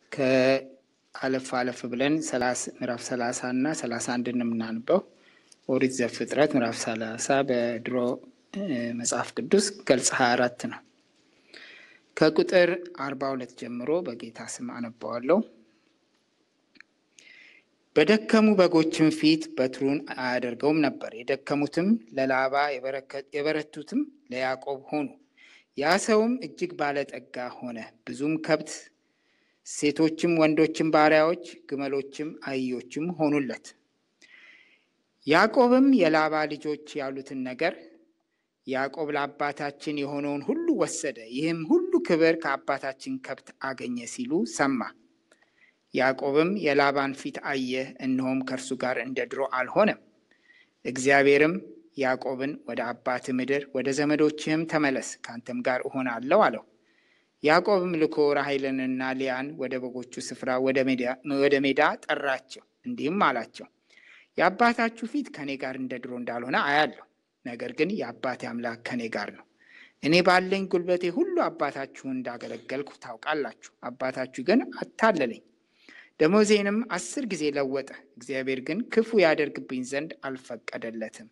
ከአለፍ አለፍ ብለን ምዕራፍ ሰላሳ እና ሰላሳ አንድ የምናንበው ኦሪት ዘፍጥረት ምዕራፍ ሰላሳ በድሮ መጽሐፍ ቅዱስ ገልጽ ሀያ አራት ነው። ከቁጥር አርባ ሁለት ጀምሮ በጌታ ስም አነባዋለሁ። በደከሙ በጎችም ፊት በትሩን አያደርገውም ነበር። የደከሙትም ለላባ የበረቱትም ለያዕቆብ ሆኑ። ያ ሰውም እጅግ ባለጠጋ ሆነ። ብዙም ከብት፣ ሴቶችም ወንዶችም ባሪያዎች፣ ግመሎችም አህዮችም ሆኑለት። ያዕቆብም የላባ ልጆች ያሉትን ነገር ያዕቆብ ለአባታችን የሆነውን ሁሉ ወሰደ፣ ይህም ሁሉ ክብር ከአባታችን ከብት አገኘ ሲሉ ሰማ። ያዕቆብም የላባን ፊት አየ፣ እነሆም ከእርሱ ጋር እንደ ድሮ አልሆነም። እግዚአብሔርም ያዕቆብን ወደ አባት ምድር ወደ ዘመዶችህም ተመለስ፣ ከአንተም ጋር እሆናለሁ አለው። ያዕቆብም ልኮ ራሔልንና ሊያን ወደ በጎቹ ስፍራ ወደ ሜዳ ጠራቸው፣ እንዲህም አላቸው የአባታችሁ ፊት ከእኔ ጋር እንደ ድሮ እንዳልሆነ አያለሁ። ነገር ግን የአባቴ አምላክ ከእኔ ጋር ነው። እኔ ባለኝ ጉልበቴ ሁሉ አባታችሁን እንዳገለገልኩ ታውቃላችሁ። አባታችሁ ግን አታለለኝ፣ ደሞዜንም አስር ጊዜ ለወጠ። እግዚአብሔር ግን ክፉ ያደርግብኝ ዘንድ አልፈቀደለትም።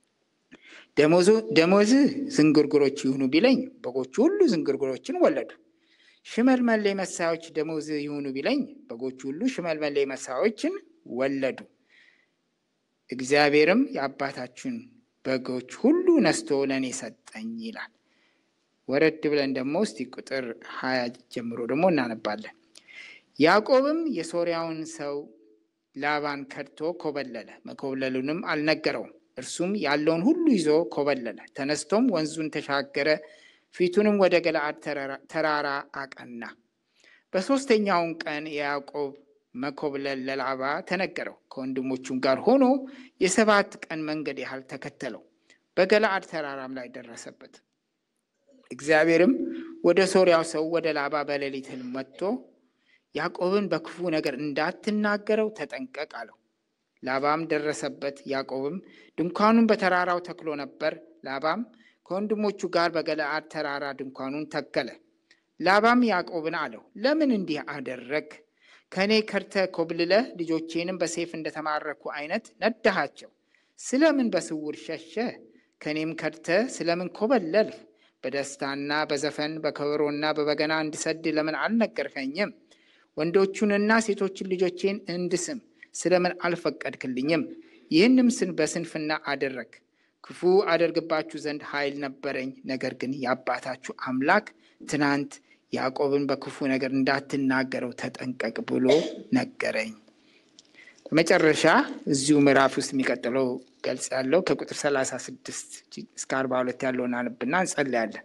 ደሞዝህ ዝንጉርጉሮች ይሁኑ ቢለኝ በጎቹ ሁሉ ዝንጉርጉሮችን ወለዱ። ሽመልመሌ መሳዮች ደሞዝህ ይሁኑ ቢለኝ በጎቹ ሁሉ ሽመልመሌ መሳዮችን ወለዱ። እግዚአብሔርም የአባታችሁን በጎች ሁሉ ነስቶ ለእኔ ሰጠኝ ይላል። ወረድ ብለን ደግሞ እስቲ ቁጥር ሀያ ጀምሮ ደግሞ እናነባለን። ያዕቆብም የሶርያውን ሰው ላባን ከድቶ ኮበለለ፣ መኮብለሉንም አልነገረውም። እርሱም ያለውን ሁሉ ይዞ ኮበለለ። ተነስቶም ወንዙን ተሻገረ፣ ፊቱንም ወደ ገለአድ ተራራ አቀና። በሦስተኛውን ቀን የያዕቆብ መኮብለል ለላባ ተነገረው። ከወንድሞቹም ጋር ሆኖ የሰባት ቀን መንገድ ያህል ተከተለው። በገለአድ ተራራም ላይ ደረሰበት። እግዚአብሔርም ወደ ሶርያው ሰው ወደ ላባ በሌሊት ሕልም መጥቶ ያዕቆብን በክፉ ነገር እንዳትናገረው ተጠንቀቅ አለው። ላባም ደረሰበት። ያዕቆብም ድንኳኑን በተራራው ተክሎ ነበር። ላባም ከወንድሞቹ ጋር በገለአድ ተራራ ድንኳኑን ተከለ። ላባም ያዕቆብን አለው፣ ለምን እንዲህ አደረግ? ከእኔ ከርተ ኮብልለህ ልጆቼንም በሴፍ እንደተማረኩ አይነት ነዳሃቸው። ስለምን በስውር ሸሸ? ከእኔም ከርተ ስለምን ኮበለልህ? በደስታና በዘፈን በከበሮና በበገና እንድሰድ ለምን አልነገርከኝም? ወንዶቹንና ሴቶችን ልጆቼን እንድስም ስለምን አልፈቀድክልኝም? ይህንም ስን በስንፍና አደረግ። ክፉ አደርግባችሁ ዘንድ ኃይል ነበረኝ። ነገር ግን የአባታችሁ አምላክ ትናንት ያዕቆብን በክፉ ነገር እንዳትናገረው ተጠንቀቅ ብሎ ነገረኝ። በመጨረሻ እዚሁ ምዕራፍ ውስጥ የሚቀጥለው ገልጽ ያለው ከቁጥር ሰላሳ ስድስት እስከ አርባ ሁለት ያለውን አንብና እንጸልያለን።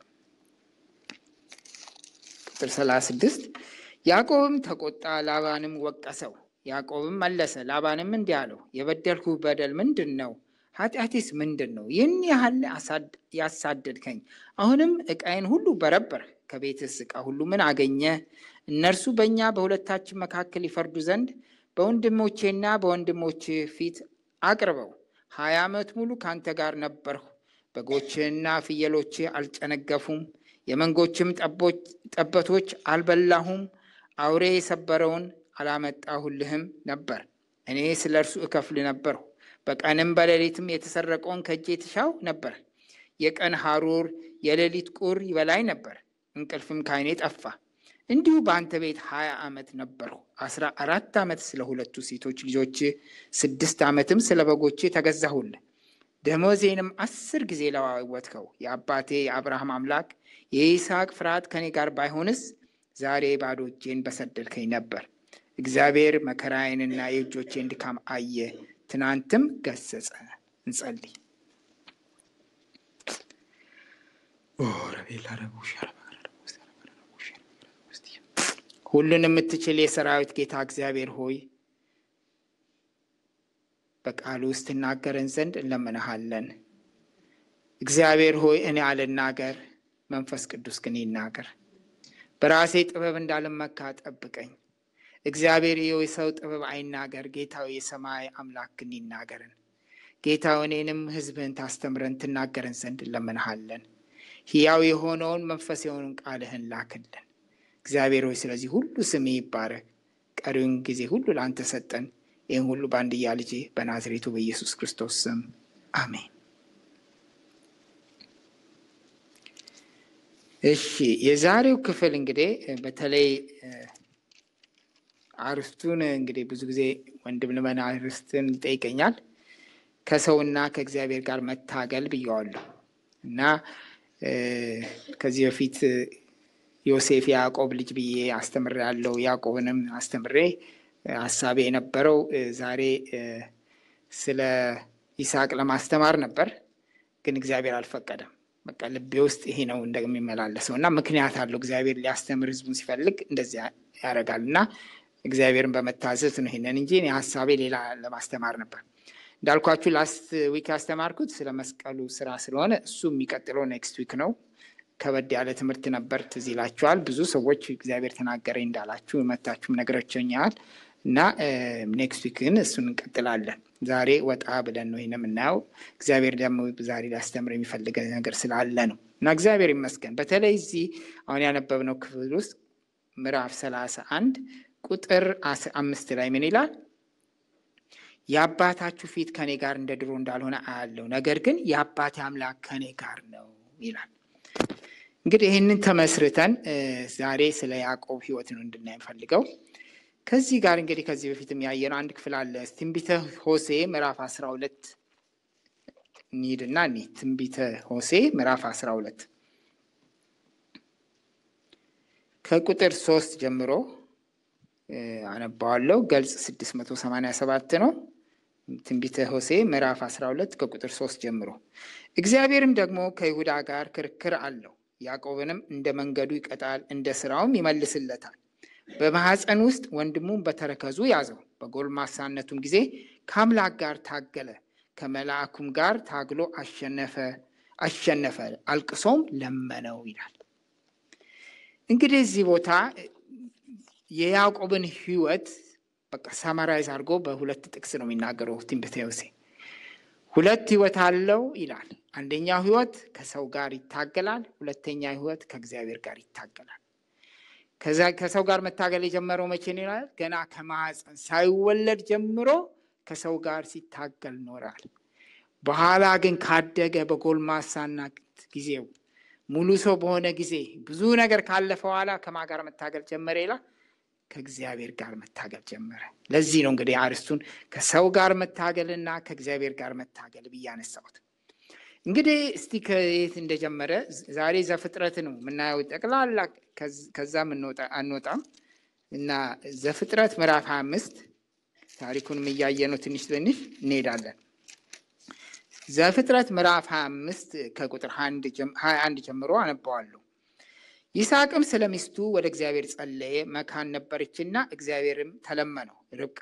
ቁጥር ሰላሳ ስድስት ያዕቆብም ተቆጣ፣ ላባንም ወቀሰው። ያዕቆብም መለሰ፣ ላባንም እንዲህ አለው፣ የበደልኩ በደል ምንድን ነው? ኃጢአቴስ ምንድን ነው? ይህን ያህል ያሳደድከኝ፣ አሁንም ዕቃዬን ሁሉ በረበርህ። ከቤትስ ዕቃ ሁሉ ምን አገኘ? እነርሱ በእኛ በሁለታችን መካከል ይፈርዱ ዘንድ በወንድሞቼና በወንድሞች ፊት አቅርበው። ሀያ ዓመት ሙሉ ከአንተ ጋር ነበርሁ። በጎችህና ፍየሎችህ አልጨነገፉም፣ የመንጎችም ጠቦቶች አልበላሁም። አውሬ የሰበረውን አላመጣሁልህም ነበር። እኔ ስለ እርሱ እከፍል ነበርሁ። በቀንም በሌሊትም የተሰረቀውን ከእጄ ትሻው ነበር። የቀን ሐሩር የሌሊት ቁር ይበላኝ ነበር፣ እንቅልፍም ከዓይኔ ጠፋ። እንዲሁ በአንተ ቤት ሀያ ዓመት ነበርሁ። አስራ አራት ዓመት ስለ ሁለቱ ሴቶች ልጆች፣ ስድስት ዓመትም ስለ በጎቼ ተገዛሁልህ። ደመወዜንም አስር ጊዜ ለዋወጥከው። የአባቴ የአብርሃም አምላክ የይስሐቅ ፍርሃት ከኔ ጋር ባይሆንስ ዛሬ ባዶ እጄን በሰደድከኝ ነበር። እግዚአብሔር መከራዬንና የእጆቼን ድካም አየ፣ ትናንትም ገሰጸ። እንጸልይ። ሁሉን የምትችል የሰራዊት ጌታ እግዚአብሔር ሆይ በቃሉ ውስጥ ትናገረን ዘንድ እንለምንሃለን። እግዚአብሔር ሆይ እኔ አልናገር፣ መንፈስ ቅዱስ ግን ይናገር። በራሴ ጥበብ እንዳልመካ ጠብቀኝ። እግዚአብሔር የሰው ጥበብ አይናገር፣ ጌታው የሰማይ አምላክ ግን ይናገርን። ጌታው እኔንም ሕዝብህን ታስተምረን ትናገረን ዘንድ እንለምንሃለን። ሕያው የሆነውን መንፈስ የሆኑን ቃልህን ላክልን። እግዚአብሔር ሆይ ስለዚህ ሁሉ ስም ይባረክ ቀሪውን ጊዜ ሁሉ ለአንተ ሰጠን። ይህን ሁሉ በአንድያ ልጅ በናዝሬቱ በኢየሱስ ክርስቶስ ስም አሜን። እሺ የዛሬው ክፍል እንግዲህ በተለይ አርስቱን እንግዲህ ብዙ ጊዜ ወንድም ልመና አርስትን ይጠይቀኛል። ከሰውና ከእግዚአብሔር ጋር መታገል ብየዋለሁ እና ከዚህ በፊት ዮሴፍ የያዕቆብ ልጅ ብዬ አስተምሬ ያለው ያዕቆብንም አስተምሬ ሀሳቤ የነበረው ዛሬ ስለ ይስሐቅ ለማስተማር ነበር፣ ግን እግዚአብሔር አልፈቀደም። በቃ ልቤ ውስጥ ይሄ ነው እንደሚመላለሰው እና ምክንያት አለው። እግዚአብሔር ሊያስተምር ህዝቡን ሲፈልግ እንደዚያ ያደርጋል እና እግዚአብሔርን በመታዘዝ ነው ይሄንን እንጂ ሀሳቤ ሌላ ለማስተማር ነበር። እንዳልኳችሁ ላስት ዊክ ያስተማርኩት ስለ መስቀሉ ስራ ስለሆነ እሱ የሚቀጥለው ኔክስት ዊክ ነው። ከበድ ያለ ትምህርት ነበር። ትዝ ይላችኋል። ብዙ ሰዎች እግዚአብሔር ተናገረኝ እንዳላችሁ መታችሁም ነገሮችኛል እና ኔክስት ዊክ ግን እሱን እንቀጥላለን። ዛሬ ወጣ ብለን ነው ይህን የምናየው። እግዚአብሔር ደግሞ ዛሬ ሊያስተምር የሚፈልገ ነገር ስላለ ነው እና እግዚአብሔር ይመስገን። በተለይ እዚህ አሁን ያነበብነው ክፍል ውስጥ ምዕራፍ ሰላሳ አንድ ቁጥር አምስት ላይ ምን ይላል? የአባታችሁ ፊት ከኔ ጋር እንደ ድሮ እንዳልሆነ አያለው፣ ነገር ግን የአባቴ አምላክ ከኔ ጋር ነው ይላል። እንግዲህ ይህንን ተመስርተን ዛሬ ስለ ያዕቆብ ሕይወት ነው እንድናይ ፈልገው። ከዚህ ጋር እንግዲህ ከዚህ በፊትም ያየነው አንድ ክፍል አለ። ትንቢተ ሆሴ ምዕራፍ አስራ ሁለት እንሂድና እኒ ትንቢተ ሆሴ ምዕራፍ አስራ ሁለት ከቁጥር ሶስት ጀምሮ አነባዋለሁ። ገልጽ ስድስት መቶ ሰማንያ ሰባት ነው። ትንቢተ ሆሴ ምዕራፍ አስራ ሁለት ከቁጥር ሶስት ጀምሮ እግዚአብሔርም ደግሞ ከይሁዳ ጋር ክርክር አለው ያዕቆብንም እንደ መንገዱ ይቀጣል፣ እንደ ስራውም ይመልስለታል። በማኅፀን ውስጥ ወንድሙን በተረከዙ ያዘው። በጎልማሳነቱም ጊዜ ከአምላክ ጋር ታገለ፣ ከመልአኩም ጋር ታግሎ አሸነፈ አሸነፈ፣ አልቅሶም ለመነው ይላል። እንግዲህ እዚህ ቦታ የያዕቆብን ሕይወት በቃ ሰመራይዝ አድርጎ በሁለት ጥቅስ ነው የሚናገረው ትንቢተ ሆሴዕ። ሁለት ሕይወት አለው ይላል። አንደኛው ሕይወት ከሰው ጋር ይታገላል። ሁለተኛ ሕይወት ከእግዚአብሔር ጋር ይታገላል። ከሰው ጋር መታገል የጀመረው መቼ ነው ይላል? ገና ከማኅፀን ሳይወለድ ጀምሮ ከሰው ጋር ሲታገል ኖራል። በኋላ ግን ካደገ በጎልማሳና ጊዜው ሙሉ ሰው በሆነ ጊዜ ብዙ ነገር ካለፈ በኋላ ከማን ጋር መታገል ጀመረ ይላል? ከእግዚአብሔር ጋር መታገል ጀመረ። ለዚህ ነው እንግዲህ አርስቱን ከሰው ጋር መታገልና ከእግዚአብሔር ጋር መታገል ብዬ አነሳሁት። እንግዲህ እስቲ ከየት እንደጀመረ ዛሬ ዘፍጥረት ነው የምናየው ጠቅላላ፣ ከዛ አንወጣም እና ዘፍጥረት ምዕራፍ ሀያ አምስት ታሪኩንም እያየ ነው ትንሽ ትንሽ እንሄዳለን። ዘፍጥረት ምዕራፍ ሀያ አምስት ከቁጥር ሀያ አንድ ጀምሮ አነባዋለሁ። ይስሐቅም ስለ ሚስቱ ወደ እግዚአብሔር ጸለየ፣ መካን ነበረችና እግዚአብሔርም ተለመነው።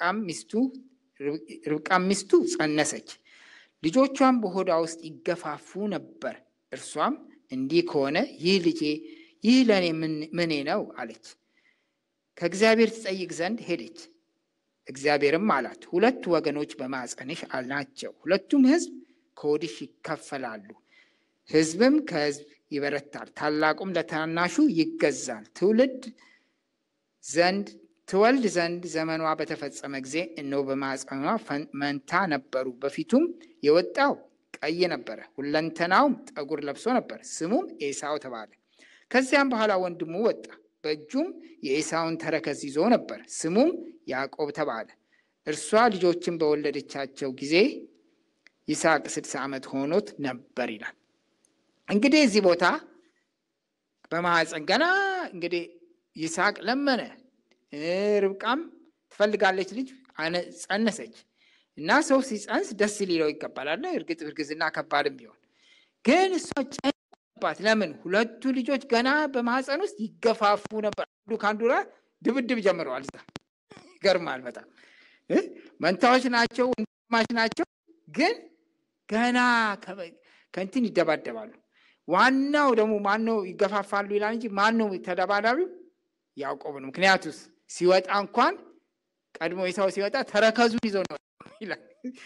ርብቃም ሚስቱ ጸነሰች፣ ልጆቿም በሆዷ ውስጥ ይገፋፉ ነበር። እርሷም እንዲህ ከሆነ ይህ ልጄ ይህ ለእኔ ምኔ ነው አለች። ከእግዚአብሔር ትጠይቅ ዘንድ ሄደች። እግዚአብሔርም አላት ሁለት ወገኖች በማፀንሽ ናቸው፣ ሁለቱም ሕዝብ ከሆድሽ ይከፈላሉ። ሕዝብም ከሕዝብ ይበረታል፣ ታላቁም ለታናሹ ይገዛል። ትውልድ ዘንድ ትወልድ ዘንድ ዘመኗ በተፈጸመ ጊዜ እነሆ በማፀኗ መንታ ነበሩ። በፊቱም የወጣው ቀይ ነበረ፣ ሁለንተናውም ጠጉር ለብሶ ነበር። ስሙም ኤሳው ተባለ። ከዚያም በኋላ ወንድሙ ወጣ፣ በእጁም የኤሳውን ተረከዝ ይዞ ነበር። ስሙም ያዕቆብ ተባለ። እርሷ ልጆችን በወለደቻቸው ጊዜ ይስሐቅ ስድሳ ዓመት ሆኖት ነበር ይላል። እንግዲህ እዚህ ቦታ በማኅፀን ገና እንግዲህ ይስሐቅ ለመነ። ርብቃም ትፈልጋለች ልጅ ጸነሰች እና ሰው ሲጸንስ ደስ ሊለው ይገባላል። እርግጥ እርግዝና ከባድም ቢሆን ግን እሷ ጨባት። ለምን? ሁለቱ ልጆች ገና በማኅፀን ውስጥ ይገፋፉ ነበር። አንዱ ከአንዱ ጋር ድብድብ ጀምረዋል። እዛ ይገርማል በጣም መንታዎች ናቸው፣ ወንድማማች ናቸው። ግን ገና ከእንትን ይደባደባሉ። ዋናው ደግሞ ማነው ይገፋፋሉ ይላል እንጂ ማነው ተደባዳቢው? ያዕቆብ ነው። ምክንያቱስ ሲወጣ እንኳን ቀድሞ ኤሳው ሲወጣ ተረከዙን ይዞ ነው ይላል።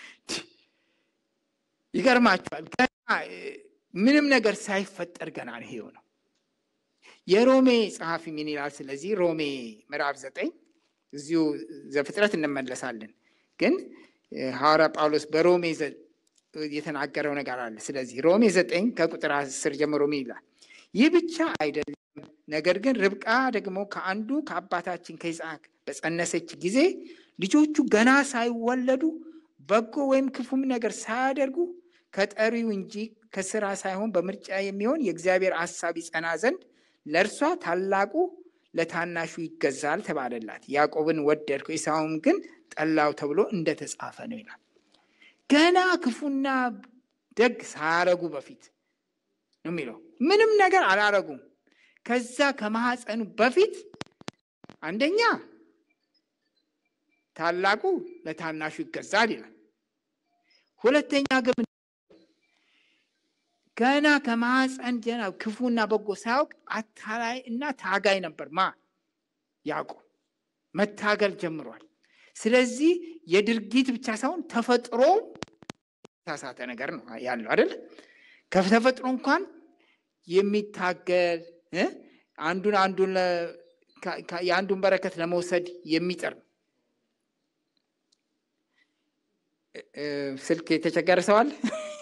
ይገርማቸዋል። ገና ምንም ነገር ሳይፈጠር ገና ነው ይሄው ነው። የሮሜ ጸሐፊ ምን ይላል? ስለዚህ ሮሜ ምዕራፍ ዘጠኝ እዚሁ ዘፍጥረት እንመለሳለን። ግን ሐዋርያ ጳውሎስ በሮሜ የተናገረው ነገር አለ። ስለዚህ ሮሜ ዘጠኝ ከቁጥር አስር ጀምሮ ምን ይላል? ይህ ብቻ አይደለም፣ ነገር ግን ርብቃ ደግሞ ከአንዱ ከአባታችን ከይስሐቅ በጸነሰች ጊዜ ልጆቹ ገና ሳይወለዱ በጎ ወይም ክፉም ነገር ሳያደርጉ ከጠሪው እንጂ ከስራ ሳይሆን በምርጫ የሚሆን የእግዚአብሔር ሐሳብ ይጸና ዘንድ ለእርሷ ታላቁ ለታናሹ ይገዛል ተባለላት። ያዕቆብን ወደድኩ ኤሳውም ግን ጠላው ተብሎ እንደተጻፈ ነው ይላል። ገና ክፉና ደግ ሳያረጉ በፊት ነው የሚለው። ምንም ነገር አላረጉም። ከዛ ከማህፀኑ በፊት አንደኛ ታላቁ ለታናሹ ይገዛል ይላል። ሁለተኛ ግን ገና ከማህፀን ጀና ክፉና በጎ ሳያውቅ አታላይ እና ታጋይ ነበር። ማ ያዕቆብ መታገል ጀምሯል። ስለዚህ የድርጊት ብቻ ሳይሆን ተፈጥሮ የተሳሳተ ነገር ነው ያለው አይደል? ከተፈጥሮ እንኳን የሚታገል አንዱን አንዱን የአንዱን በረከት ለመውሰድ የሚጥር ስልክ የተቸገረ ሰው አለ?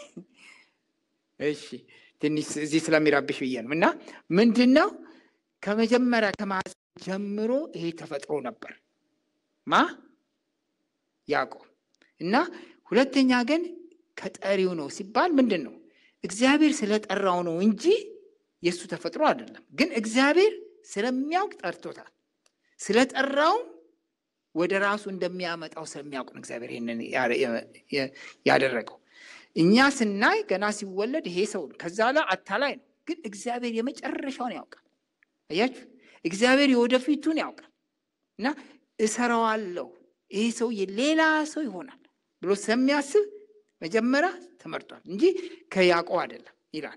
እሺ ትንሽ እዚህ ስለሚራብሽ ብዬ ነው። እና ምንድን ነው ከመጀመሪያ ከማህፀን ጀምሮ ይሄ ተፈጥሮ ነበር ማ ያዕቆብ እና ሁለተኛ ግን ከጠሪው ነው ሲባል ምንድን ነው እግዚአብሔር ስለጠራው ነው እንጂ የእሱ ተፈጥሮ አይደለም። ግን እግዚአብሔር ስለሚያውቅ ጠርቶታል። ስለጠራውም ወደ ራሱ እንደሚያመጣው ስለሚያውቅ ነው እግዚአብሔር ይህንን ያደረገው። እኛ ስናይ ገና ሲወለድ ይሄ ሰው ከዛ ላይ አታላይ ነው። ግን እግዚአብሔር የመጨረሻውን ያውቃል። አያችሁ፣ እግዚአብሔር የወደፊቱን ያውቃል እና እሰራዋለሁ ይሄ ሰው ሌላ ሰው ይሆናል ብሎ ስለሚያስብ መጀመሪያ ተመርጧል እንጂ ከያዕቆብ አይደለም ይላል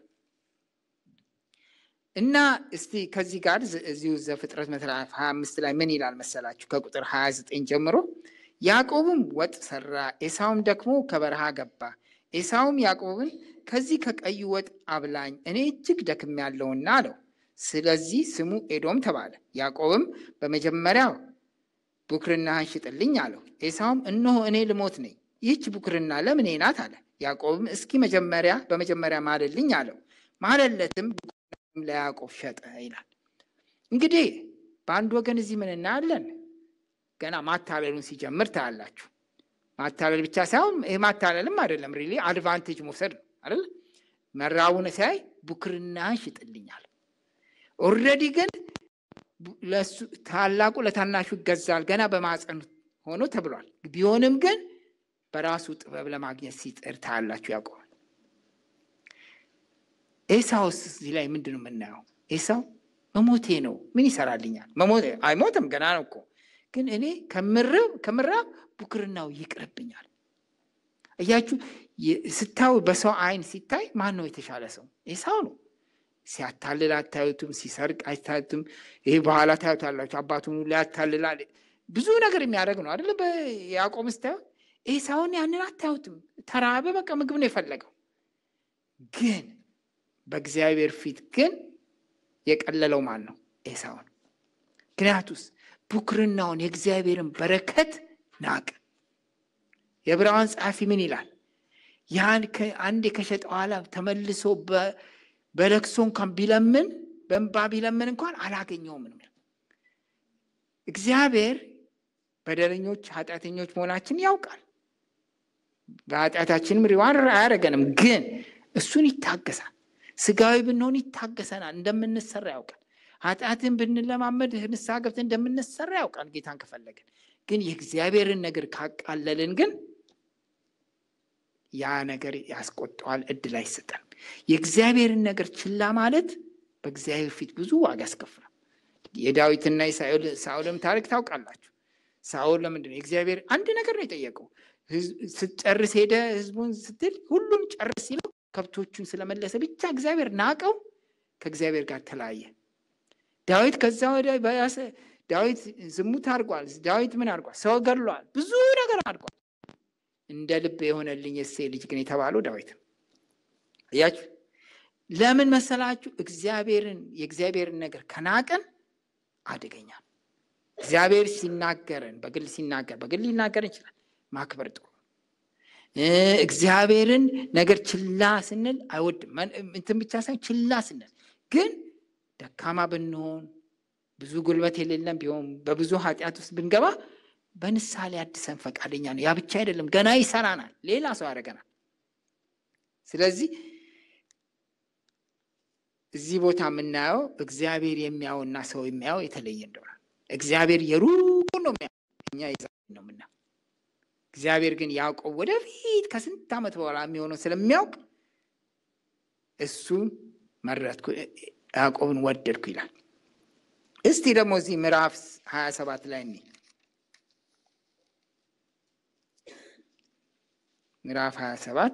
እና እስቲ ከዚህ ጋር እዚሁ ዘፍጥረት ምዕራፍ 25 ላይ ምን ይላል መሰላችሁ? ከቁጥር 29 ጀምሮ ያዕቆብም ወጥ ሰራ፣ ኤሳውም ደግሞ ከበረሃ ገባ። ኤሳውም ያዕቆብን ከዚህ ከቀዩ ወጥ አብላኝ፣ እኔ እጅግ ደክሜያለሁና አለው። ስለዚህ ስሙ ኤዶም ተባለ። ያዕቆብም በመጀመሪያው ቡክርናህን ሽጥልኝ አለው። ኤሳውም እነሆ እኔ ልሞት ነኝ፣ ይህች ቡክርና ለምኔ ናት አለ። ያዕቆብም እስኪ መጀመሪያ በመጀመሪያ ማልልኝ አለው። ማለለትም ለያዕቆብ ሸጠ ይላል። እንግዲህ በአንድ ወገን እዚህ ምን እናያለን? ገና ማታለሉን ሲጀምር ታያላችሁ። ማታለል ብቻ ሳይሆን ይህ ማታለልም አይደለም፣ ሪሊ አድቫንቴጅ መውሰድ ነው አይደል? መራቡን ሲያይ ቡክርናህን ሽጥልኛል። ኦልሬዲ ግን ታላቁ ለታናሹ ይገዛል ገና በማፀን ሆኖ ተብሏል። ቢሆንም ግን በራሱ ጥበብ ለማግኘት ሲጥር ታያላችሁ ያዕቆብ። ኤሳውስ እዚህ ላይ ምንድን ነው የምናየው? ኤሳው መሞቴ ነው ምን ይሰራልኛል? አይሞትም ገና ነው እኮ ግን እኔ ከምራብ ቡክርናው ይቅርብኛል። እያችሁ ስታዩ በሰው አይን ሲታይ ማን ነው የተሻለ ሰው? ኤሳው ነው። ሲያታልል አታዩትም፣ ሲሰርቅ አይታዩትም። ይሄ በኋላ ታዩታላችሁ። አባቱን ሊያታልላል ብዙ ነገር የሚያደርግ ነው አይደለ? በያዕቆብ ስታዩ ኤሳውን ያንን አታዩትም። ተራበ፣ በቃ ምግብ ነው የፈለገው ግን በእግዚአብሔር ፊት ግን የቀለለው ማን ነው? ኤሳውን። ምክንያቱስ ቡክርናውን የእግዚአብሔርን በረከት ናቅ። የዕብራውያን ጸሐፊ ምን ይላል? ያን አንዴ ከሸጠ በኋላ ተመልሶ በለቅሶ እንኳን ቢለምን በእንባ ቢለምን እንኳን አላገኘውም ነው። እግዚአብሔር በደለኞች ኃጢአተኞች መሆናችን ያውቃል። በኃጢአታችንም ሪዋር አያደርገንም፣ ግን እሱን ይታገሳል። ስጋዊ ብንሆን ይታገሰናል። እንደምንሰራ ያውቃል። ኃጢአትን ብንለማመድ ንስሐ ገብተን እንደምንሰራ ያውቃል። ጌታን ከፈለግን ግን የእግዚአብሔርን ነገር ካቃለልን ግን ያ ነገር ያስቆጠዋል፣ እድል አይሰጠንም። የእግዚአብሔርን ነገር ችላ ማለት በእግዚአብሔር ፊት ብዙ ዋጋ ያስከፍላል። የዳዊትና የሳኦልም ታሪክ ታውቃላችሁ። ሳኦል ለምንድን ነው የእግዚአብሔር አንድ ነገር ነው የጠየቀው። ስትጨርስ ሄደ ህዝቡን ስትል ሁሉም ጨርስ ሲለው ከብቶቹን ስለመለሰ ብቻ እግዚአብሔር ናቀው፣ ከእግዚአብሔር ጋር ተለያየ። ዳዊት ከዛ ወደ ዳዊት ዝሙት አድርጓል። ዳዊት ምን አድርጓል? ሰው ገድሏል። ብዙ ነገር አድርጓል። እንደ ልብ የሆነልኝ የእሴይ ልጅ ግን የተባለው ዳዊት እያችሁ ለምን መሰላችሁ? እግዚአብሔርን የእግዚአብሔርን ነገር ከናቅን አደገኛ እግዚአብሔር ሲናገረን በግል ሲናገር በግል ሊናገር ይችላል። ማክበር ጥሩ እግዚአብሔርን ነገር ችላ ስንል አይወድም። እንትን ብቻ ሳይሆን ችላ ስንል ግን ደካማ ብንሆን ብዙ ጉልበት የሌለን ቢሆን በብዙ ኃጢአት ውስጥ ብንገባ በንስሐ ሊያድሰን ፈቃደኛ ነው። ያ ብቻ አይደለም፣ ገና ይሰራናል፣ ሌላ ሰው ያደርገናል። ስለዚህ እዚህ ቦታ የምናየው እግዚአብሔር የሚያየውና ሰው የሚያየው የተለየ እንደሆነ እግዚአብሔር የሩቁን ነው የሚያየው፣ እኛ የዛሬን ነው የምናየው። እግዚአብሔር ግን ያዕቆብ ወደፊት ከስንት ዓመት በኋላ የሚሆነው ስለሚያውቅ እሱ መረጥኩ፣ ያዕቆብን ወደድኩ ይላል። እስቲ ደግሞ እዚህ ምዕራፍ ሀያ ሰባት ላይ እኒ ምዕራፍ ሀያ ሰባት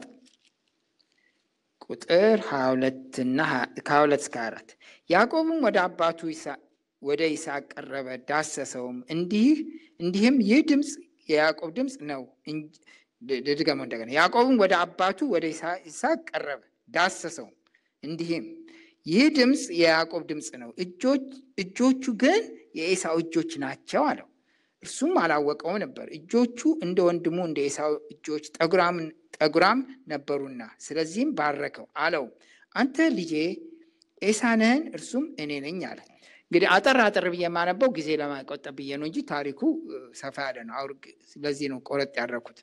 ቁጥር ሀያ ሁለትና ከሀያ ሁለት እስከ አራት ያዕቆብም ወደ አባቱ ወደ ይስሐቅ ቀረበ፣ ዳሰሰውም፣ እንዲህ እንዲህም ይህ ድምፅ የያዕቆብ ድምፅ ነው። ድገመው እንደገና። ያዕቆብም ወደ አባቱ ወደ ይስሐቅ ቀረበ፣ ዳሰሰውም፣ እንዲህም ይህ ድምፅ የያዕቆብ ድምፅ ነው፣ እጆቹ ግን የኤሳው እጆች ናቸው አለው። እርሱም አላወቀው ነበር፣ እጆቹ እንደ ወንድሙ እንደ ኤሳው እጆች ጠጉራም ነበሩና፣ ስለዚህም ባረከው አለው፣ አንተ ልጄ ኤሳ ነህን? እርሱም እኔ ነኝ አለ። እንግዲህ አጠር አጠር ብዬ የማነበው ጊዜ ለማይቆጠብ ብዬ ነው እንጂ ታሪኩ ሰፋ ያለ ነው። አውር ስለዚህ ነው ቆረጥ ያደረኩት።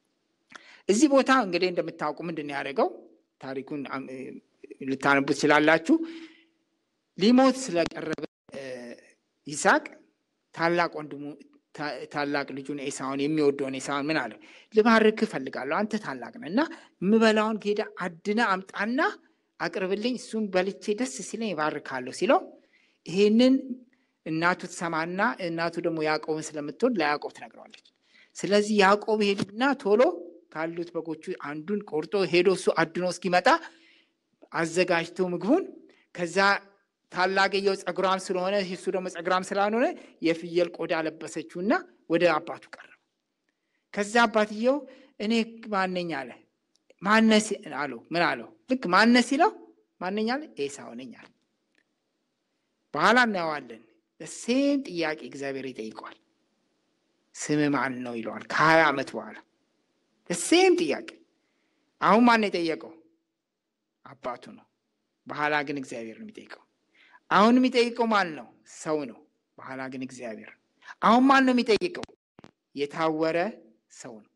እዚህ ቦታ እንግዲህ እንደምታውቁ ምንድን ነው ያደረገው? ታሪኩን ልታነቡ ትችላላችሁ። ሊሞት ስለቀረበ ይስሐቅ ታላቅ ወንድሙ ታላቅ ልጁን ኤሳውን የሚወደውን ኤሳውን ምን አለው? ልባርክ እፈልጋለሁ አንተ ታላቅ ነህ እና የምበላውን ጌዳ አድነ አምጣና አቅርብልኝ፣ እሱም በልቼ ደስ ሲለኝ ይባርካለሁ ሲለው ይሄንን እናቱ ትሰማና እናቱ ደግሞ ያዕቆብን ስለምትወድ ለያዕቆብ ትነግረዋለች። ስለዚህ ያዕቆብ ሄድና ቶሎ ካሉት በጎቹ አንዱን ቆርጦ ሄዶ እሱ አድኖ እስኪመጣ አዘጋጅቶ ምግቡን ከዛ ታላቅየው ጸጉራም ስለሆነ እሱ ደግሞ ጸጉራም ስላልሆነ የፍየል ቆዳ ለበሰችውና ወደ አባቱ ቀረበ። ከዛ አባትየው እኔ ማነኝ አለ። ማነስ አለው። ምን አለው? ልክ ማነስ ሲለው ማነኝ አለ። ኤሳው ነኝ አለ። በኋላ እናየዋለን። ሴም ጥያቄ እግዚአብሔር ይጠይቀዋል። ስም ማን ነው ይለዋል። ከሀያ ዓመት በኋላ ሴም ጥያቄ። አሁን ማን ነው የጠየቀው? አባቱ ነው። በኋላ ግን እግዚአብሔር ነው የሚጠይቀው። አሁን የሚጠይቀው ማን ነው? ሰው ነው። በኋላ ግን እግዚአብሔር። አሁን ማን ነው የሚጠይቀው? የታወረ ሰው ነው።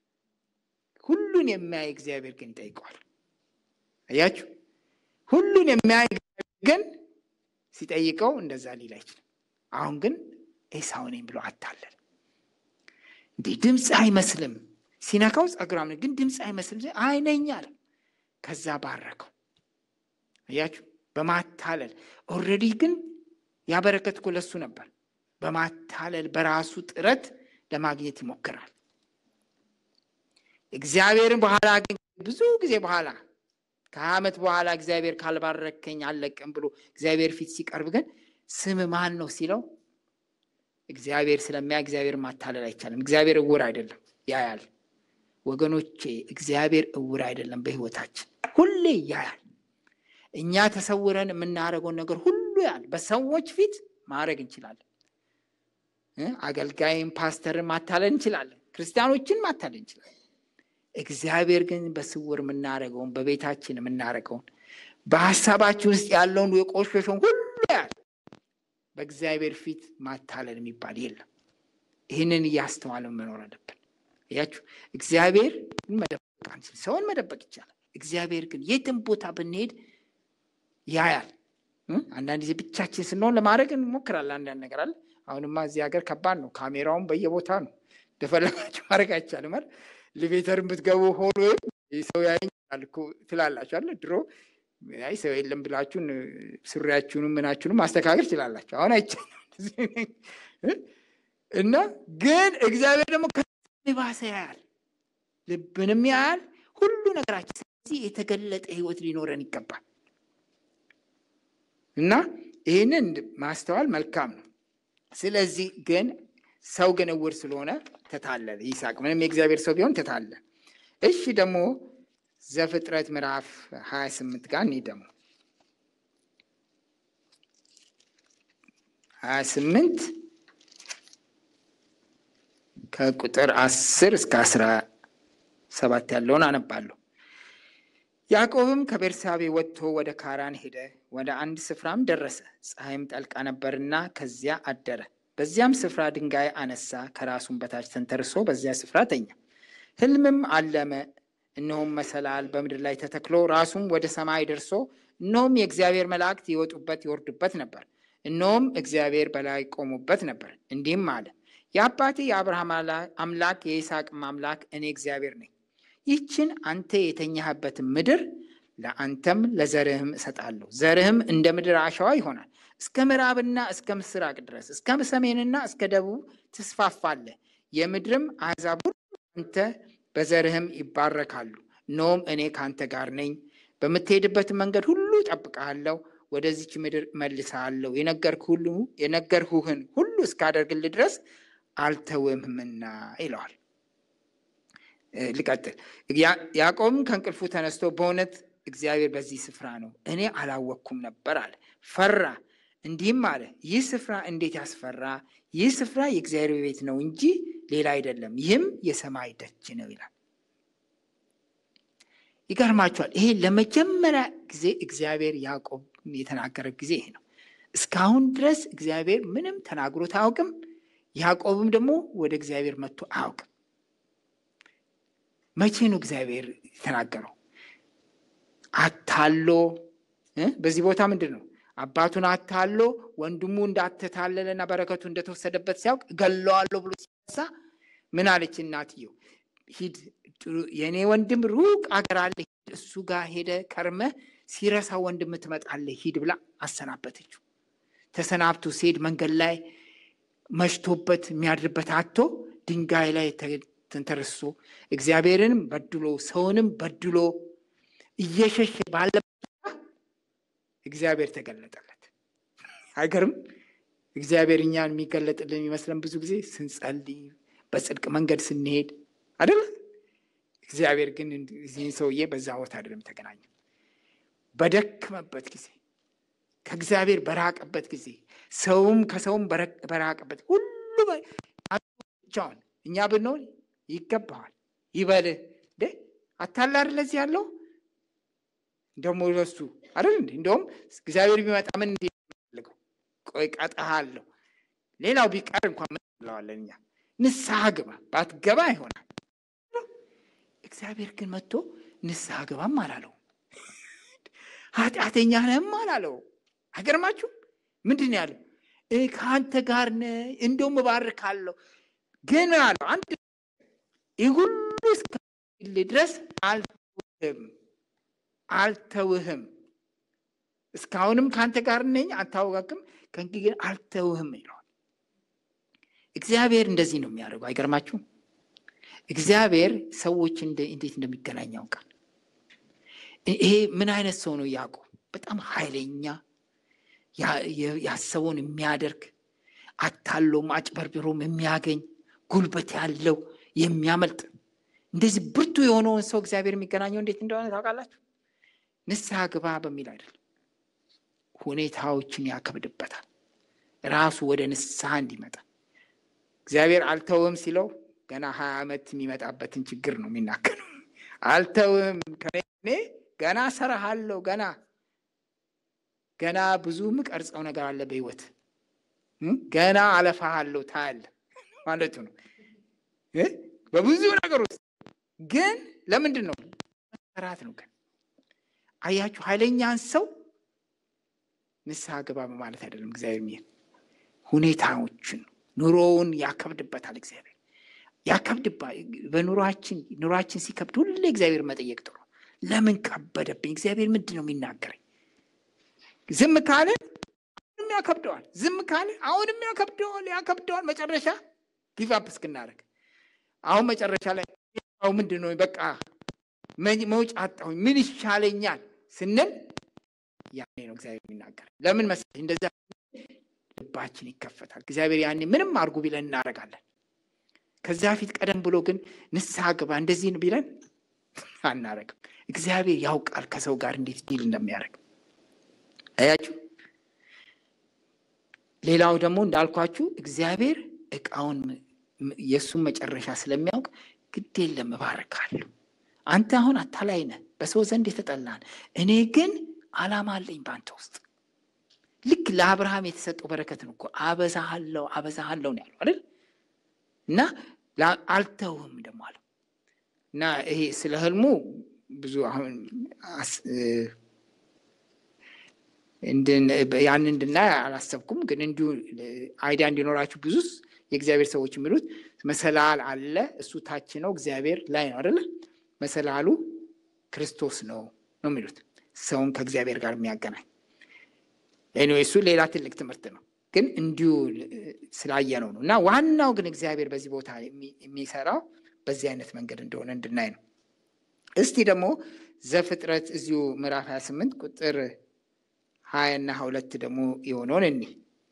ሁሉን የሚያይ እግዚአብሔር ግን ይጠይቀዋል። አያችሁ፣ ሁሉን የሚያይ ግን ሲጠይቀው እንደዛ ሊል አይችልም። አሁን ግን ኤሳው ነኝ ብሎ አታለል። እንዲህ ድምፅ አይመስልም። ሲነካው ጸጉራም ግን ድምፅ አይመስልም። አይነኝ አለ። ከዛ ባረከው። አያችሁ በማታለል ኦልሬዲ ግን ያበረከት እኮ ለሱ ነበር። በማታለል በራሱ ጥረት ለማግኘት ይሞክራል። እግዚአብሔርን በኋላ ግን ብዙ ጊዜ በኋላ ከሀያ ዓመት በኋላ እግዚአብሔር ካልባረከኝ አልለቅም ብሎ እግዚአብሔር ፊት ሲቀርብ ግን ስም ማን ነው ሲለው እግዚአብሔር ስለሚያ እግዚአብሔር ማታለል አይቻልም። እግዚአብሔር እውር አይደለም፣ ያያል። ወገኖቼ እግዚአብሔር እውር አይደለም። በሕይወታችን ሁሌ ያያል። እኛ ተሰውረን የምናደርገውን ነገር ሁሉ ያል በሰዎች ፊት ማድረግ እንችላለን። አገልጋይም ፓስተርን ማታለል እንችላለን። ክርስቲያኖችን ማታለል እንችላለን። እግዚአብሔር ግን በስውር የምናደርገውን በቤታችን የምናደርገውን በሀሳባችን ውስጥ ያለውን የቆሸሸውን ሁሉ ያል በእግዚአብሔር ፊት ማታለል የሚባል የለም። ይህንን እያስተዋልን መኖር አለብን። እያችሁ እግዚአብሔር መደበቅ አንችል። ሰውን መደበቅ ይቻላል። እግዚአብሔር ግን የትም ቦታ ብንሄድ ያያል። አንዳንድ ጊዜ ብቻችን ስንሆን ለማድረግ እንሞክራለን። አንዳንድ ነገር አለ። አሁንማ እዚህ ሀገር ከባድ ነው። ካሜራውን በየቦታ ነው። እንደፈለጋችሁ ማድረግ አይቻልም። አይደል? ሊቬተርን ብትገቡ ሆኖ ሰው ያየኛል እኮ ትላላችሁ አለ። ድሮ አይ ሰው የለም ብላችሁን ሱሪያችሁንም ምናችሁንም ማስተካከል ትችላላችሁ። አሁን አይቻልም። እና ግን እግዚአብሔር ደግሞ ባሰ ያያል፣ ልብንም ያያል፣ ሁሉ ነገራችን። ስለዚህ የተገለጠ ሕይወት ሊኖረን ይገባል። እና ይህንን ማስተዋል መልካም ነው። ስለዚህ ግን ሰው ግን እውር ስለሆነ ተታለለ። ይስሐቅ ምንም የእግዚአብሔር ሰው ቢሆን ተታለለ። እሺ ደግሞ ዘፍጥረት ምዕራፍ ሀያ ስምንት ጋር እኔ ደግሞ ሀያ ስምንት ከቁጥር አስር እስከ አስራ ሰባት ያለውን አነባለሁ። ያዕቆብም ከቤርሳቤ ወጥቶ ወደ ካራን ሄደ። ወደ አንድ ስፍራም ደረሰ። ፀሐይም ጠልቃ ነበርና ከዚያ አደረ። በዚያም ስፍራ ድንጋይ አነሳ፣ ከራሱም በታች ተንተርሶ በዚያ ስፍራ ተኛ። ሕልምም አለመ። እነሆም መሰላል በምድር ላይ ተተክሎ ራሱም ወደ ሰማይ ደርሶ እነሆም የእግዚአብሔር መላእክት ይወጡበት ይወርዱበት ነበር። እነሆም እግዚአብሔር በላይ ቆሙበት ነበር። እንዲህም አለ፣ የአባቴ የአብርሃም አምላክ የይስሐቅም አምላክ እኔ እግዚአብሔር ነኝ። ይህችን አንተ የተኛህበትን ምድር ለአንተም ለዘርህም እሰጣለሁ። ዘርህም እንደ ምድር አሸዋ ይሆናል። እስከ ምዕራብና እስከ ምስራቅ ድረስ እስከ ሰሜንና እስከ ደቡብ ትስፋፋለህ። የምድርም አሕዛብ ሁሉ አንተ በዘርህም ይባረካሉ። እነሆም እኔ ከአንተ ጋር ነኝ፣ በምትሄድበትን መንገድ ሁሉ እጠብቅሃለሁ፣ ወደዚች ምድር እመልስሃለሁ። የነገርሁህን ሁሉ እስካደርግልህ ድረስ አልተውህምና ይለዋል። ልቀጥል። ያዕቆብም ከእንቅልፉ ተነስቶ በእውነት እግዚአብሔር በዚህ ስፍራ ነው፣ እኔ አላወቅኩም ነበር አለ። ፈራ፣ እንዲህም አለ፣ ይህ ስፍራ እንዴት ያስፈራ! ይህ ስፍራ የእግዚአብሔር ቤት ነው እንጂ ሌላ አይደለም፣ ይህም የሰማይ ደጅ ነው ይላል። ይገርማችኋል። ይሄ ለመጀመሪያ ጊዜ እግዚአብሔር ያዕቆብ የተናገረ ጊዜ ይሄ ነው። እስካሁን ድረስ እግዚአብሔር ምንም ተናግሮት አያውቅም። ያዕቆብም ደግሞ ወደ እግዚአብሔር መጥቶ አያውቅም። መቼ ነው እግዚአብሔር የተናገረው? አታሎ በዚህ ቦታ ምንድን ነው አባቱን አታሎ ወንድሙ እንዳተታለለና በረከቱ እንደተወሰደበት ሲያውቅ እገለዋለሁ ብሎ ሲነሳ ምን አለች እናትየው? ሂድ የእኔ ወንድም ሩቅ አገር አለ፣ እሱ ጋር ሄደ ከርመ ሲረሳ ወንድም ትመጣለህ፣ ሂድ ብላ አሰናበተችው። ተሰናብቶ ሲሄድ መንገድ ላይ መሽቶበት የሚያድርበት አቶ ድንጋይ ላይ ተንተርሶ እግዚአብሔርንም በድሎ ሰውንም በድሎ እየሸሸ ባለበት እግዚአብሔር ተገለጠለት። አይገርም? እግዚአብሔር እኛን የሚገለጥልን የሚመስለን ብዙ ጊዜ ስንጸልይ፣ በጽድቅ መንገድ ስንሄድ አይደለ? እግዚአብሔር ግን እዚህን ሰውዬ በዛ ቦታ አይደለም የተገናኘ። በደክመበት ጊዜ፣ ከእግዚአብሔር በራቀበት ጊዜ፣ ሰውም ከሰውም በራቀበት ሁሉ ብቻውን እኛ ብንሆን ይገባዋል ይበልህ እንዴ አታላር ለዚህ ያለው ደግሞ ለሱ አይደል እንዴ እንደውም እግዚአብሔር ቢመጣ ምን እንዴ ፈልገው ቆይ ቀጣሃለሁ ሌላው ቢቀር እንኳን ምን እንለዋለን እኛ ንስሐ ግባ ባትገባ ይሆናል እግዚአብሔር ግን መጥቶ ንስሐ ግባም አላለው ኃጢአተኛ ነህም አላለው አይገርማችሁ ምንድን ነው ያለው ከአንተ ጋር ነህ እንደውም እባርካለሁ ግን አለው አንድ ይህ ሁሉ እስከል ድረስ አልተውህም አልተውህም እስካሁንም ከአንተ ጋር ነኝ አታወቃቅም ከእንግዲህ ግን አልተውህም ይለዋል እግዚአብሔር እንደዚህ ነው የሚያደርገው አይገርማችሁም እግዚአብሔር ሰዎች እንዴት እንደሚገናኝ ያውቃል ይሄ ምን አይነት ሰው ነው ያዕቆብ በጣም ኃይለኛ ያሰበውን የሚያደርግ አታሎም አጭበርብሮም የሚያገኝ ጉልበት ያለው የሚያመልጥ እንደዚህ ብርቱ የሆነውን ሰው እግዚአብሔር የሚገናኘው እንዴት እንደሆነ ታውቃላችሁ ንስሐ ግባ በሚል አይደለም ሁኔታዎችን ያከብድበታል ራሱ ወደ ንስሐ እንዲመጣ እግዚአብሔር አልተውም ሲለው ገና ሀያ ዓመት የሚመጣበትን ችግር ነው የሚናገረው አልተውም ከኔ ገና ሰራሃለሁ ገና ገና ብዙ ምቀርጸው ነገር አለ በህይወት ገና አለፋሃለሁ ታያለ ማለቱ ነው በብዙ ነገር ውስጥ ግን ለምንድን ነው መሰራት ነው ግን አያችሁ ኃይለኛን ሰው ንስሐ ግባ በማለት አይደለም እግዚአብሔር ሚል ሁኔታዎችን ኑሮውን ያከብድበታል እግዚአብሔር ያከብድባ በኑሯችን ኑሯችን ሲከብድ ሁሌ እግዚአብሔር መጠየቅ ጥሩ ለምን ከበደብኝ እግዚአብሔር ምንድን ነው የሚናገረኝ ዝም ካለ አሁንም ያከብደዋል ዝም ካለ አሁንም ያከብደዋል ያከብደዋል መጨረሻ ጊቫፕ እስክናደርግ አሁን መጨረሻ ላይ ምንድን ነው በቃ መውጫ አጣሁኝ ምን ይሻለኛል ስንል ያኔ ነው እግዚአብሔር የሚናገር ለምን መሰለኝ እንደዛ ልባችን ይከፈታል እግዚአብሔር ያኔ ምንም አርጉ ቢለን እናደርጋለን ከዚያ ፊት ቀደም ብሎ ግን ንስሐ ግባ እንደዚህ ቢለን አናረግም እግዚአብሔር ያውቃል ከሰው ጋር እንዴት ዲል እንደሚያደርግ አያችሁ ሌላው ደግሞ እንዳልኳችሁ እግዚአብሔር እቃውን የእሱን መጨረሻ ስለሚያውቅ ግድ የለም እባርካለሁ። አንተ አሁን አታላይ ነህ፣ በሰው ዘንድ የተጠላን፣ እኔ ግን ዓላማ አለኝ በአንተ ውስጥ። ልክ ለአብርሃም የተሰጠው በረከት ነው እኮ አበዛሃለሁ አበዛሃለሁ ነው ያለው አይደል? እና አልተውህም ደግሞ አለው እና ይሄ ስለ ህልሙ ብዙ አሁን ያን እንድናይ አላሰብኩም፣ ግን እንዲሁ አይዲያ እንዲኖራችሁ ብዙ የእግዚአብሔር ሰዎች የሚሉት መሰላል አለ፣ እሱ ታች ነው፣ እግዚአብሔር ላይ ነው አይደለ? መሰላሉ ክርስቶስ ነው ነው የሚሉት ሰውን ከእግዚአብሔር ጋር የሚያገናኝ ኤኒዌይ፣ እሱ ሌላ ትልቅ ትምህርት ነው፣ ግን እንዲሁ ስላየነው ነው። እና ዋናው ግን እግዚአብሔር በዚህ ቦታ የሚሰራው በዚህ አይነት መንገድ እንደሆነ እንድናይ ነው። እስቲ ደግሞ ዘፍጥረት እዚሁ ምዕራፍ 28 ቁጥር ሀያ እና ሀያ ሁለት ደግሞ የሆነውን እኒ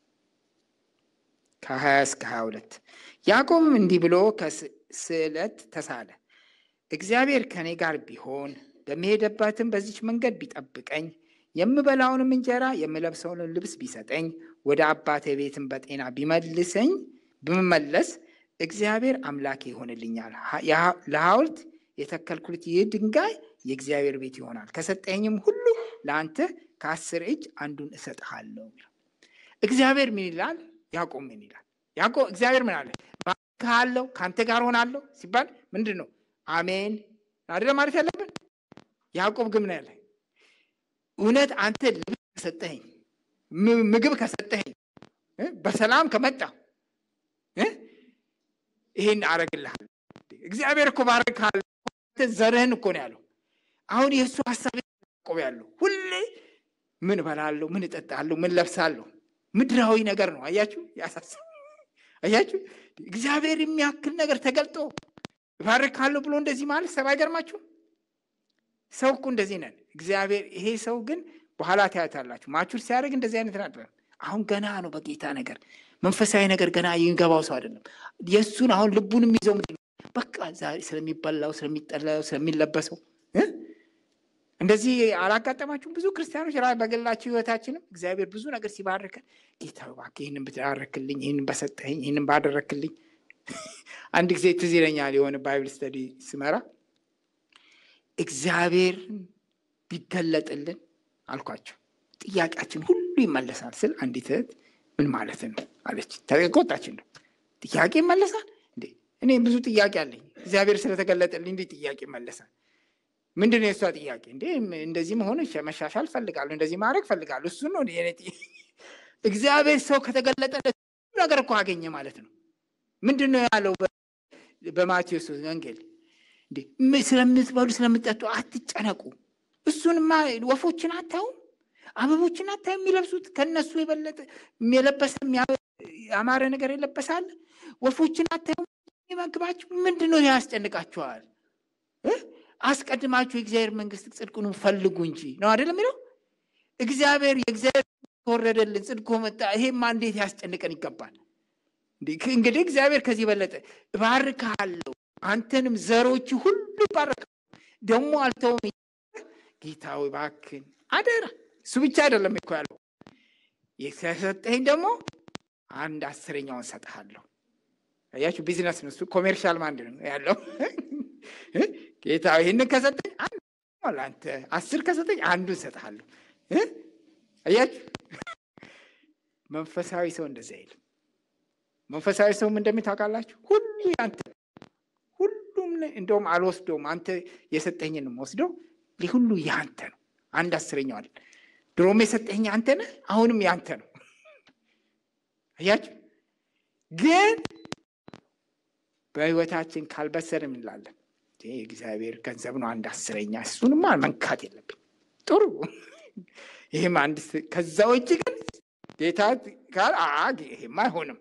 ከሀያ እስከ ሀያ ሁለት ያዕቆብም እንዲህ ብሎ ከስዕለት ተሳለ። እግዚአብሔር ከእኔ ጋር ቢሆን በሚሄደባትም በዚች መንገድ ቢጠብቀኝ የምበላውንም እንጀራ የምለብሰውንም ልብስ ቢሰጠኝ ወደ አባቴ ቤትም በጤና ቢመልሰኝ ብመለስ እግዚአብሔር አምላኬ ይሆንልኛል። ለሐውልት የተከልኩት ይህ ድንጋይ የእግዚአብሔር ቤት ይሆናል። ከሰጠኝም ሁሉ ለአንተ ከአስር እጅ አንዱን እሰጥሃለሁ። እግዚአብሔር ምን ይላል? ያዕቆብ ምን ይላል? ያዕቆብ እግዚአብሔር ምን አለ? ባርክሃለሁ፣ ከአንተ ጋር ሆናለሁ ሲባል ምንድን ነው? አሜን አይደለ ማለት ያለብን። ያዕቆብ ግን ምን ያለ? እውነት አንተ ልብስ ከሰጠኸኝ፣ ምግብ ከሰጠኸኝ፣ በሰላም ከመጣ ይሄን አረግልሃል። እግዚአብሔር እኮ ባርክሃለሁ፣ ዘርህን እኮ ነው ያለው። አሁን የእሱ ሀሳብ ያዕቆብ ያለው ሁሌ ምን እበላለሁ፣ ምን እጠጣለሁ፣ ምን ለብሳለሁ፣ ምድራዊ ነገር ነው። አያችሁ፣ ያሳስብ አያችሁ። እግዚአብሔር የሚያክል ነገር ተገልጦ እባርካለሁ ብሎ እንደዚህ ማለት ሰብ አይገርማችሁ? ሰው እኮ እንደዚህ ነን። እግዚአብሔር ይሄ ሰው ግን በኋላ ታያታላችሁ። ማቹር ሲያደርግ እንደዚህ አይነት ነበር። አሁን ገና ነው በጌታ ነገር መንፈሳዊ ነገር ገና የሚገባው ሰው አይደለም። የእሱን አሁን ልቡን የሚይዘው ምንድን ነው? በቃ ዛሬ ስለሚበላው፣ ስለሚጠላው፣ ስለሚለበሰው እንደዚህ አላጋጠማችሁም? ብዙ ክርስቲያኖች ራ በግላችሁ ህይወታችንም እግዚአብሔር ብዙ ነገር ሲባርከን ጌታ እባክህ ይህንን ብታረክልኝ፣ ይህንን በሰጠኝ፣ ይህንን ባደረክልኝ። አንድ ጊዜ ትዝ ይለኛል የሆነ ባይብል ስተዲ ስመራ እግዚአብሔር ቢገለጥልን አልኳቸው ጥያቄያችን ሁሉ ይመለሳል ስል አንዲት እህት ምን ማለት ነው አለች። ተቆጣችን ነው ጥያቄ ይመለሳል እንዴ? እኔ ብዙ ጥያቄ አለኝ። እግዚአብሔር ስለተገለጠልኝ እንዴ ጥያቄ ይመለሳል? ምንድን ነው የእሷ ጥያቄ? እንዴ እንደዚህ መሆን መሻሻል ፈልጋለሁ፣ እንደዚህ ማድረግ ፈልጋለሁ። እሱ ነው እግዚአብሔር ሰው ከተገለጠለት ነገር እኮ አገኘ ማለት ነው። ምንድን ነው ያለው በማቴዎስ ወንጌል? እንዴ ስለምትበሉ ስለምትጠጡ አትጨነቁ። እሱንማ ወፎችን አታዩም? አበቦችን አታዩም? የሚለብሱት ከነሱ የበለጠ የለበሰ ያማረ ነገር የለበሳል። ወፎችን አታዩም? የሚመግባችሁ ምንድን ነው ያስጨንቃችኋል? አስቀድማችሁ የእግዚአብሔር መንግስት ጽድቁን ፈልጉ እንጂ ነው አይደለም የሚለው። እግዚአብሔር የእግዚአብሔር ተወረደልን ጽድቁ መጣ። ይሄማ እንዴት ያስጨንቀን ይገባል። እንግዲህ እግዚአብሔር ከዚህ በለጠ እባርክሃለሁ፣ አንተንም ዘሮች ሁሉ ይባረካሉ፣ ደግሞ አልተውም። ጌታ ሆይ እባክህን አደራ። እሱ ብቻ አይደለም እኮ ያለው የሰጠኝ ደግሞ አንድ አስረኛውን ሰጥሃለሁ። አያችሁ፣ ቢዝነስ ነው እሱ፣ ኮሜርሻል ማንድ ነው ያለው ጌታ ይህንን ከሰጠኝ አንተ አስር ከሰጠኝ አንዱን ሰጥሃለሁ። አያችሁ መንፈሳዊ ሰው እንደዚህ አይልም። መንፈሳዊ ሰውም እንደሚታውቃላችሁ ሁሉ ያንተ ሁሉም እንደውም አልወስደውም አንተ የሰጠኝን ወስደው ሁሉ ያንተ ነው። አንድ አስረኛው አለ ድሮም የሰጠኝ አንተ ነህ፣ አሁንም ያንተ ነው። አያችሁ ግን በህይወታችን ካልበሰርን እንላለን እግዚአብሔር ገንዘብ ነው አንድ አስረኛ፣ እሱንማ መንካት የለብኝ ጥሩ። ይህም አንድ ከዛ ውጭ ግን ጌታ ካል ይሄማ አይሆንም።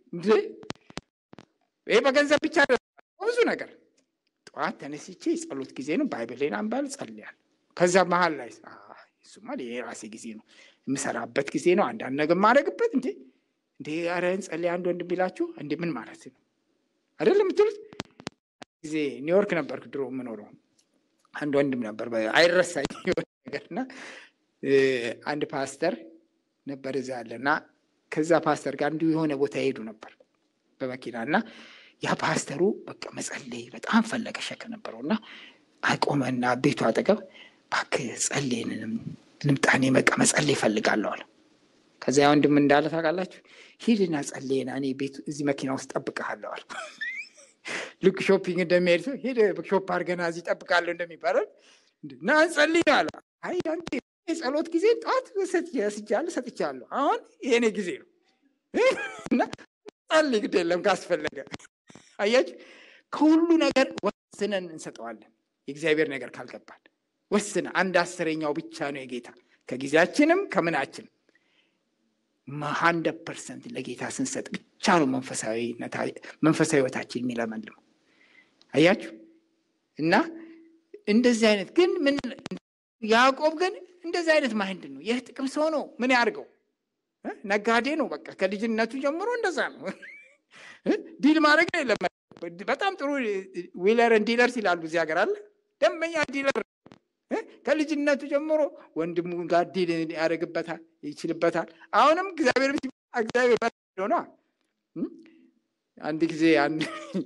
ይሄ በገንዘብ ብቻ ብዙ ነገር ጠዋት ተነስቼ የጸሎት ጊዜ ነው፣ ባይብሌን አንባል ጸልያል። ከዛ መሀል ላይ እሱማ የራሴ ጊዜ ነው፣ የምሰራበት ጊዜ ነው፣ አንዳንድ ነገር የማደርግበት እንዴ እንዴ ኧረ እንጸልይ አንድ ወንድም ቢላችሁ እንዴ ምን ማለት ነው አይደለም የምትሉት ጊዜ ኒውዮርክ ነበርክ ድሮ የምኖረው። አንድ ወንድም ነበር አይረሳኝ ነገር እና አንድ ፓስተር ነበር እዛ ያለ እና ከዛ ፓስተር ጋር እንዲሁ የሆነ ቦታ ይሄዱ ነበር በመኪና እና ያ ፓስተሩ በቃ መጸለይ በጣም ፈለገ ሸክ ነበረው እና አቆመና ቤቱ አጠገብ እባክህ ጸልይን ልምጣኔ በቃ መጸለይ እፈልጋለሁ አለ። ከዚያ ወንድም እንዳለ ታውቃላችሁ፣ ሂድና ጸልይና እኔ ቤቱ እዚህ መኪና ውስጥ ጠብቀሃለሁ አለ። ልክ ሾፒንግ እንደሚሄድ ሰው ሂድ ሾፕ አድርገና እዚህ ጠብቃለሁ እንደሚባለው ና ጸልይ አለ። አይ አንተ የጸሎት ጊዜ ጠዋት ስጃለሁ ሰጥቻለሁ፣ አሁን የኔ ጊዜ ነው እና ጸልይ ግድ የለም ካስፈለገ። አያችሁ ከሁሉ ነገር ወስነን እንሰጠዋለን። የእግዚአብሔር ነገር ካልገባል ወስነ አንድ አስረኛው ብቻ ነው የጌታ ከጊዜያችንም ከምናችን ሀንድረድ ፐርሰንት ለጌታ ስንሰጥ ብቻ ነው መንፈሳዊ ህይወታችን የሚለመልመው። አያችሁ እና እንደዚህ አይነት ግን ምን ያዕቆብ ግን እንደዚህ አይነት ማይንድ ነው። ይህ ጥቅም ሰው ነው። ምን ያድርገው? ነጋዴ ነው። በቃ ከልጅነቱ ጀምሮ እንደዛ ነው። ዲል ማድረግ የለም። በጣም ጥሩ ዊለርን ዲለርስ ይላሉ እዚህ ሀገር አለ። ደንበኛ ዲለር ከልጅነቱ ጀምሮ ወንድሙ ጋር ዲል ያደርግበታል፣ ይችልበታል። አሁንም እግዚአብሔር እግዚአብሔር ሆነ። አንድ ጊዜ አንድ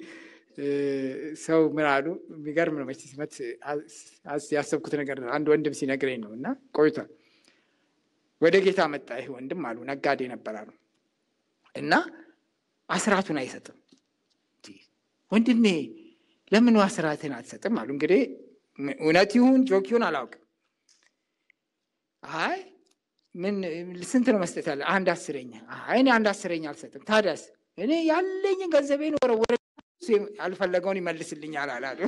ሰው ምን አሉ፣ የሚገርም ነው መቼ ሲመት ያሰብኩት ነገር ነው። አንድ ወንድም ሲነግረኝ ነው እና ቆይቷል። ወደ ጌታ መጣ ይህ ወንድም አሉ፣ ነጋዴ ነበር አሉ እና አስራቱን አይሰጥም። ወንድሜ ለምን አስራትን አትሰጥም አሉ። እንግዲህ እውነት ይሁን ጆክ ይሁን አላውቅም። አይ ምን ስንት ነው መስጠት ያለ? አንድ አስረኛ። አይ እኔ አንድ አስረኛ አልሰጥም። ታዲያስ? እኔ ያለኝን ገንዘቤን ወረወረ ያልፈለገውን ይመልስልኛል አላሉ።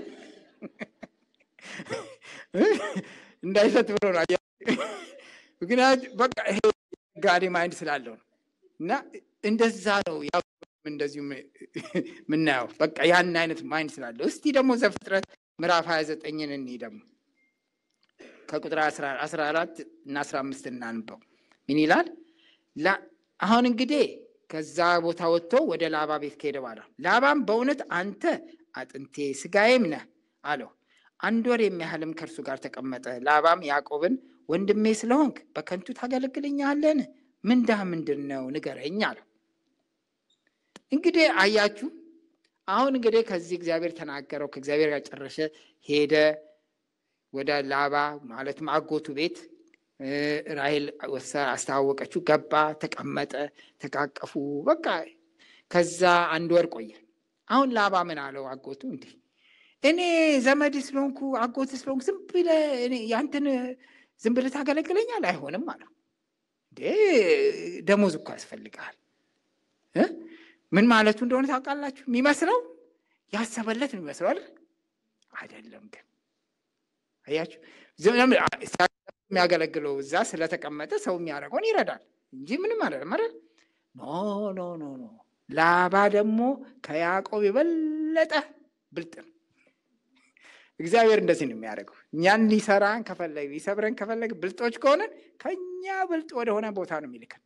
እንዳይሰጥ ብሎ ነው። ምክንያቱ በቃ ይሄ ጋዴ ማይንድ ስላለው ነው። እና እንደዛ ነው ያው እንደዚሁ ምናየው በቃ ያን አይነት ማይንድ ስላለው። እስቲ ደግሞ ዘፍጥረት ምዕራፍ ሀያ ዘጠኝን እኒ ደግሞ ከቁጥር አስራ አራት እና አስራ አምስት እናንበው ምን ይላል? አሁን እንግዲህ ከዛ ቦታ ወጥቶ ወደ ላባ ቤት ከሄደ በኋላ ላባም በእውነት አንተ አጥንቴ ስጋዬም ነህ አለው። አንድ ወር የሚያህልም ከእርሱ ጋር ተቀመጠ። ላባም ያዕቆብን ወንድሜ ስለሆንክ በከንቱ ታገለግለኛለን? ምንዳህ ምንድን ነው ንገረኝ አለው። እንግዲህ አያችሁ፣ አሁን እንግዲህ ከዚህ እግዚአብሔር ተናገረው፣ ከእግዚአብሔር ጋር ጨረሰ፣ ሄደ ወደ ላባ ማለትም አጎቱ ቤት ራሄል አስተዋወቀችው። ገባ፣ ተቀመጠ፣ ተቃቀፉ። በቃ ከዛ አንድ ወር ቆየ። አሁን ላባ ምን አለው አጎቱ እንዲህ እኔ ዘመድ ስለሆንኩ አጎት ስለሆንኩ ዝም ብለህ ያንተን ዝም ብለህ ታገለግለኛል? አይሆንም አለው። እንዴ ደሞዝ እኮ ያስፈልግሃል። ምን ማለቱ እንደሆነ ታውቃላችሁ? የሚመስለው ያሰበለት ነው የሚመስለው አይደል? አይደለም ግን አያችሁ የሚያገለግለው እዛ ስለተቀመጠ ሰው የሚያደርገውን ይረዳል እንጂ ምንም አይደለም አይደል? ኖ ኖ ኖ ኖ። ላባ ደግሞ ከያዕቆብ የበለጠ ብልጥ ነው። እግዚአብሔር እንደዚህ ነው የሚያደርገው። እኛን ሊሰራን ከፈለግ ሊሰብረን ከፈለግ ብልጦች ከሆነን ከኛ ብልጥ ወደሆነ ቦታ ነው የሚልከን።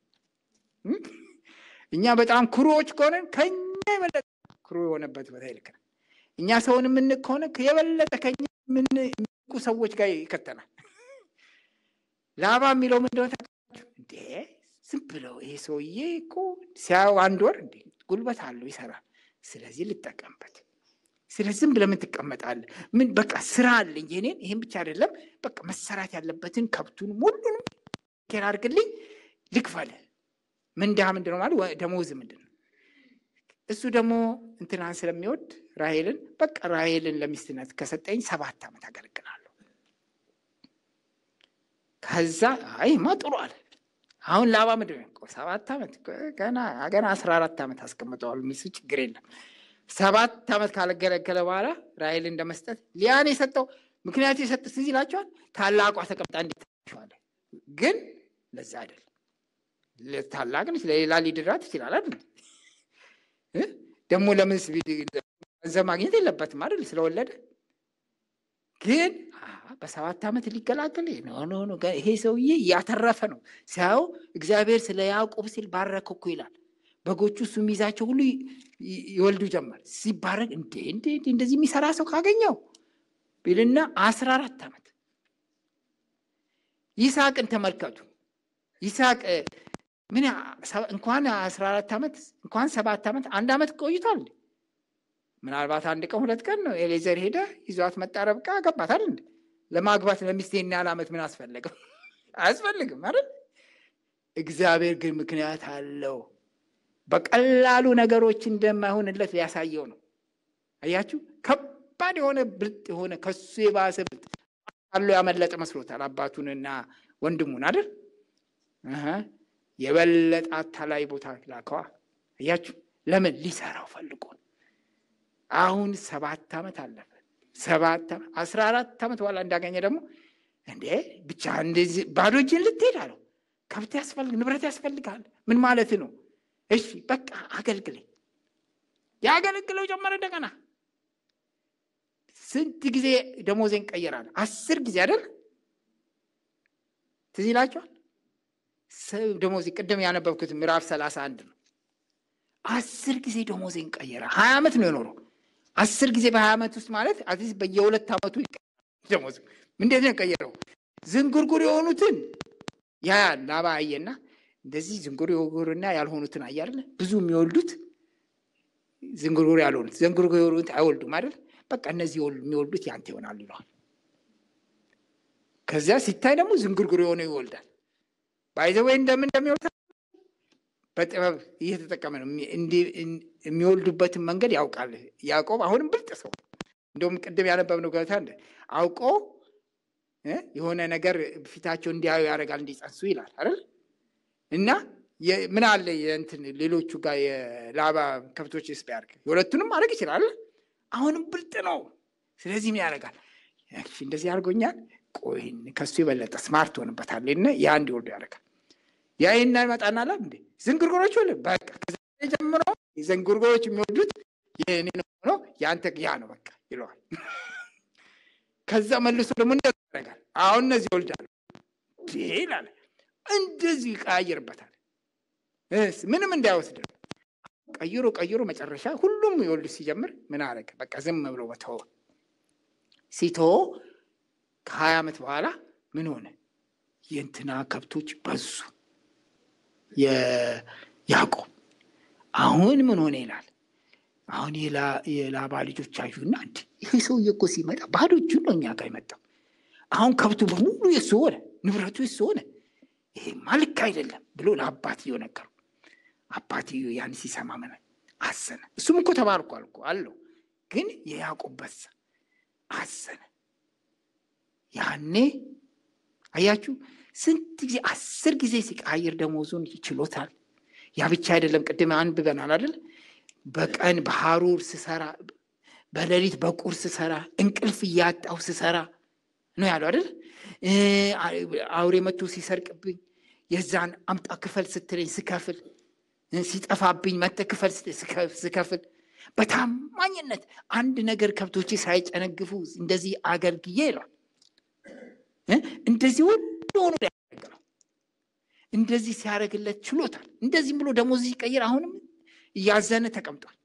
እኛ በጣም ኩሩዎች ከሆነን ከኛ የበለጠ ኩሩ የሆነበት ቦታ ይልከናል። እኛ ሰውን የምንቅ ከሆነ የበለጠ ከኛ የምንቁ ሰዎች ጋር ይከተናል። ላባ የሚለው ምንድነው ታውቃላችሁ? እንዴ ዝም ብለው ይሄ ሰውዬ እኮ ሲያው አንድ ወር እንዴ ጉልበት አለው ይሰራል። ስለዚህ ልጠቀምበት። ስለዚህ ዝም ብለህ ምን ትቀመጣለህ? ምን በቃ ስራ አለኝ የኔን። ይህን ብቻ አይደለም በቃ መሰራት ያለበትን ከብቱን ሁሉንም ኬር አድርግልኝ፣ ልክፈልህ። ምንዳ ምንድን ነው ማለት ደሞዝ ምንድን ነው? እሱ ደግሞ እንትናን ስለሚወድ ራሄልን በቃ ራሄልን ለሚስትነት ከሰጠኝ ሰባት ዓመት አገለግላለሁ። ከዛ አይማ ጥሩ አለ። አሁን ላባ ምንድን ነው ሰባት ዓመት ገና ገና አስራ አራት ዓመት አስቀምጠዋል። ሚስቱ ችግር የለም ሰባት ዓመት ካለገለገለ በኋላ ራሔል እንደመስጠት ሊያን የሰጠው ምክንያቱ የሰጥ ትዝ ይላቸዋል። ታላቋ ተቀምጣ እንዲታሸዋለ ግን ለዛ አይደለም። ታላቅ ነች፣ ለሌላ ሊድራ ትችላል አይደል? ደግሞ ለምን ገንዘብ ማግኘት የለበትም አይደል? ስለወለደ ግን በሰባት ዓመት ሊገላገል ኖ ኖ ይሄ ሰውዬ እያተረፈ ነው። ሲያው እግዚአብሔር ስለ ያዕቆብ ሲል ባረከ እኮ ይላል። በጎቹ እሱ የሚይዛቸው ሁሉ ይወልዱ ጀመር። ሲባረክ እንዴ እንዴ እንደዚህ የሚሰራ ሰው ካገኘው ቢልና አስራ አራት ዓመት ይስሐቅን ተመልከቱ። ይስሐቅ ምን እንኳን አስራ አራት ዓመት እንኳን ሰባት ዓመት አንድ ዓመት ቆይቷል። ምናልባት አንድ ቀን ሁለት ቀን ነው ኤሌዘር ሄደ ይዟት መጣ። ረብቃ አገባታል እንዴ? ለማግባት ለሚስቴና ያህል ዓመት ምን አስፈለገው? አያስፈልግም አይደል? እግዚአብሔር ግን ምክንያት አለው። በቀላሉ ነገሮች እንደማይሆንለት ሊያሳየው ነው። አያችሁ፣ ከባድ የሆነ ብልጥ የሆነ ከሱ የባሰ ብልጥ አሎ ያመለጠ መስሎታል አባቱንና ወንድሙን አይደል? የበለጠ አታላይ ቦታ ላከዋ። አያችሁ፣ ለምን ሊሰራው ፈልጎ አሁን ሰባት ዓመት አለፈ። ሰባት ዓመት አስራ አራት ዓመት በኋላ እንዳገኘ ደግሞ እንዴ ብቻ እንደዚህ ባዶ እጅን ልትሄድ አለው። ከብት ያስፈልግ ንብረት ያስፈልጋል። ምን ማለት ነው? እሺ በቃ አገልግለኝ። ያገለግለው ጀመረ። እንደገና ስንት ጊዜ ደሞዜን ቀየራል? አስር ጊዜ አይደል? ትዝ ይላችኋል። ደሞዜ ቅድም ያነበብኩት ምዕራፍ ሰላሳ አንድ ነው። አስር ጊዜ ደሞዜን ቀየረ። ሀያ ዓመት ነው የኖረው። አስር ጊዜ በሀያ ዓመት ውስጥ ማለት አትሊስት በየሁለት ዓመቱ ደሞዝ እንዴት ነው የቀየረው? ዝንጉርጉር የሆኑትን ያ ላባ አየና እንደዚህ ዝንጉርጉርና ያልሆኑትን አየ አይደለ? ብዙ የሚወልዱት ዝንጉርጉር ያልሆኑት ዝንጉርጉር የሆኑት አይወልዱም አይደል? በቃ እነዚህ የሚወልዱት ያንተ ይሆናሉ ይለዋል። ከዚያ ሲታይ ደግሞ ዝንጉርጉር የሆነው ይወልዳል። ባይዘወይ እንደምን እንደሚወልድ በጥበብ እየተጠቀመ ነው። የሚወልዱበትን መንገድ ያውቃል ያዕቆብ። አሁንም ብልጥ ሰው እንደውም ቅድም ያነበብነው ገብታ እንደ አውቆ የሆነ ነገር ፊታቸው እንዲያዩ ያደርጋል እንዲጸንሱ ይላል አይደል እና ምን አለ የእንትን ሌሎቹ ጋር የላባ ከብቶች ስ ቢያደርግ የሁለቱንም ማድረግ ይችላል። አሁንም ብልጥ ነው። ስለዚህ ምን ያደርጋል? እንደዚህ አድርጎኛል፣ ቆይ ከሱ የበለጠ ስማርት ሆንበታል እና ያ እንዲወልዱ ያደርጋል። ያ ይና ይመጣና ላ እንዴ ዝንጉርጉሮች ወለ በቃ ከዛ ጀምሮ ዝንጉርጉሮች የሚወዱት የኔ ነው የአንተ ያ ነው በቃ ይለዋል። ከዛ መልሶ ደግሞ እንደዚህ ያደርጋል። አሁን እነዚህ ይወልዳሉ ይላል። እንደዚህ ይቀያየርበታል። ምንም እንዳይወስድ ቀይሮ ቀይሮ መጨረሻ ሁሉም ይወልድ ሲጀምር ምን አደረገ? በቃ ዝም ብሎ በተወ ሲተወ ከሀያ ዓመት በኋላ ምን ሆነ? የእንትና ከብቶች በዙ። የያዕቆብ አሁን ምን ሆነ ይላል። አሁን የላባ ልጆች አዩና እንዲ ይህ ሰውዬ እኮ ሲመጣ ባዶ እጁን ነው እኛ ጋር የመጣው። አሁን ከብቱ በሙሉ የሱ ሆነ፣ ንብረቱ የሱ ሆነ። ይሄማ ልክ አይደለም ብሎ ለአባትየው ነገሩ። አባትየው ያን ሲሰማ ምን አዘነ። እሱም እኮ ተባርኳል እኮ አለው፣ ግን የያዕቆብ በዛ አዘነ። ያኔ አያችሁ ስንት ጊዜ አስር ጊዜ ሲቃይር ደሞዙን ይችሎታል። ያ ብቻ አይደለም፣ ቅድም አንብበናል አይደል? በቀን በሐሩር ስሰራ፣ በሌሊት በቁር ስሰራ፣ እንቅልፍ እያጣው ስሰራ ነው ያለው አይደል? አውሬ መቶ ሲሰርቅብኝ የዛን አምጣ ክፈል ስትለኝ ስከፍል፣ ሲጠፋብኝ መተ ክፈል ስከፍል፣ በታማኝነት አንድ ነገር ከብቶቼ ሳይጨነግፉ እንደዚህ አገልግዬ ይሏል። እንደዚህ ሁሉ ሆኖ ያገለግለው እንደዚህ ሲያደርግለት ችሎታል። እንደዚህም ብሎ ደሞዝ ሲቀይር አሁንም እያዘነ ተቀምጧል።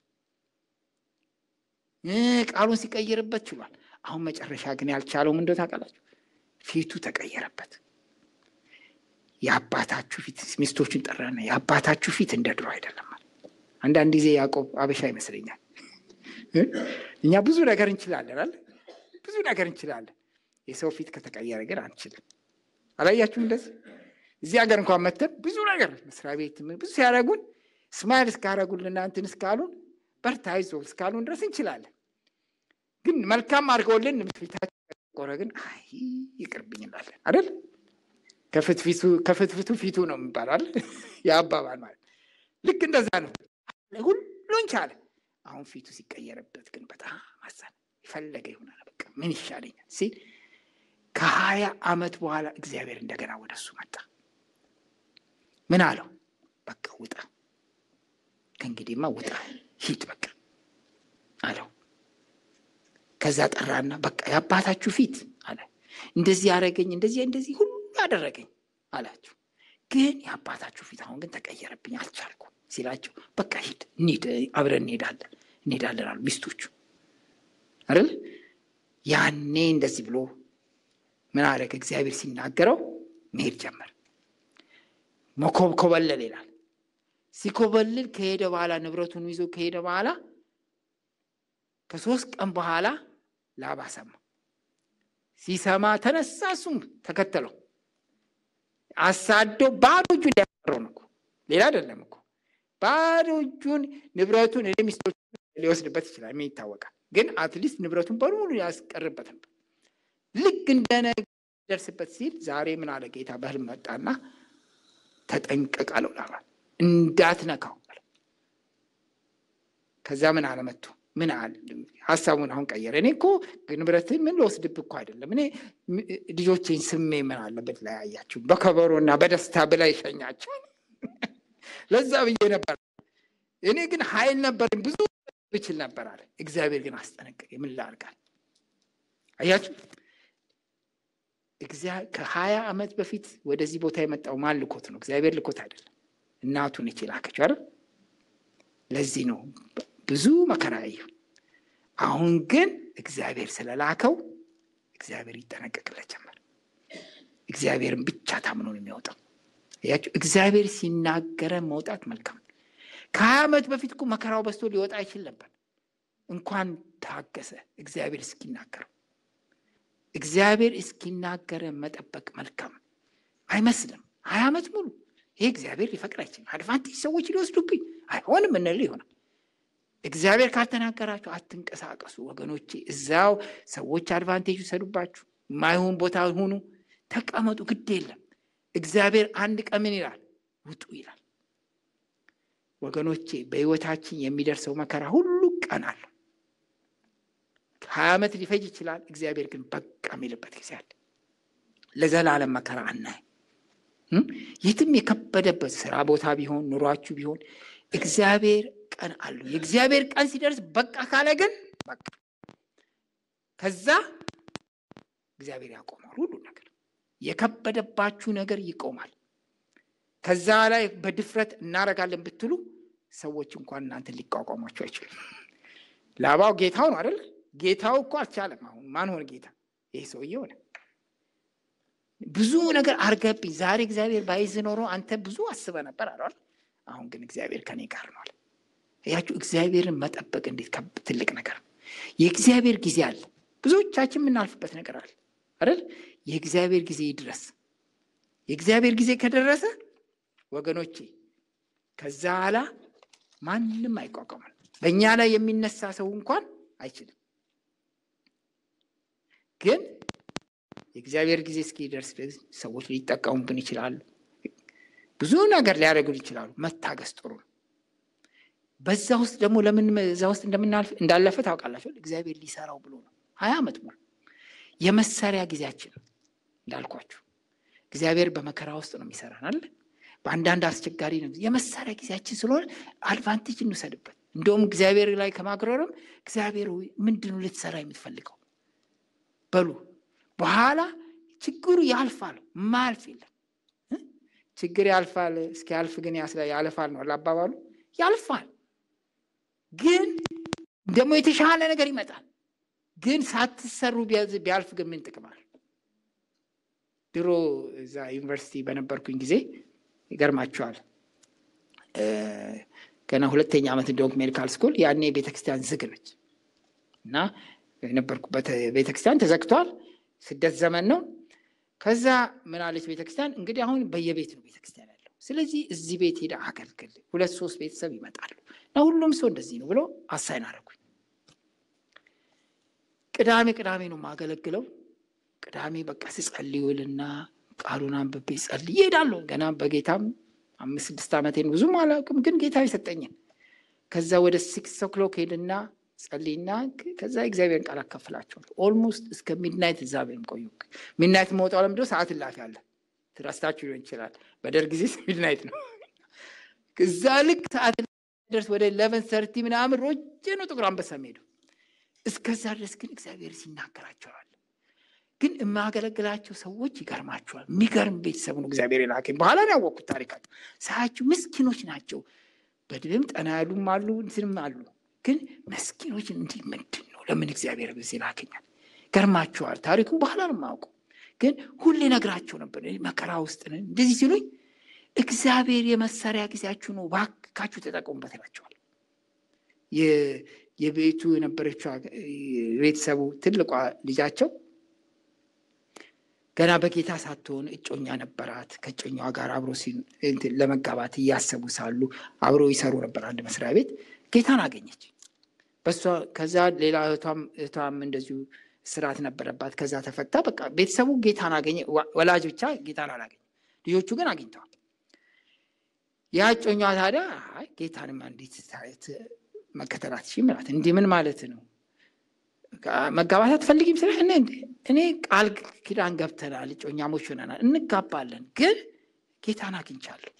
ቃሉን ሲቀይርበት ችሏል። አሁን መጨረሻ ግን ያልቻለው ምንድን ነው ታውቃላችሁ? ፊቱ ተቀየረበት። የአባታችሁ ፊት ሚስቶችን ጠራና የአባታችሁ ፊት እንደ ድሮ አይደለም። አንዳንድ ጊዜ ያዕቆብ አበሻ ይመስለኛል። እኛ ብዙ ነገር እንችላለን አለ ብዙ ነገር እንችላለን። የሰው ፊት ከተቀየረ ግን አንችልም። አላያችሁም? እንደዚህ እዚህ ሀገር እንኳን መተን ብዙ ነገር መስሪያ ቤት ብዙ ሲያደርጉን ስማይል እስካደረጉልና እንትን እስካሉን በርታ አይዞህ እስካሉን ድረስ እንችላለን። ግን መልካም አድርገውልን ፊታችን ቆረ ግን አይ ይቅርብኝ እንላለን አይደል? ከፍትፊቱ ፊቱ ነው የሚባላል የአባባል ማለት ልክ እንደዛ ነው። ሁሉን ቻለ። አሁን ፊቱ ሲቀየርበት ግን በጣም አዘነ። የፈለገ ይሆናል በቃ ምን ይሻለኛል ሲል ከሀያ ዓመት በኋላ እግዚአብሔር እንደገና ወደ እሱ መጣ። ምን አለው? በቃ ውጣ፣ ከእንግዲህማ ውጣ፣ ሂድ በቃ አለው። ከዛ ጠራና በቃ የአባታችሁ ፊት አለ እንደዚህ ያደረገኝ እንደዚህ እንደዚህ ሁሉ አደረገኝ አላቸው። ግን የአባታችሁ ፊት አሁን ግን ተቀየረብኝ፣ አልቻልኩም ሲላቸው በቃ ሂድ፣ እንሂድ፣ አብረን እንሄዳለን እንሄዳለን አሉ ሚስቶቹ አይደል። ያኔ እንደዚህ ብሎ ምን አደረገ? እግዚአብሔር ሲናገረው መሄድ ጀመር። መኮብኮበለል ይላል። ሲኮበልል ከሄደ በኋላ ንብረቱን ይዞ ከሄደ በኋላ ከሶስት ቀን በኋላ ላባ ሰማ። ሲሰማ ተነሳ፣ እሱም ተከተለው። አሳዶ ባዶ እጁን ሊያስቀረው ነው እኮ ሌላ አይደለም እኮ ባዶ እጁን ንብረቱን እኔ ሚስቶች ሊወስድበት ይችላል። ምን ይታወቃል? ግን አትሊስት ንብረቱን በሙሉ ያስቀርበት ነበር። ልክ እንደደርስበት ሲል ዛሬ ምን አለ ጌታ በህልም መጣና ተጠንቀቅ አለው ላባን እንዳትነካው አለ። ከዛ ምን አለ መጥቶ ምን አለ ሀሳቡን አሁን ቀየረ። እኔ እኮ ንብረትን ምን ልወስድብህ እኮ አይደለም እኔ ልጆቼን ስሜ ምን አለበት ለያያችሁ በከበሮና በደስታ ብላ ይሸኛቸው ለዛ ብዬ ነበር። እኔ ግን ኃይል ነበረኝ ብዙ ብችል ነበር አለ። እግዚአብሔር ግን አስጠነቀቀ። ምን ላድርጋል? አያችሁ ከሀያ ዓመት በፊት ወደዚህ ቦታ የመጣው ማን ልኮት ነው? እግዚአብሔር ልኮት አይደለም። እናቱን ነች የላከችው አይደል? ለዚህ ነው ብዙ መከራ ያየው። አሁን ግን እግዚአብሔር ስለላከው እግዚአብሔር ይጠነቀቅለት ጀመር። እግዚአብሔርን ብቻ ታምኖ ነው የሚወጣው። ያቸው እግዚአብሔር ሲናገረ መውጣት መልካም። ከሀያ ዓመት በፊት እኮ መከራው በዝቶ ሊወጣ አይችል ነበር። እንኳን ታገሰ እግዚአብሔር እስኪናገረው። እግዚአብሔር እስኪናገረ መጠበቅ መልካም አይመስልም። ሀያ ዓመት ሙሉ ይሄ እግዚአብሔር ሊፈቅድ አይችልም። አድቫንቴጅ ሰዎች ሊወስዱብኝ አይሆንም እንል ይሆናል። እግዚአብሔር ካልተናገራችሁ አትንቀሳቀሱ ወገኖቼ። እዛው ሰዎች አድቫንቴጅ ይሰዱባችሁ፣ የማይሆን ቦታ ሁኑ፣ ተቀመጡ፣ ግድ የለም። እግዚአብሔር አንድ ቀን ምን ይላል? ውጡ ይላል። ወገኖቼ በሕይወታችን የሚደርሰው መከራ ሁሉ ቀን አለው። ሀያ ዓመት ሊፈጅ ይችላል። እግዚአብሔር ግን በቃ የሚልበት ጊዜ አለ። ለዘላለም መከራ አናይ። የትም የከበደበት ስራ ቦታ ቢሆን ኑሯችሁ ቢሆን እግዚአብሔር ቀን አለው። የእግዚአብሔር ቀን ሲደርስ በቃ ካለ ግን በቃ ከዛ እግዚአብሔር ያቆማል ሁሉ ነገር የከበደባችሁ ነገር ይቆማል። ከዛ ላይ በድፍረት እናረጋለን ብትሉ ሰዎች እንኳን እናንተ ሊቋቋሟቸው አይችሉም። ላባው ጌታው ነው አይደል? ጌታው እኮ አልቻለም። አሁን ማን ሆነ ጌታ? ይህ ሰውዬ ሆነ። ብዙ ነገር አርገብኝ። ዛሬ እግዚአብሔር ባይዝ ኖሮ አንተ ብዙ አስበ ነበር አይደል? አሁን ግን እግዚአብሔር ከኔ ጋር ነው አለ። ያችሁ እግዚአብሔርን መጠበቅ እንዴት ትልቅ ነገር ነው። የእግዚአብሔር ጊዜ አለ። ብዙዎቻችን የምናልፍበት ነገር አለ አይደል? የእግዚአብሔር ጊዜ ይድረስ። የእግዚአብሔር ጊዜ ከደረሰ ወገኖቼ ከዛ ኋላ ማንም አይቋቋምም። በእኛ ላይ የሚነሳ ሰው እንኳን አይችልም። ግን የእግዚአብሔር ጊዜ እስኪደርስ ሰዎች ሊጠቀሙብን ይችላሉ። ብዙ ነገር ሊያደርጉን ይችላሉ። መታገስ ጥሩ ነው። በዛ ውስጥ ደግሞ ለምን እዛ ውስጥ እንደምናልፍ እንዳለፈ ታውቃላችሁ። እግዚአብሔር ሊሰራው ብሎ ነው ሀያ ዓመት ሙሉ የመሳሪያ ጊዜያችን እንዳልኳችሁ እግዚአብሔር በመከራ ውስጥ ነው የሚሰራን አለ። በአንዳንድ አስቸጋሪ ነው የመሳሪያ ጊዜያችን ስለሆነ አድቫንቴጅ እንውሰድበት። እንደውም እግዚአብሔር ላይ ከማግረርም እግዚአብሔር ምንድን ነው ልትሰራ የምትፈልገው በሉ። በኋላ ችግሩ ያልፋል፣ ማያልፍ የለም። ችግር ያልፋል፣ እስኪያልፍ ግን ያልፋል ነው አባባሉ። ያልፋል፣ ግን ደግሞ የተሻለ ነገር ይመጣል። ግን ሳትሰሩ ቢያልፍ ግን ምን ጥቅም አለ? ድሮ እዛ ዩኒቨርሲቲ በነበርኩኝ ጊዜ ይገርማቸዋል። ገና ሁለተኛ ዓመት እንደሆንኩ ሜዲካል ስኩል ያኔ ቤተክርስቲያን ዝግ ነች እና የነበርኩበት ቤተክርስቲያን ተዘግቷል። ስደት ዘመን ነው። ከዛ ምን አለች ቤተክርስቲያን፣ እንግዲህ አሁን በየቤት ነው ቤተክርስቲያን ያለው። ስለዚህ እዚህ ቤት ሄደ አገልግል፣ ሁለት ሶስት ቤተሰብ ይመጣሉ እና ሁሉም ሰው እንደዚህ ነው ብሎ አሳይን አደረጉኝ። ቅዳሜ ቅዳሜ ነው የማገለግለው። ቅዳሜ በቃ ስጸልዩልና ቃሉን አንብቤ ጸልይ ይሄዳለሁ። ገና በጌታም አምስት ስድስት ዓመቴን ብዙም አላውቅም፣ ግን ጌታ የሰጠኝን ከዛ ወደ ሲክስ ኦክሎክ ሄድና ጸልይና ከዛ እግዚአብሔርን ቃል አካፍላቸዋለሁ። ኦልሞስት እስከ ሚድናይት እዛ ወይም ቆዩ። ሚድናይት መውጣው ለምንድን ነው? ሰዓት እላፊ አለ። ትረስታችሁ ሊሆን ይችላል። በደርግ ጊዜ ሚድናይት ነው። እዛ ልክ ሰዓት ደርስ ወደ ኢለቨን ሰርቲ ምናምን ሮጬ ነው ጥቁር አንበሳ ሄዱ። እስከዛ ድረስ ግን እግዚአብሔር ሲናገራቸዋል። ግን የማገለግላቸው ሰዎች ይገርማቸዋል። የሚገርም ቤተሰብ ነው እግዚአብሔር የላከኝ። በኋላ ነው ያወቅኩት ታሪካቸው። ሳያቸው ምስኪኖች ናቸው። በድብም ጠና ያሉም አሉ፣ እንትንም አሉ። ግን መስኪኖች እንዲህ ምንድን ነው ለምን እግዚአብሔር በዚህ ላከኛል? ገርማቸዋል። ታሪኩን በኋላ ነው የማውቀው። ግን ሁሌ ነግራቸው ነበር መከራ ውስጥ ነን እንደዚህ ሲሉኝ፣ እግዚአብሔር የመሳሪያ ጊዜያችሁ ነው፣ ባካችሁ ተጠቀሙበት ይላቸዋል። የቤቱ የነበረችው ቤተሰቡ ትልቋ ልጃቸው ገና በጌታ ሳትሆን እጮኛ ነበራት። ከእጮኛዋ ጋር አብሮ ለመጋባት እያሰቡ ሳሉ አብሮ ይሰሩ ነበር አንድ መስሪያ ቤት። ጌታን አገኘች። በሷ ከዛ ሌላ እህቷም እንደዚሁ ስርዓት ነበረባት። ከዛ ተፈታ። በቃ ቤተሰቡ ጌታን አገኘ። ወላጅ ብቻ ጌታን አላገኘ፣ ልጆቹ ግን አግኝተዋል። ያ እጮኛዋ ታዲያ ጌታንማ እንዴት መከተላት ሺ ምላት እንዲህ ምን ማለት ነው መጋባት አትፈልጊም? ስለ እኔ ቃል ኪዳን ገብተናል፣ እጮኛሞች ሆነናል፣ እንጋባለን፣ ግን ጌታን አግኝቻለሁ።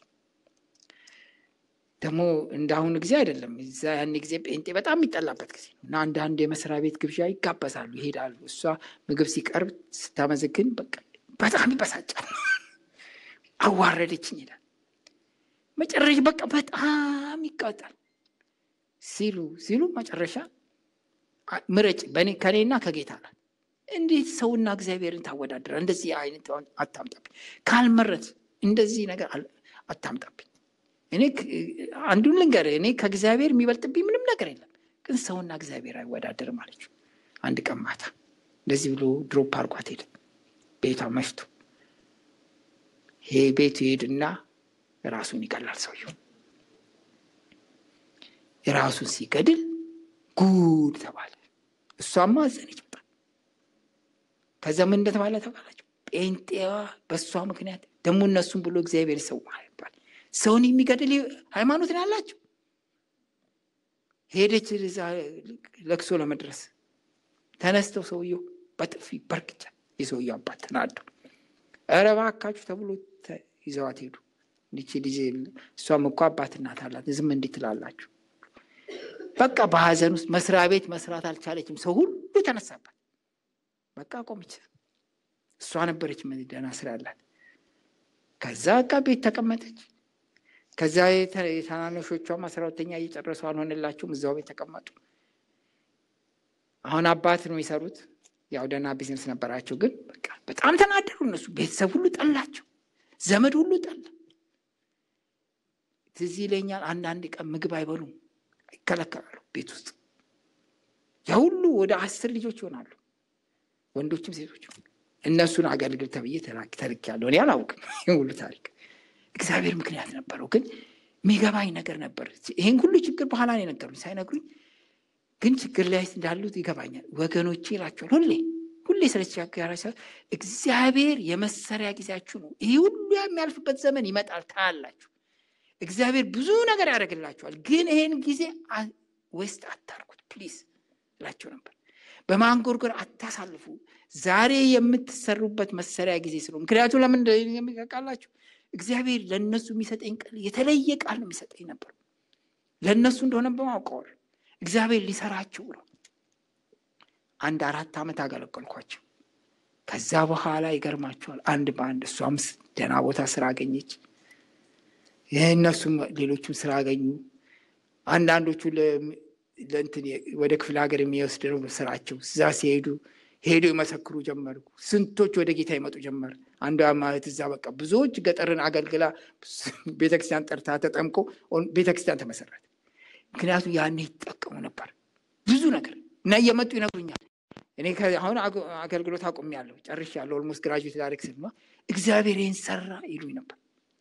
ደግሞ እንደ አሁኑ ጊዜ አይደለም። እዛ ያን ጊዜ ጴንጤ በጣም የሚጠላበት ጊዜ ነው እና አንዳንድ የመስሪያ ቤት ግብዣ ይጋበዛሉ፣ ይሄዳሉ። እሷ ምግብ ሲቀርብ ስታመዘግን በቃ በጣም ይበሳጫል። አዋረደችኝ ይላል። መጨረሻ በቃ በጣም ይቃጣል ሲሉ ሲሉ መጨረሻ ምረጭ ከኔና ከጌታ ናት። እንዴት ሰውና እግዚአብሔርን ታወዳደረ? እንደዚህ አይነት አታምጣብኝ። ካልመረት እንደዚህ ነገር አታምጣብኝ። እኔ አንዱን ልንገርህ፣ እኔ ከእግዚአብሔር የሚበልጥብኝ ምንም ነገር የለም፣ ግን ሰውና እግዚአብሔር አይወዳደርም አለችው። አንድ ቀን ማታ እንደዚህ ብሎ ድሮፕ አርጓት ሄደ። ቤቷ መሽቶ ይሄ ቤቱ ይሄድና ራሱን ይገላል። ሰውየው ራሱን ሲገድል ጉድ ተባለ። እሷማ አዘነች በጣም። ከዛ ምን እንደተባለ ተባላቸው። ጴንጤዋ በእሷ ምክንያት ደግሞ እነሱም ብሎ እግዚአብሔር ሰው ይባል ሰውን የሚገድል ሃይማኖት ነው ያላቸው። ሄደች ለቅሶ ለመድረስ ተነስተው ሰውየው በጥፊ በርግጫ የሰውየው አባት ተናደው ኧረ እባካችሁ ተብሎ ይዘዋት ሄዱ። እንዲች ልጅ እሷም እኮ አባት እናት አላት ዝም እንዲህ ትላላችሁ? በቃ በሀዘን ውስጥ መስሪያ ቤት መስራት አልቻለችም። ሰው ሁሉ ተነሳባት። በቃ ቆመች። እሷ ነበረች ደህና ስራ ያላት። ከዛ በቃ ቤት ተቀመጠች። ከዛ የታናናሾቿም አስራ ሁለተኛ እየጨረሱ አልሆነላቸውም። እዛው ቤት ተቀመጡ። አሁን አባት ነው የሰሩት። ያው ደህና ቢዝነስ ነበራቸው። ግን በቃ በጣም ተናደሩ። እነሱ ቤተሰብ ሁሉ ጠላቸው፣ ዘመድ ሁሉ ጠላ። ትዝ ይለኛል አንዳንድ ቀን ምግብ አይበሉም ይከለከላሉ ቤት ውስጥ ያ ሁሉ ወደ አስር ልጆች ይሆናሉ፣ ወንዶችም ሴቶችም። እነሱን አገልግል ተብዬ ተልክ ያለው እኔ አላውቅም ሁሉ ታሪክ። እግዚአብሔር ምክንያት ነበረው፣ ግን የሚገባኝ ነገር ነበር። ይህን ሁሉ ችግር በኋላ ነው የነገሩኝ። ሳይነግሩኝ ግን ችግር ላይ እንዳሉት ይገባኛል። ወገኖቼ ይላቸዋል ሁሌ ሁሌ ስለተቸገረ እግዚአብሔር የመሰሪያ ጊዜያችሁ ነው። ይህ ሁሉ የሚያልፍበት ዘመን ይመጣል፣ ታያላችሁ። እግዚአብሔር ብዙ ነገር ያደርግላችኋል። ግን ይሄን ጊዜ ዌስት አታርጉት ፕሊዝ እላቸው ነበር። በማንጎርጎር አታሳልፉ። ዛሬ የምትሰሩበት መሰሪያ ጊዜ ስለሆነ ምክንያቱም ለምን የሚቃላችሁ እግዚአብሔር ለእነሱ የሚሰጠኝ ቃል የተለየ ቃል ነው የሚሰጠኝ ነበር። ለእነሱ እንደሆነ በማውቀዋል እግዚአብሔር ሊሰራቸው ነው። አንድ አራት ዓመት አገለገልኳቸው። ከዛ በኋላ ይገርማቸዋል። አንድ በአንድ እሷም ደህና ቦታ ስራ አገኘች። እነሱም ሌሎቹም ስራ አገኙ። አንዳንዶቹ ለእንትን ወደ ክፍለ ሀገር የሚወስድ ነው ስራቸው። እዛ ሲሄዱ ሄዱ ይመሰክሩ ጀመሩ። ስንቶች ወደ ጌታ ይመጡ ጀመር። አንዷ ማለት እዛ በቃ ብዙዎች ገጠርን አገልግላ ቤተክርስቲያን ጠርታ ተጠምቆ ቤተክርስቲያን ተመሰረተ። ምክንያቱም ያኔ ይጠቀሙ ነበር ብዙ ነገር እና እየመጡ ይነግሩኛል። እኔ አሁን አገልግሎት አቁሜያለሁ፣ ጨርሻለሁ። ኦልሞስት ግራጁዌት ዳይሬክት ስልማ እግዚአብሔር ይህን ሰራ ይሉኝ ነበር።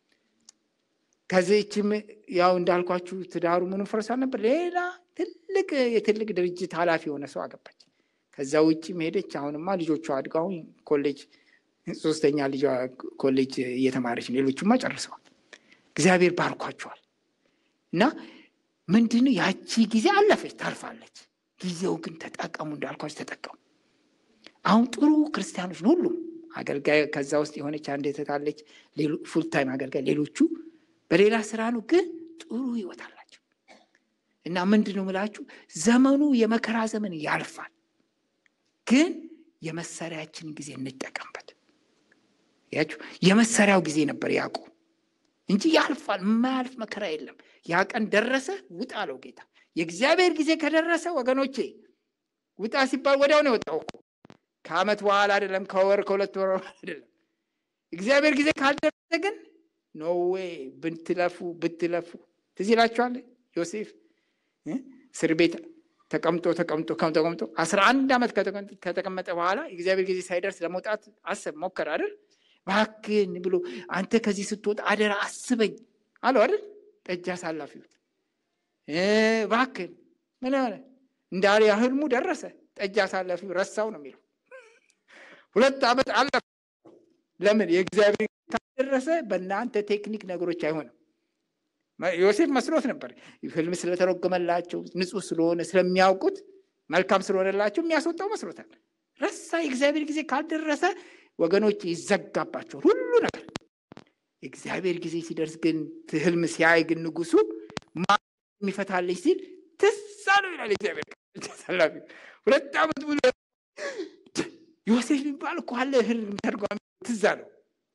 ከዚህችም ያው እንዳልኳችሁ ትዳሩ ምኑ ፈርሷል ነበር። ሌላ ትልቅ የትልቅ ድርጅት ኃላፊ የሆነ ሰው አገባች። ከዛ ውጭም ሄደች። አሁንማ ልጆቿ አድገው አሁን ኮሌጅ ሶስተኛ ልጇ ኮሌጅ እየተማረች ነው። ሌሎቹማ ጨርሰዋል። እግዚአብሔር ባርኳቸዋል። እና ምንድነው ያቺ ጊዜ አለፈች፣ ታልፋለች። ጊዜው ግን ተጠቀሙ፣ እንዳልኳቸው ተጠቀሙ። አሁን ጥሩ ክርስቲያኖች ነው ሁሉም አገልጋይ። ከዛ ውስጥ የሆነች አንድ የተታለች ፉልታይም አገልጋይ፣ ሌሎቹ በሌላ ስራ ነው፣ ግን ጥሩ ህይወት አላቸው። እና ምንድን ነው ምላችሁ ዘመኑ የመከራ ዘመን ያልፋል፣ ግን የመሰሪያችን ጊዜ እንጠቀምበት። ያችሁ የመሰሪያው ጊዜ ነበር ያዕቆብ እንጂ ያልፋል። የማያልፍ መከራ የለም። ያ ቀን ደረሰ፣ ውጣ አለው ጌታ። የእግዚአብሔር ጊዜ ከደረሰ ወገኖቼ ውጣ ሲባል ወዲያው ነው የወጣው እኮ ከዓመት በኋላ አይደለም፣ ከወር ከሁለት ወር አይደለም። እግዚአብሔር ጊዜ ካልደረሰ ግን ኖዌ ብትለፉ ብትለፉ ትዝ ይላችኋል። ዮሴፍ እስር ቤት ተቀምጦ ተቀምጦ ተቀምጦ አስራ አንድ ዓመት ከተቀመጠ በኋላ የእግዚአብሔር ጊዜ ሳይደርስ ለመውጣት አሰብ ሞከር አይደል እባክህን ብሎ አንተ ከዚህ ስትወጣ አደራ አስበኝ አለው አይደል ጠጅ አሳላፊው እባክህን ምን ሆነ እንዳለ ህልሙ ደረሰ ጠጅ አሳላፊው ረሳው ነው የሚለው ሁለት ዓመት አለፈ ለምን የእግዚአብሔር ካልደረሰ በእናንተ ቴክኒክ ነገሮች አይሆንም ዮሴፍ መስሎት ነበር ህልም ስለተረጎመላቸው ንጹህ ስለሆነ ስለሚያውቁት መልካም ስለሆነላቸው የሚያስወጣው መስሎታል ረሳ የእግዚአብሔር ጊዜ ካልደረሰ ወገኖች ይዘጋባቸዋል ሁሉ ነገር የእግዚአብሔር ጊዜ ሲደርስ ግን ህልም ሲያይ ግን ንጉሱ የሚፈታልኝ ሲል ትዝ አለው ይላል እግዚአብሔር ሰላፊ ሁለት ዓመት ሙሉ ዮሴፍ የሚባል እኮ አለ ህልም ተርጓሚ ትዝ አለው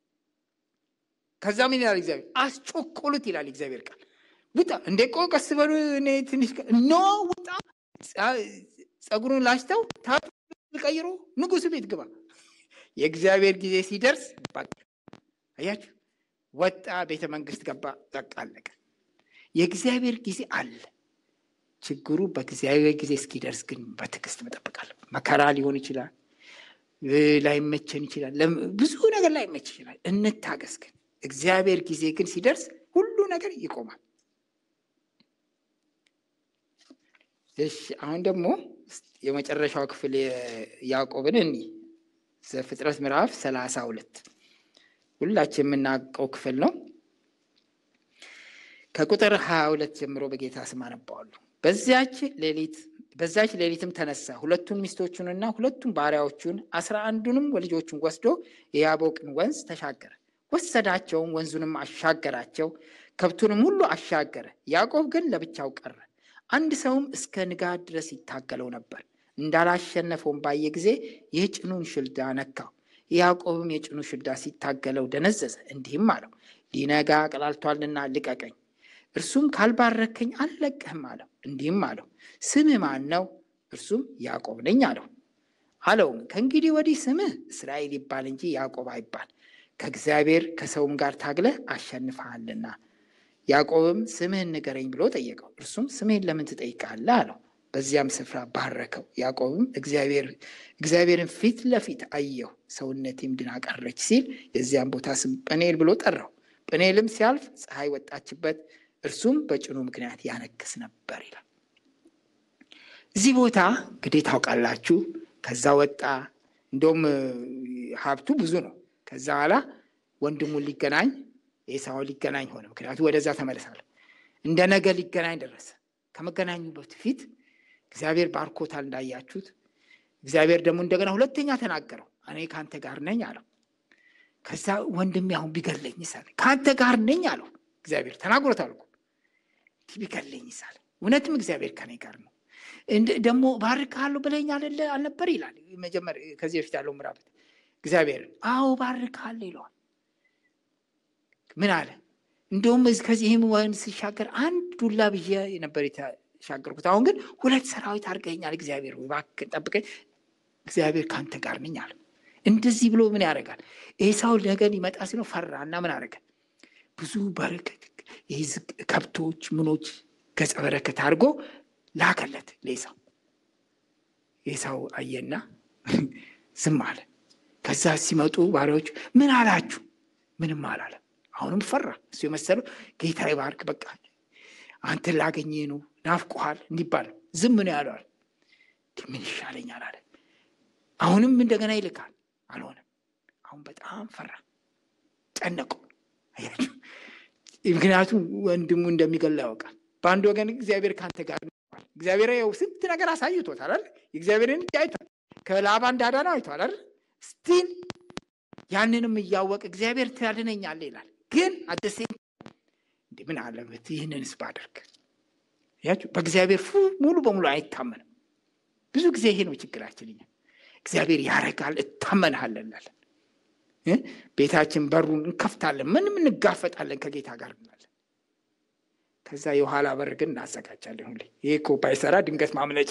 ከዛ ምን ይላል እግዚአብሔር አስጮኮሉት ይላል እግዚአብሔር ቃል ውጣ እንዴ ቆ ቀስ በሉ እኔ ትንሽ ኖ ውጣ ጸጉሩን ላጭተው ቀይሮ ንጉሱ ቤት ግባ የእግዚአብሔር ጊዜ ሲደርስ አያችሁ ወጣ ቤተ መንግስት ገባ በቃ አለቀ የእግዚአብሔር ጊዜ አለ ችግሩ በእግዚአብሔር ጊዜ እስኪደርስ ግን በትዕግስት መጠበቃል መከራ ሊሆን ይችላል ላይመቸን ይችላል ብዙ ነገር ላይመች ይችላል እንታገስ ግን እግዚአብሔር ጊዜ ግን ሲደርስ ሁሉ ነገር ይቆማል እሺ አሁን ደግሞ የመጨረሻው ክፍል ያዕቆብን እኒ ዘፍጥረት ምዕራፍ ሰላሳ ሁለት ሁላችን የምናውቀው ክፍል ነው ከቁጥር ሀያ ሁለት ጀምሮ በጌታ ስም አነባዋለሁ በዚያች ሌሊት በዛች ሌሊትም ተነሳ ሁለቱን ሚስቶቹንና ሁለቱን ባሪያዎቹን አስራ አንዱንም ልጆቹን ወስዶ የያቦቅን ወንዝ ተሻገረ ወሰዳቸውም ወንዙንም አሻገራቸው ከብቱንም ሁሉ አሻገረ ያዕቆብ ግን ለብቻው ቀረ አንድ ሰውም እስከ ንጋት ድረስ ይታገለው ነበር እንዳላሸነፈውም ባየ ጊዜ የጭኑን ሽልዳ ነካው ያዕቆብም የጭኑ ሽልዳ ሲታገለው ደነዘዘ እንዲህም አለው ሊነጋ ቀላልቷልና ልቀቀኝ እርሱም ካልባረከኝ አልለቅህም አለው እንዲህም አለው ስምህ ማን ነው እርሱም ያዕቆብ ነኝ አለው አለውም ከእንግዲህ ወዲህ ስምህ እስራኤል ይባል እንጂ ያዕቆብ አይባል ከእግዚአብሔር ከሰውም ጋር ታግለህ አሸንፈሃልና ያዕቆብም ስምህን ንገረኝ ብሎ ጠየቀው እርሱም ስምህን ለምን ትጠይቃለህ አለው በዚያም ስፍራ ባረከው ያዕቆብም እግዚአብሔርን ፊት ለፊት አየሁ ሰውነቴም ድና ቀረች ሲል የዚያም ቦታ ስም ጵኔል ብሎ ጠራው ጵኔልም ሲያልፍ ፀሐይ ወጣችበት እርሱም በጭኑ ምክንያት ያነክስ ነበር ይላል እዚህ ቦታ እንግዲህ ታውቃላችሁ ከዛ ወጣ እንደውም ሀብቱ ብዙ ነው ከዛ በኋላ ወንድሙን ሊገናኝ ኤሳውን ሊገናኝ ሆነ ምክንያቱም ወደዛ ተመለሳለ እንደ ነገ ሊገናኝ ደረሰ ከመገናኙ በፊት እግዚአብሔር ባርኮታል እንዳያችሁት እግዚአብሔር ደግሞ እንደገና ሁለተኛ ተናገረው እኔ ከአንተ ጋር ነኝ አለው ከዛ ወንድሜ አሁን ቢገለኝ ሳለ ከአንተ ጋር ነኝ አለው እግዚአብሔር ተናግሮታል እኮ ቢገለኝ ሳለ እውነትም እግዚአብሔር ከኔ ጋር ነው ደግሞ ባርካለሁ ብለኝ አልነበር ይላል መጀመር ከዚህ በፊት ያለው ምዕራፍ እግዚአብሔር አዎ ባርካለሁ ይለዋል ምን አለ እንደውም ከዚህም ወንዝ ሲሻገር አንድ ዱላ ብዬ ነበር የተሻገርኩት አሁን ግን ሁለት ሰራዊት አድርገኛል እግዚአብሔር እባክህ ጠብቀኝ እግዚአብሔር ከአንተ ጋር ነኝ አለ እንደዚህ ብሎ ምን ያደርጋል ኤሳው ነገር ሊመጣ ሲለው ፈራ እና ምን አደረገ ብዙ በረከት ከብቶች ምኖች ገጸ በረከት አድርጎ ላከለት ለኤሳው ኤሳው አየና ዝም አለ ከዛ ሲመጡ ባሪያዎቹ ምን አላችሁ ምንም አላለም አሁንም ፈራ እሱ የመሰለው ጌታ ይባርክ በቃ አንተን ላገኘ ነው ናፍቆሃል እንዲባል ዝም ነው ያለዋል ምን ይሻለኛል አለ አሁንም እንደገና ይልካል አልሆነም አሁን በጣም ፈራ ጨነቀው ምክንያቱም ወንድሙ እንደሚገላ ያውቃል በአንድ ወገን እግዚአብሔር ከአንተ ጋር እግዚአብሔር ያው ስንት ነገር አሳይቶታል አይደል የእግዚአብሔርን እጅ አይቷል ከላባ እንዳዳነው አይቷል አይደል ስቲል ያንንም እያወቅ እግዚአብሔር ትያድነኛለ ይላል ግን አደሴ እንዲ ምን አለበት ይህንንስ ባደርግ ያችሁ በእግዚአብሔር ሙሉ በሙሉ አይታመንም ብዙ ጊዜ ይሄ ነው ችግራችን እኛ እግዚአብሔር ያረጋል እታመንሃለን እንላለን ቤታችን በሩን እንከፍታለን ምንም እንጋፈጣለን ከጌታ ጋር እንላለን ከዛ የኋላ በር ግን እናዘጋጃለን ሁሌ ይሄ እኮ ባይሰራ ድንገት ማምለጫ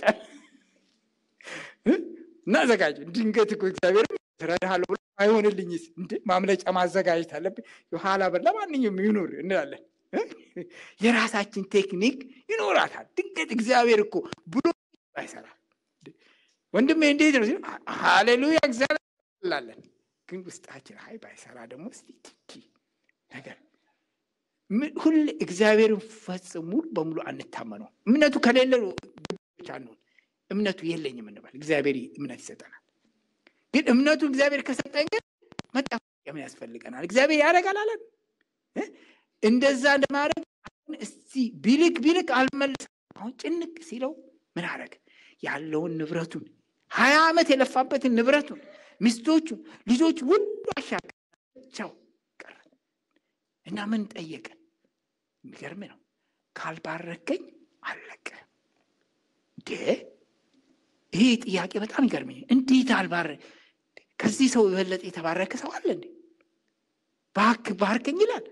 እናዘጋጅ ድንገት እኮ እግዚአብሔር ትረዳሃለሁ ብሎ አይሆንልኝስ ማምለጫ ማዘጋጀት አለብን የኋላ በር ለማንኛውም ይኑር እንላለን የራሳችን ቴክኒክ ይኖራታል ድንገት እግዚአብሔር እኮ ብሎ ባይሰራ ወንድሜ እንዴት ነው? ሃሌሉያ እግዚአብሔር ላለን ግን ውስጣችን አይ ባይሰራ ደግሞ እስቲ ትኪ ነገር ሁሌ እግዚአብሔርን ፈጽሞ ሙሉ በሙሉ አንታመነው። እምነቱ ከሌለ ብቻ አንሆን። እምነቱ የለኝም እንበል። እግዚአብሔር እምነት ይሰጠናል። ግን እምነቱ እግዚአብሔር ከሰጠን ግን መጠየቅ ምን ያስፈልገናል? እግዚአብሔር ያደርጋል አለን። እንደዛ እንደማድረግ አሁን እስቲ ቢልክ ቢልክ አልመልስ። አሁን ጭንቅ ሲለው ምን አደረገ? ያለውን ንብረቱን ሀያ ዓመት የለፋበትን ንብረቱን ሚስቶቹን ልጆች ሁሉ አሻቸው ቀረ እና ምን ጠየቀ? የሚገርም ነው። ካልባረከኝ አለቀ። እንዴ ይሄ ጥያቄ በጣም ይገርመኝ። እንዴት አልባረ ከዚህ ሰው የበለጠ የተባረከ ሰው አለ እንዴ? ባክ ባርከኝ ይላል፣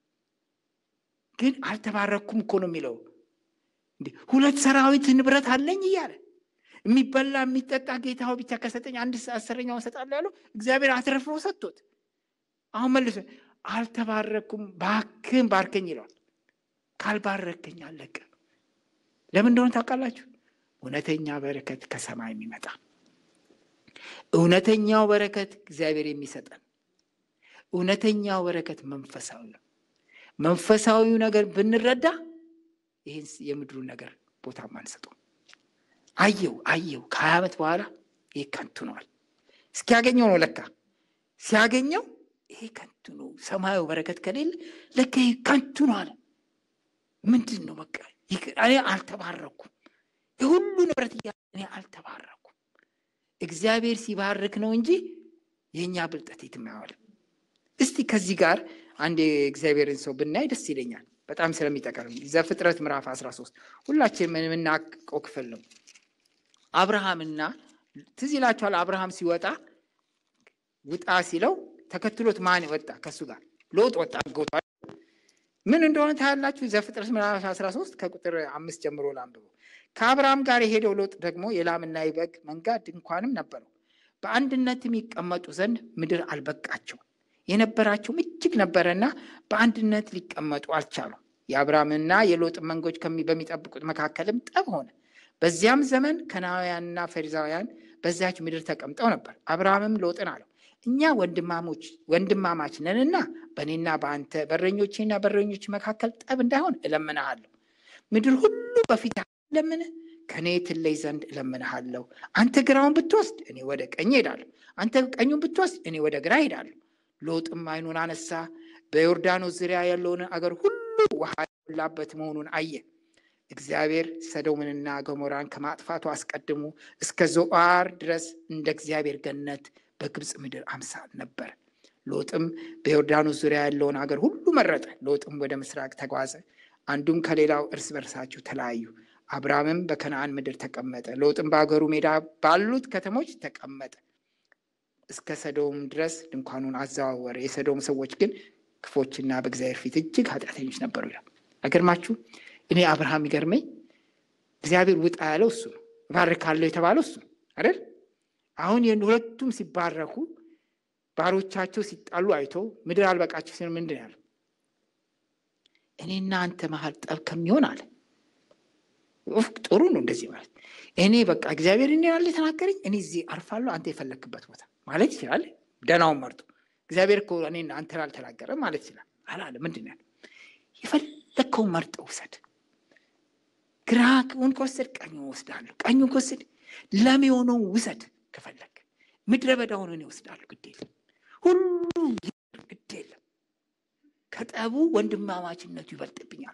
ግን አልተባረኩም እኮ ነው የሚለው። እንዴ ሁለት ሰራዊት ንብረት አለኝ እያለ የሚበላ የሚጠጣ ጌታው ብቻ ከሰጠኝ አንድ አስረኛውን እሰጣለሁ ያለው እግዚአብሔር አትረፍሮ ሰጥቶት፣ አሁን መልሶ አልተባረኩም፣ ባክን ባርከኝ ይለዋል። ካልባረከኝ አለቀ። ለምን እንደሆነ ታውቃላችሁ? እውነተኛ በረከት ከሰማይ የሚመጣ እውነተኛው በረከት እግዚአብሔር የሚሰጠን እውነተኛው በረከት መንፈሳዊ ነው። መንፈሳዊው ነገር ብንረዳ ይህን የምድሩን ነገር ቦታ አንሰጠው። አየው አየው ከሀያ ዓመት በኋላ ይሄ ከንቱ ነዋል። እስኪያገኘው ነው ለካ ሲያገኘው ይሄ ከንቱ ነው። ሰማያዊ በረከት ከሌለ ለካ ይሄ ከንቱ ነው አለ። ምንድን ነው በቃ እኔ አልተባረኩም፣ የሁሉ ንብረት እያ እኔ አልተባረኩም። እግዚአብሔር ሲባርክ ነው እንጂ የእኛ ብልጠት የትም አይዋልም። እስቲ ከዚህ ጋር አንድ የእግዚአብሔርን ሰው ብናይ ደስ ይለኛል፣ በጣም ስለሚጠቀም ዘፍጥረት ምዕራፍ 13 ሁላችን የምናውቀው ክፍል ነው። አብርሃምና ትዝ ይላችኋል። አብርሃም ሲወጣ ውጣ ሲለው ተከትሎት ማን ወጣ? ከሱ ጋር ሎጥ ወጣ። ጎቷ ምን እንደሆነ ታያላችሁ። ዘፍጥረት ምዕራፍ 13 ከቁጥር አምስት ጀምሮ ላንብበው። ከአብርሃም ጋር የሄደው ሎጥ ደግሞ የላምና የበግ መንጋ ድንኳንም ነበረው። በአንድነትም ይቀመጡ ዘንድ ምድር አልበቃቸው የነበራቸውም እጅግ ነበረና በአንድነት ሊቀመጡ አልቻሉም። የአብርሃምና የሎጥ መንጎች በሚጠብቁት መካከልም ጠብ ሆነ። በዚያም ዘመን ከናውያንና ፈሪዛውያን በዚያች ምድር ተቀምጠው ነበር። አብርሃምም ሎጥን አለው እኛ ወንድማሞች ወንድማማች ነንና በእኔና በአንተ በረኞቼና በረኞች መካከል ጠብ እንዳይሆን እለምንሃለሁ። ምድር ሁሉ በፊት ለምን ከእኔ ትለይ ዘንድ እለምንሃለሁ። አንተ ግራውን ብትወስድ እኔ ወደ ቀኝ ሄዳለሁ፣ አንተ ቀኙን ብትወስድ እኔ ወደ ግራ ሄዳለሁ። ሎጥም ዓይኑን አነሳ፣ በዮርዳኖስ ዙሪያ ያለውን አገር ሁሉ ውሃ የሞላበት መሆኑን አየ። እግዚአብሔር ሰዶምንና ገሞራን ከማጥፋቱ አስቀድሞ እስከ ዞዓር ድረስ እንደ እግዚአብሔር ገነት በግብፅ ምድር አምሳል ነበር። ሎጥም በዮርዳኖስ ዙሪያ ያለውን አገር ሁሉ መረጠ። ሎጥም ወደ ምስራቅ ተጓዘ፣ አንዱም ከሌላው እርስ በርሳቸው ተለያዩ። አብርሃምም በከነአን ምድር ተቀመጠ። ሎጥም በአገሩ ሜዳ ባሉት ከተሞች ተቀመጠ። እስከ ሰዶም ድረስ ድንኳኑን አዘዋወረ። የሰዶም ሰዎች ግን ክፎችና በእግዚአብሔር ፊት እጅግ ኃጢአተኞች ነበሩ ይላል። አይገርማችሁ? እኔ አብርሃም ይገርመኝ። እግዚአብሔር ውጣ ያለው እሱ ነው። እባርካለሁ የተባለው እሱ ነው አይደል? አሁን ሁለቱም ሲባረኩ ባሮቻቸው ሲጣሉ አይቶ ምድር አልበቃቸው ሲሆን ምንድን ያለው? እኔና አንተ መሀል ጠብ ከሚሆን አለ ጥሩ ነው እንደዚህ ማለት እኔ በቃ እግዚአብሔር እኔ ያለ የተናገረኝ እኔ እዚህ አርፋለሁ፣ አንተ የፈለክበት ቦታ ማለት ይችላል። ደናውን መርጦ እግዚአብሔር እኮ እኔ አንተን አልተናገረም ማለት ይችላል። አላለ ምንድን ያለ የፈለግከውን መርጠ ውሰድ። ግራውን ከወሰድ ቀኙን ወስዳለሁ፣ ቀኙን ከወሰድ ለም የሆነውን ውሰድ። ከፈለግ ምድረ በዳውን እኔ ወስዳለሁ፣ ግድ የለም ሁሉ ግድ የለም። ከጠቡ ወንድማማችነቱ ይበልጥብኛል።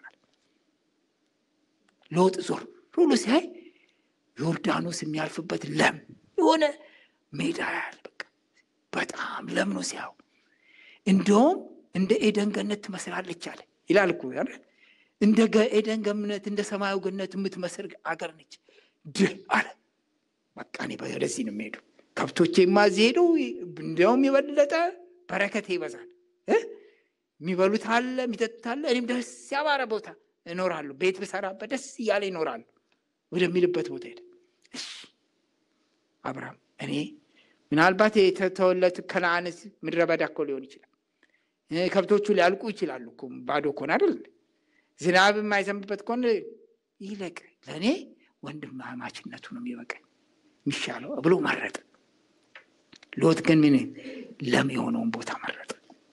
ሎጥ ዞር ሁሉ ሲያይ ዮርዳኖስ የሚያልፍበት ለም የሆነ ሜዳ ያለ በቃ በጣም ለም ነው ሲያው። እንደውም እንደ ኤደን ገነት ትመስላለች አለ ይላል እኮ እንደ ኤደን ገነት እንደ ሰማያዊ ገነት የምትመስል አገር ነች ድህ አለ። በቃ እኔ ወደዚህ ነው የሚሄዱ ከብቶቼማ እዚህ ሄደው እንዲያውም የበለጠ በረከቴ ይበዛል። የሚበሉት አለ የሚጠጡት አለ። እኔም ደስ ያማረ ቦታ እኖራለሁ። ቤት ብሰራበት ደስ እያለ ይኖራሉ ወደሚልበት ቦታ ሄደ። እሺ አብርሃም እኔ ምናልባት የተተወለት ከነአን ምድረ በዳ እኮ ሊሆን ይችላል። ከብቶቹ ሊያልቁ ይችላሉ እኮ ባዶ ከሆነ አይደል? ዝናብ የማይዘንብበት ከሆነ ይለቅ፣ ለእኔ ወንድማማችነቱ ነው የሚበቃኝ የሚሻለው ብሎ መረጠ። ሎጥ ግን ምን ለም የሆነውን ቦታ መረጠ።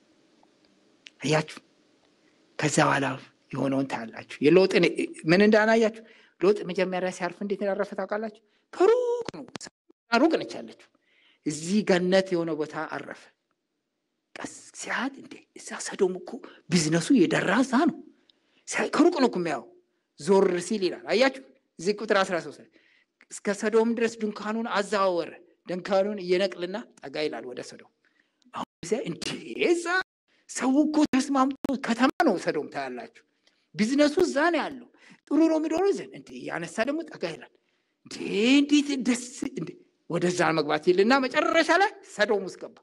አያችሁ። ከዛ በኋላ የሆነውን ታያላችሁ። የሎጥን ምን እንዳናያችሁ ሎጥ መጀመሪያ ሲያርፍ እንዴት እንዳረፈ ታውቃላችሁ? ከሩቅ ነው፣ ሩቅ ነች ያለችው። እዚህ ገነት የሆነ ቦታ አረፈ። ቀስ ሲያት እንዴ እዛ ሰዶም እኮ ቢዝነሱ የደራ እዛ ነው። ከሩቅ ነው እኮ የሚያየው። ዞር ሲል ይላል አያችሁ። እዚህ ቁጥር አስራ ሶስት እስከ ሰዶም ድረስ ድንኳኑን አዘዋወረ። ድንኳኑን እየነቅልና ጠጋ ይላል ወደ ሰዶም። አሁን እንዴ እዛ ሰው እኮ ተስማምቶ ከተማ ነው ሰዶም ታያላችሁ። ቢዝነሱ እዛ ነው ያለው። ጥሩ ነው የሚኖረው ዘን እንዴ ያነሳ ደግሞ ጠጋ ይላል። እንዴ እንዴት ደስ እንዴ ወደዛ መግባት ይልና መጨረሻ ላይ ሰዶም ውስጥ ገባ።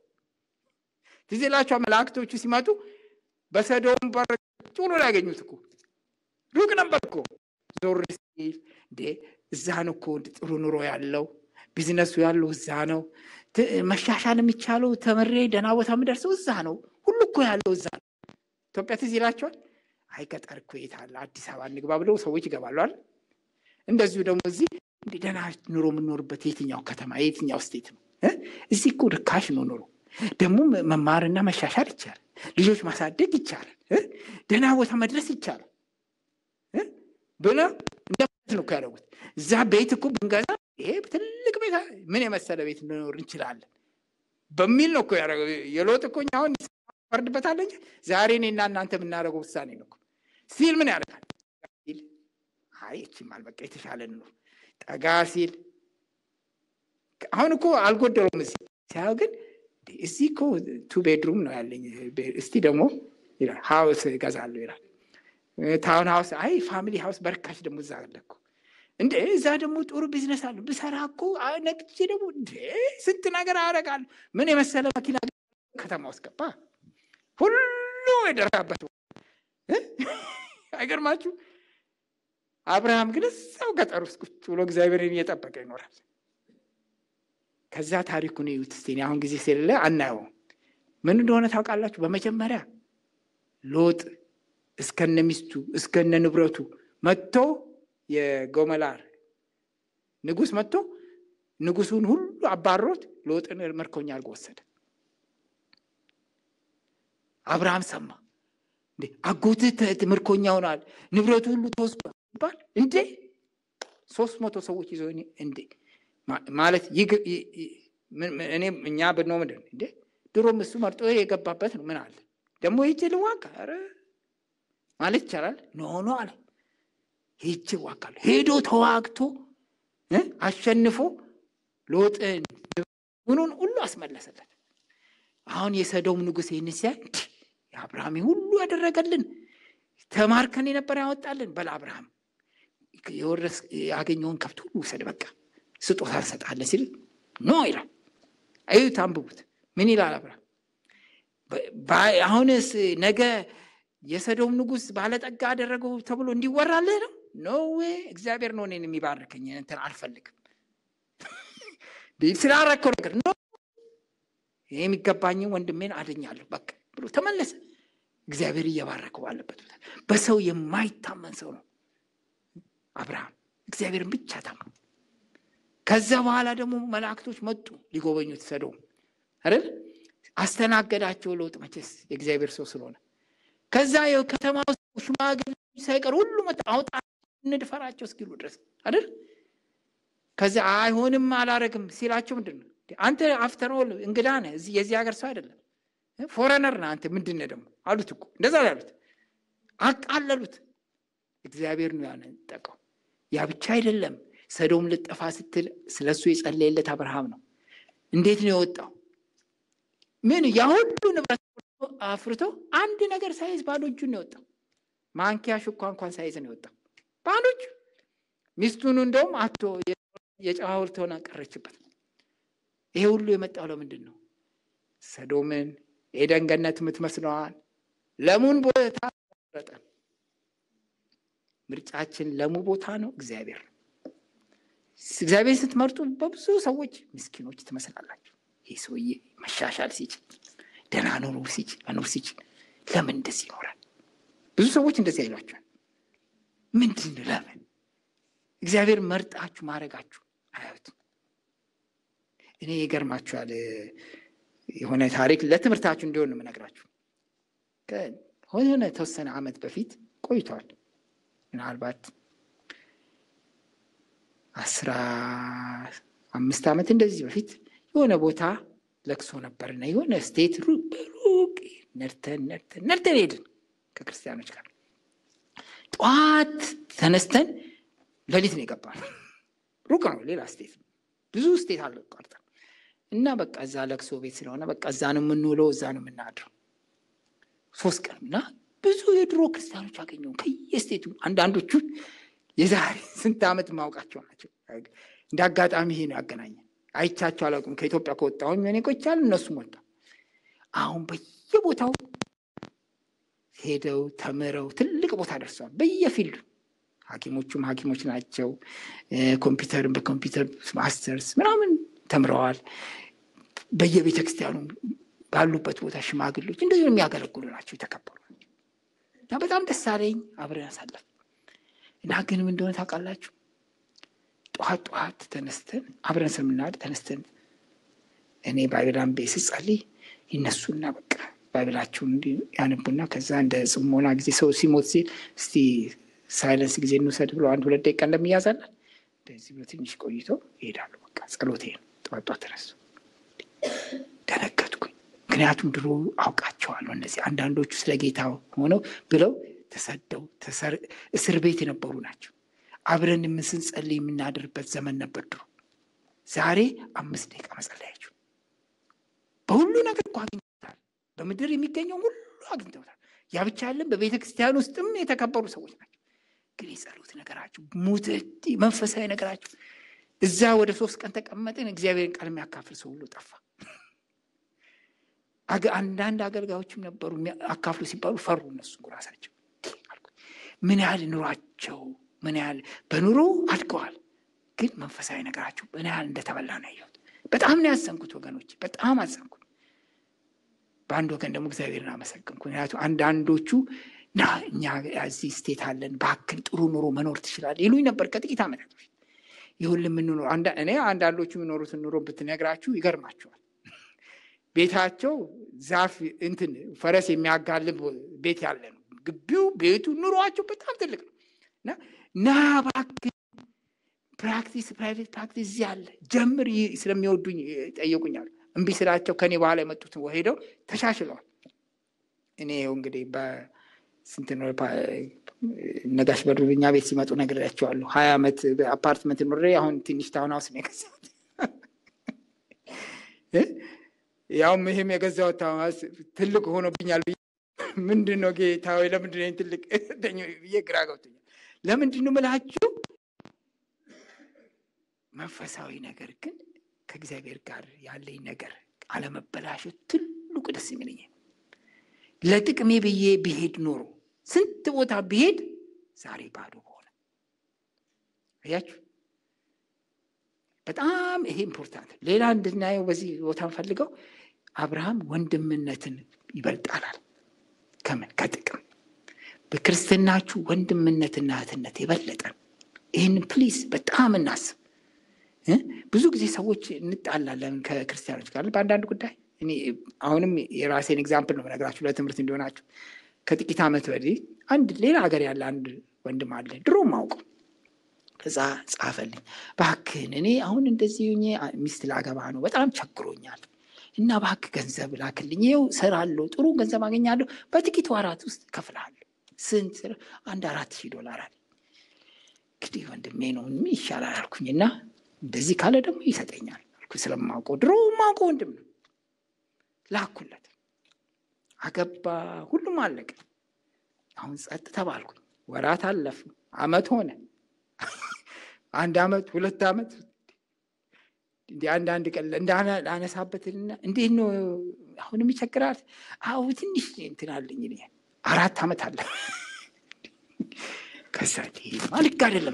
ትዝ ይላችኋል መላእክቶቹ ሲመጡ በሰዶም በር ጭሎ ላይ ያገኙት እኮ ሩቅ ነበር እኮ ዞር ሲል እንዴ እዛ ነው እኮ ጥሩ ኑሮ ያለው ቢዝነሱ ያለው እዛ ነው። መሻሻል የሚቻለው ተምሬ ደህና ቦታ የምደርሰው እዛ ነው። ሁሉ እኮ ያለው እዛ ነው። ኢትዮጵያ ትዝ ይላቸዋል። አይ ገጠር እኮ የት አለ አዲስ አበባ እንግባ ብለው ሰዎች ይገባሉ አይደል? እንደዚሁ ደግሞ እዚህ እንደ ደህና ኑሮ የምንኖርበት የትኛው ከተማ የትኛው ስቴት ነው? እዚህ እኮ ርካሽ ነው ኑሮ። ደግሞ መማርና መሻሻል ይቻላል። ልጆች ማሳደግ ይቻላል። ደህና ቦታ መድረስ ይቻላል ብለ እንደማለት ነው ያደረጉት። እዛ ቤት እኮ ብንገዛ ይሄ ትልቅ ቤት ምን የመሰለ ቤት እንኖር እንችላለን በሚል ነው እኮ ያደረገው። የሎጥ እኮ እኛ አሁን ፈርድበታለን እንጂ ዛሬ እኔና እናንተ የምናደርገው ውሳኔ ነው ሲል ምን ያደርጋል ሲል አይ እቺም አልበቃ የተሻለ ነው ጠጋ ሲል አሁን እኮ አልጎደለውም። እዚህ ሲያየው ግን እዚህ እኮ ቱ ቤድሩም ነው ያለኝ፣ እስቲ ደግሞ ይላል ሀውስ እገዛለሁ ይላል። ታውን ሀውስ አይ ፋሚሊ ሀውስ በርካሽ ደግሞ እዛ አለ እኮ እንደ እዛ ደግሞ ጥሩ ቢዝነስ አለ ብሰራ እኮ ነግቼ ደግሞ እንደ ስንት ነገር አደርጋለሁ። ምን የመሰለ መኪና ከተማ ውስጥ ገባ። ሁሉ የደራበት አይገርማችሁ? አብርሃም ግን እዛው ገጠር ውስጥ ቁጭ ብሎ እግዚአብሔርን እየጠበቀ ይኖራል። ከዛ ታሪኩን እዩት እስቲ። አሁን ጊዜ ስለሌለ አናየውም። ምን እንደሆነ ታውቃላችሁ? በመጀመሪያ ሎጥ እስከነ ሚስቱ እስከነ ንብረቱ መጥቶ የጎመላር ንጉሥ መጥቶ ንጉሱን ሁሉ አባሮት ሎጥን ምርኮኛ አድርጎ ወሰደ። አብርሃም ሰማ። እንዴ አጎትህ ምርኮኛ ሆኗል፣ ንብረቱ ሁሉ ተወስዷል ይባል እንዴ ሶስት መቶ ሰዎች ይዘው እንዴ ማለት እኔ እኛ ብንሆ ምንድን እንዴ ድሮም እሱ መርጦ የገባበት ነው። ምን አለ ደግሞ ሂጅ ልዋጋ ኧረ ማለት ይቻላል። ኖ ኖ አለ ሂጅ እዋጋለሁ። ሄዶ ተዋግቶ አሸንፎ ሎጥን ምኑን ሁሉ አስመለሰለት። አሁን የሰዶም ንጉሥ ይህን ሲያይ የአብርሃም ሁሉ ያደረገልን ተማርከን የነበረ ያወጣልን በል አብርሃም የወረስ ያገኘውን ከብት ሁሉ ውሰድ፣ በቃ ስጦታ እንሰጣለን ሲል ኖ ይላል። እዩት፣ አንብቡት። ምን ይላል አብርሃም? አሁንስ ነገ የሰዶም ንጉሥ ባለጠጋ አደረገው ተብሎ እንዲወራልህ ነው? ኖ እግዚአብሔር ነው እኔን የሚባርከኝ እንትን አልፈልግም ስላረከው ነገር ኖ ይህ የሚገባኝን ወንድሜን አድኛለሁ በቃ ብሎ ተመለሰ። እግዚአብሔር እየባረከው ባለበት ቦታ በሰው የማይታመን ሰው ነው አብርሃም። እግዚአብሔርን ብቻ ታመኑ። ከዛ በኋላ ደግሞ መላእክቶች መጡ ሊጎበኙት ሰዶም አይደል? አስተናገዳቸው ሎጥ መቼስ የእግዚአብሔር ሰው ስለሆነ። ከዛ የከተማ ውስጥ ሽማግሌ ሳይቀር ሁሉ መጣ አውጣ እንድፈራቸው እስኪሉ ድረስ አይደል? ከዛ አይሆንም አላረግም ሲላቸው ምንድን ነው አንተ አፍተሮል እንግዳ ነህ፣ የዚህ ሀገር ሰው አይደለም ፎረነር ነህ አንተ ምንድን ነህ ደግሞ አሉት እኮ እንደዛ ያሉት አቃለሉት። እግዚአብሔር ነው ያነጠቀው። ያ ብቻ አይደለም ሰዶም ልጠፋ ስትል ስለ እሱ የጸለየለት አብርሃም ነው። እንዴት ነው የወጣው? ምን ያ ሁሉ ንብረት አፍርቶ አንድ ነገር ሳይዝ ባዶ እጁን ነው የወጣው። ማንኪያ ሹኳ እንኳን ሳይዝ ነው የወጣው ባዶ እጁ። ሚስቱን እንደውም አቶ የጨዋ ሐውልት ሆና ቀረችበት። ይሄ ሁሉ የመጣው ለምንድን ነው? ሰዶምን ኤደን ገነት የምትመስለዋል ለሙን ቦታ መረጠ። ምርጫችን ለሙ ቦታ ነው እግዚአብሔር ነው። እግዚአብሔር ስትመርጡ በብዙ ሰዎች ምስኪኖች ትመስላላችሁ። ይህ ሰውዬ መሻሻል ሲችል ደህና ኑሮ ሲችል መኖር ሲችል ለምን እንደዚህ ይኖራል? ብዙ ሰዎች እንደዚህ አይሏቸዋል። ምንድን ለምን እግዚአብሔር መርጣችሁ ማድረጋችሁ አያዩትም። እኔ ይገርማችኋል። የሆነ ታሪክ ለትምህርታችሁ እንዲሆን ነው የምነግራችሁ። ከሆነ የተወሰነ ዓመት በፊት ቆይቷል። ምናልባት አስራ አምስት ዓመት እንደዚህ በፊት የሆነ ቦታ ለቅሶ ነበርና የሆነ ስቴት ሩቅ ነድተን ነድተን ነድተን ሄድን ከክርስቲያኖች ጋር ጠዋት ተነስተን ሌሊት ነው የገባነው። ሩቅ ነው፣ ሌላ ስቴት ብዙ ስቴት አለ ቆርጠን እና በቃ እዛ ለቅሶ ቤት ስለሆነ በቃ እዛ ነው የምንውለው፣ እዛ ነው የምናድረው። ሶስት ቀን እና ብዙ የድሮ ክርስቲያኖች አገኘው ከየስቴቱ አንዳንዶቹ የዛሬ ስንት ዓመት ማውቃቸው ናቸው። እንደ አጋጣሚ ይሄ ነው ያገናኘን። አይቻቸው አላውቅም። ከኢትዮጵያ ከወጣሁኝ እኔ ቆይቻለሁ፣ እነሱም ወጣ። አሁን በየቦታው ሄደው ተምረው ትልቅ ቦታ ደርሰዋል። በየፊልዱ ሐኪሞቹም ሐኪሞች ናቸው። ኮምፒውተርን በኮምፒውተር ማስተርስ ምናምን ተምረዋል። በየቤተ ክርስቲያኑ ባሉበት ቦታ ሽማግሌዎች እንደዚህ የሚያገለግሉ ናቸው፣ የተከበሩ ናቸው። እና በጣም ደስ አለኝ። አብረን አሳለፍ እና ግን ምን እንደሆነ ታውቃላችሁ? ጠዋት ጠዋት ተነስተን አብረን ስለምናድ ተነስተን እኔ ባይብል አንቤ ስጸልይ ይነሱና በቃ ባይብላቸውን ያነቡና ከዛ እንደ ጽሞና ጊዜ ሰው ሲሞት ሲል እስቲ ሳይለንስ ጊዜ እንውሰድ ብሎ አንድ ሁለት ደቂቃ እንደሚያዛለን እንደዚህ ብሎ ትንሽ ቆይተው ይሄዳሉ። በቃ ጸሎቴ ነው። ጠዋት ጠዋት ተነሱ። ደነገጥኩኝ። ምክንያቱም ድሮ አውቃቸዋለሁ። እነዚህ አንዳንዶቹ ስለ ጌታ ሆነው ብለው ተሰደው እስር ቤት የነበሩ ናቸው። አብረን የምንስንጸልይ የምናድርበት ዘመን ነበር ድሮ። ዛሬ አምስት ደቂቃ መጸለያችሁ በሁሉ ነገር እኮ አግኝተውታል። በምድር የሚገኘው ሁሉ አግኝተውታል። ያ ብቻ ያለን በቤተ ክርስቲያን ውስጥም የተከበሩ ሰዎች ናቸው። ግን የጸሎት ነገራችሁ ሙትት መንፈሳዊ ነገራችሁ እዛ ወደ ሶስት ቀን ተቀመጥን። እግዚአብሔርን ቃል የሚያካፍል ሰው ሁሉ ጠፋ። አንዳንድ አገልጋዮችም ነበሩ አካፍሉ ሲባሉ ፈሩ። እነሱ ራሳቸው ምን ያህል ኑሯቸው ምን ያህል በኑሮ አድገዋል፣ ግን መንፈሳዊ ነገራቸው ምን ያህል እንደተበላ ነው ያየሁት። በጣም ነው ያዘንኩት ወገኖች፣ በጣም አዘንኩት። በአንድ ወገን ደግሞ እግዚአብሔርን አመሰግንኩ። ምክንያቱም አንዳንዶቹ ና እኛ እዚህ ስቴት አለን፣ ባክን ጥሩ ኑሮ መኖር ትችላለህ ይሉኝ ነበር ከጥቂት ዓመታት በፊት። ይሁን የምንኖር እኔ አንዳንዶቹ የሚኖሩትን ኑሮ ብትነግራችሁ ይገርማቸዋል። ቤታቸው ዛፍ እንትን ፈረስ የሚያጋልብ ቤት ያለ ነው። ግቢው ቤቱ ኑሯቸው በጣም ትልቅ ነው እና ና እባክህ ፕራክቲስ ፕራይቬት ፕራክቲስ እዚህ አለ ጀምር ስለሚወዱኝ ጠየቁኛል። እምቢ ስላቸው ከኔ በኋላ የመጡትን ሄደው ተሻሽለዋል። እኔ ይኸው እንግዲህ በስንት ነው ነጋሽ በዱርኛ ቤት ሲመጡ ነግሬያቸዋለሁ። ሀያ ዓመት በአፓርትመንት ኖሬ አሁን ትንሽ ታውን ሀውስ ነው የገዛሁት። ያውም ይህም የገዛሁት ታውን ሀውስ ትልቅ ሆኖብኛል። ምንድን ነው ጌታ ወይ ለምንድን ነው ትልቅ ብዬ ግራ ገብቶኛል። ለምንድን ነው የምላችሁ መንፈሳዊ ነገር ግን ከእግዚአብሔር ጋር ያለኝ ነገር አለመበላሸት ትልቁ ደስ የሚለኝ ለጥቅሜ ብዬ ብሄድ ኖሮ ስንት ቦታ ብሄድ ዛሬ ባዶ በሆነ አያችሁ። በጣም ይሄ ኢምፖርታንት። ሌላ እንድናየው በዚህ ቦታ ፈልገው አብርሃም ወንድምነትን ይበልጣላል። ከምን ከጥቅም በክርስትናችሁ ወንድምነትና እህትነት የበለጠ ይህንን ፕሊዝ በጣም እናስብ። ብዙ ጊዜ ሰዎች እንጣላለን ከክርስቲያኖች ጋር በአንዳንድ ጉዳይ። እኔ አሁንም የራሴን ኤግዛምፕል ነው የምነግራችሁ ለትምህርት እንዲሆናችሁ። ከጥቂት ዓመት ወዲህ አንድ ሌላ ሀገር ያለ አንድ ወንድም አለ ድሮ ማውቀው እዛ ጻፈልኝ፣ እባክህን እኔ አሁን እንደዚህ ሚስት ላገባ ነው፣ በጣም ቸግሮኛል እና እባክህ ገንዘብ ላክልኝ፣ ይኸው እሰራለሁ፣ ጥሩ ገንዘብ አገኛለሁ፣ በጥቂት ወራት ውስጥ እከፍልሃለሁ። ስንት? አንድ አራት ሺህ ዶላር አለ። እንግዲህ ወንድሜ ነው ይሻላል አልኩኝና እንደዚህ ካለ ደግሞ ይሰጠኛል አልኩ። ስለማውቀው ድሮ ማውቀው ወንድም ነው። ላኩለት፣ አገባ፣ ሁሉም አለቀ። አሁን ጸጥ ተባልኩኝ። ወራት አለፉ፣ አመት ሆነ፣ አንድ አመት፣ ሁለት አመት እንዲ አንዳንድ ቀን እንዳነሳበትና እንዴት ነው አሁንም ይቸግራል። አሁ ትንሽ እንትን አለኝ አራት አመት አለ። ከዛ ማልክ አይደለም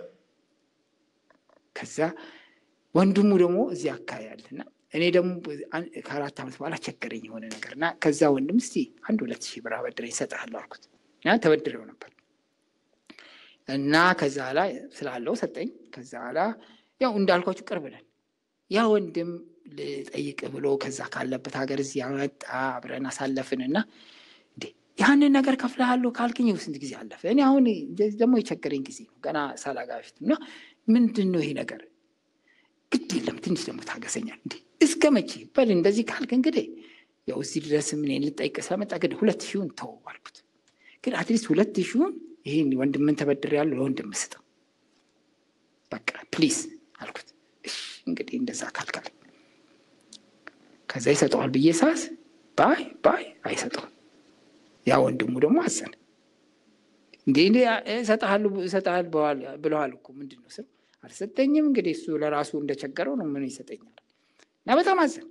ከዛ ወንድሙ ደግሞ እዚህ አካባቢ ያለና እኔ ደግሞ ከአራት ዓመት በኋላ ቸገረኝ የሆነ ነገር እና ከዛ ወንድም እስቲ አንድ ሁለት ሺህ ብር አበድረኝ እሰጥሃለሁ አልኩት። እና ተበድሬው ነበር እና ከዛ ላ ስላለው ሰጠኝ። ከዛ ላ ያው እንዳልኳችሁ ቅርብ ነን። ያ ወንድም ልጠይቅ ብሎ ከዛ ካለበት ሀገር እዚህ ያመጣ አብረን አሳለፍን እና ያንን ነገር ከፍልሃለሁ ካልክኝ ስንት ጊዜ አለፈ። እኔ አሁን ደግሞ የቸገረኝ ጊዜ ነው ገና ሳላጋ በፊት እና ምንድን ነው ይሄ ነገር? ግድ የለም ትንሽ ደግሞ ታገሰኛል። እንዴ እስከ መቼ በል እንደዚህ ካልክ እንግዲህ ያው እዚህ ድረስ ምን ልጠይቅ ስለመጣ ግን ሁለት ሺውን ተው አልኩት። ግን አትሊስት ሁለት ሺውን ይህን ወንድምን ተበድር ያለው ለወንድም ስጠው በቃ ፕሊዝ አልኩት። እሺ እንግዲህ እንደዛ ካልካል ከዛ ይሰጠዋል ብዬ ሳስ ባይ ባይ አይሰጠውም። ያ ወንድሙ ደግሞ አዘነ። እንዲህ እንዲህ እሰጥሃል ብለዋል እኮ ምንድን ነው ስል አልሰጠኝም። እንግዲህ እሱ ለራሱ እንደቸገረው ነው ምን ይሰጠኛል? እና በጣም አዘን።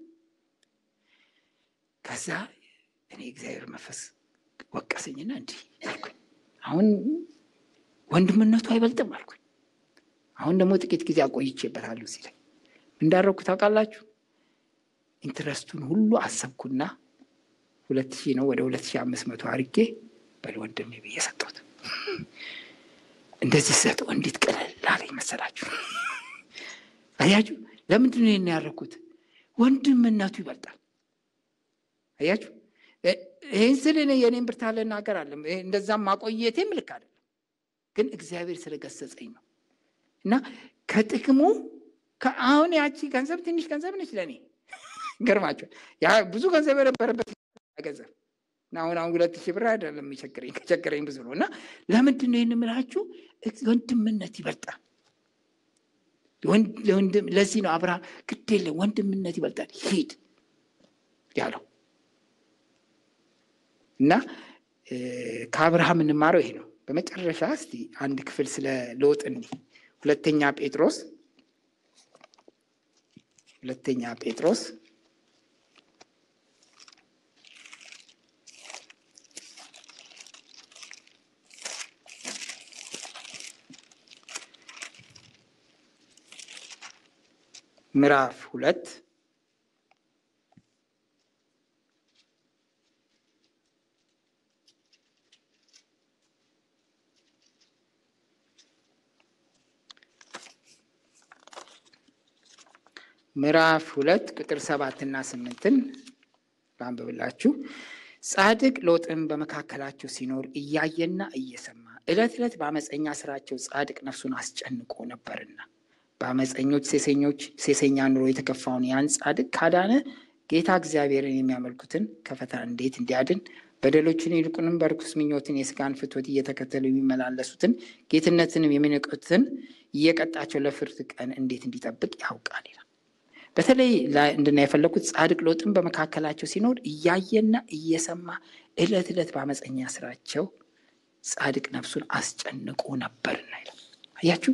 ከዛ እኔ እግዚአብሔር መንፈስ ወቀሰኝና እንዲህ አልኩኝ፣ አሁን ወንድምነቱ አይበልጥም አልኩኝ። አሁን ደግሞ ጥቂት ጊዜ አቆይቼበታለሁ ሲለኝ እንዳደረግኩ ታውቃላችሁ? ኢንትረስቱን ሁሉ አሰብኩና ሁለት ሺህ ነው ወደ ሁለት ሺህ አምስት መቶ አድርጌ በል ወንድሜ ብዬ ሰጠሁት። እንደዚህ ሰጠው እንዴት ቀለል አለኝ መሰላችሁ? አያችሁ፣ ለምንድን ነው ይህን ያደረኩት? ወንድምነቱ ይበልጣል። አያችሁ፣ ይህን ስል እኔ የኔን ብርታት ልናገር አለም እንደዛም ማቆየቴም ልክ አይደለም፣ ግን እግዚአብሔር ስለገሰጸኝ ነው። እና ከጥቅሙ አሁን ያቺ ገንዘብ ትንሽ ገንዘብ ነች ለእኔ ገርማቸዋል። ያ ብዙ ገንዘብ የነበረበት ገንዘብ እና አሁን አሁን ሁለት ሺህ ብር አይደለም የሚቸግረኝ ከቸገረኝ ብዙ ነው። እና ለምንድን ነው ይህን የምላችሁ? ወንድምነት ይበልጣል። ለዚህ ነው አብርሃም ግድ የለም ወንድምነት ይበልጣል ሂድ ያለው እና ከአብርሃም እንማረው ይሄ ነው። በመጨረሻ እስቲ አንድ ክፍል ስለ ሎጥ እኒ ሁለተኛ ጴጥሮስ ሁለተኛ ጴጥሮስ ምዕራፍ ሁለት ምዕራፍ ሁለት ቁጥር ሰባትና ስምንትን ባንብብላችሁ። ጻድቅ ሎጥም በመካከላቸው ሲኖር እያየና እየሰማ ዕለት ዕለት በአመፀኛ ስራቸው ጻድቅ ነፍሱን አስጨንቆ ነበርና በአመፀኞች ሴሰኞች ሴሰኛ ኑሮ የተከፋውን ያን ጻድቅ ካዳነ ጌታ እግዚአብሔርን የሚያመልኩትን ከፈተና እንዴት እንዲያድን በደሎችን ይልቁንም በርኩስ ምኞትን የስጋን ፍትወት እየተከተሉ የሚመላለሱትን ጌትነትንም የሚንቁትን እየቀጣቸው ለፍርድ ቀን እንዴት እንዲጠብቅ ያውቃል ይላል። በተለይ እንድና የፈለግኩት ጻድቅ ሎጥን በመካከላቸው ሲኖር እያየና እየሰማ ዕለት ዕለት በአመፀኛ ስራቸው ጻድቅ ነፍሱን አስጨንቆ ነበርና ይላል። አያችሁ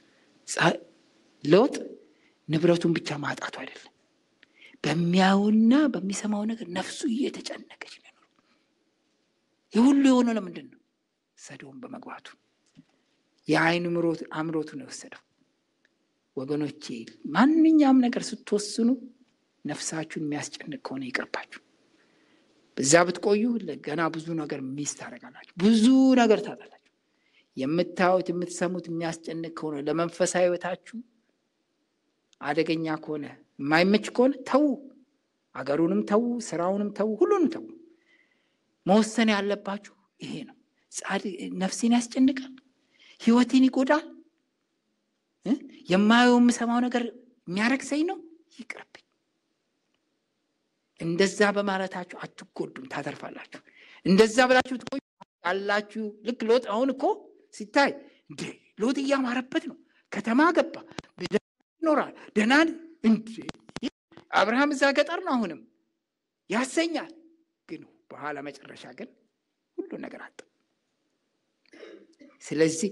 ሎጥ ንብረቱን ብቻ ማጣቱ አይደለም፣ በሚያዩና በሚሰማው ነገር ነፍሱ እየተጨነቀች ነው። የሁሉ የሆነው ለምንድን ነው? ሰዶም በመግባቱ የአይን አምሮቱ ነው የወሰደው። ወገኖቼ ማንኛውም ነገር ስትወስኑ ነፍሳችሁን የሚያስጨንቅ ከሆነ ይቅርባችሁ። በዛ ብትቆዩ ገና ብዙ ነገር ሚስ ታደርጋላችሁ፣ ብዙ ነገር ታጣላችሁ። የምታዩት የምትሰሙት የሚያስጨንቅ ከሆነ ለመንፈሳዊ ሕይወታችሁ አደገኛ ከሆነ የማይመች ከሆነ ተዉ። አገሩንም ተዉ፣ ስራውንም ተዉ፣ ሁሉንም ተዉ። መወሰን ያለባችሁ ይሄ ነው። ነፍሴን ያስጨንቃል፣ ህይወቴን ይጎዳል፣ የማየው የምሰማው ነገር የሚያረክሰኝ ነው፣ ይቅርብኝ። እንደዛ በማለታችሁ አትጎዱም፣ ታተርፋላችሁ። እንደዛ ብላችሁ ትቆዩ ያላችሁ ልክ ሎጥ አሁን እኮ ሲታይ እንዴ ሎጥ እያማረበት ነው፣ ከተማ ገባ፣ ይኖራል፣ ደህና እንዴ አብርሃም እዛ ገጠር ነው አሁንም ያሰኛል። ግን በኋላ መጨረሻ ግን ሁሉ ነገር አጣ። ስለዚህ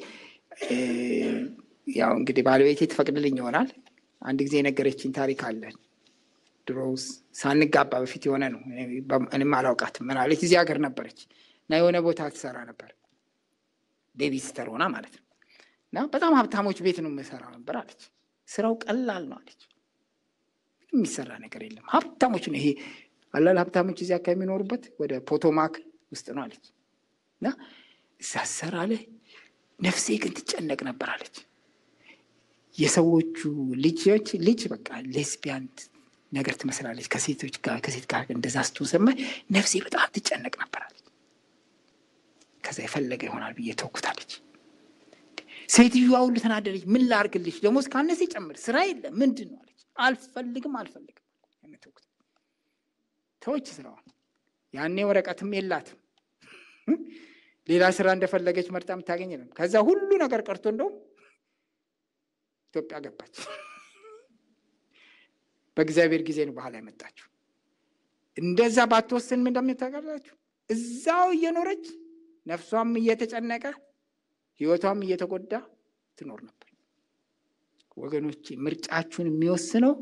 ያው እንግዲህ ባለቤቴ ትፈቅድልኝ ይሆናል። አንድ ጊዜ የነገረችኝ ታሪክ አለ። ድሮ ሳንጋባ በፊት የሆነ ነው። እኔም አላውቃትም። ምን አለች፣ እዚህ ሀገር ነበረች እና የሆነ ቦታ ትሰራ ነበር፣ ቤቢስተር ሆና ማለት ነው። እና በጣም ሀብታሞች ቤት ነው የምሰራው ነበር አለች። ስራው ቀላል ነው አለች። የሚሰራ ነገር የለም። ሀብታሞች ነው ይሄ አላል ሀብታሞች እዚያ ከሚኖሩበት ወደ ፖቶማክ ውስጥ ነው አለች። እና እዛ ሰራ ላይ ነፍሴ ግን ትጨነቅ ነበር አለች። የሰዎቹ ልጆች ልጅ በቃ ሌስቢያን ነገር ትመስላለች። ከሴቶች ጋር ከሴት ጋር እንደዛ ስትሆን ሰማኝ። ነፍሴ በጣም ትጨነቅ ነበር አለች። ከዛ የፈለገ ይሆናል ብዬ ተውኩታለች። ሴትዮዋ ሁሉ ተናደደች። ምን ላርግልሽ? ደሞዝ ካነሰ ይጨምር፣ ስራ የለም ምንድን ነው አለች። አልፈልግም አልፈልግም ተውኩት። ተወች ስራዋን። ያኔ ወረቀትም የላትም ሌላ ስራ እንደፈለገች መርጣ የምታገኝ የለም። ከዛ ሁሉ ነገር ቀርቶ እንደውም ኢትዮጵያ ገባች። በእግዚአብሔር ጊዜ ነው ባህል ያመጣችው። እንደዛ ባትወስን ምን እንደምታቀላችሁ እዛው እየኖረች ነፍሷም እየተጨነቀ ህይወቷም እየተጎዳ ትኖር ነበር። ወገኖቼ ምርጫችሁን የሚወስነው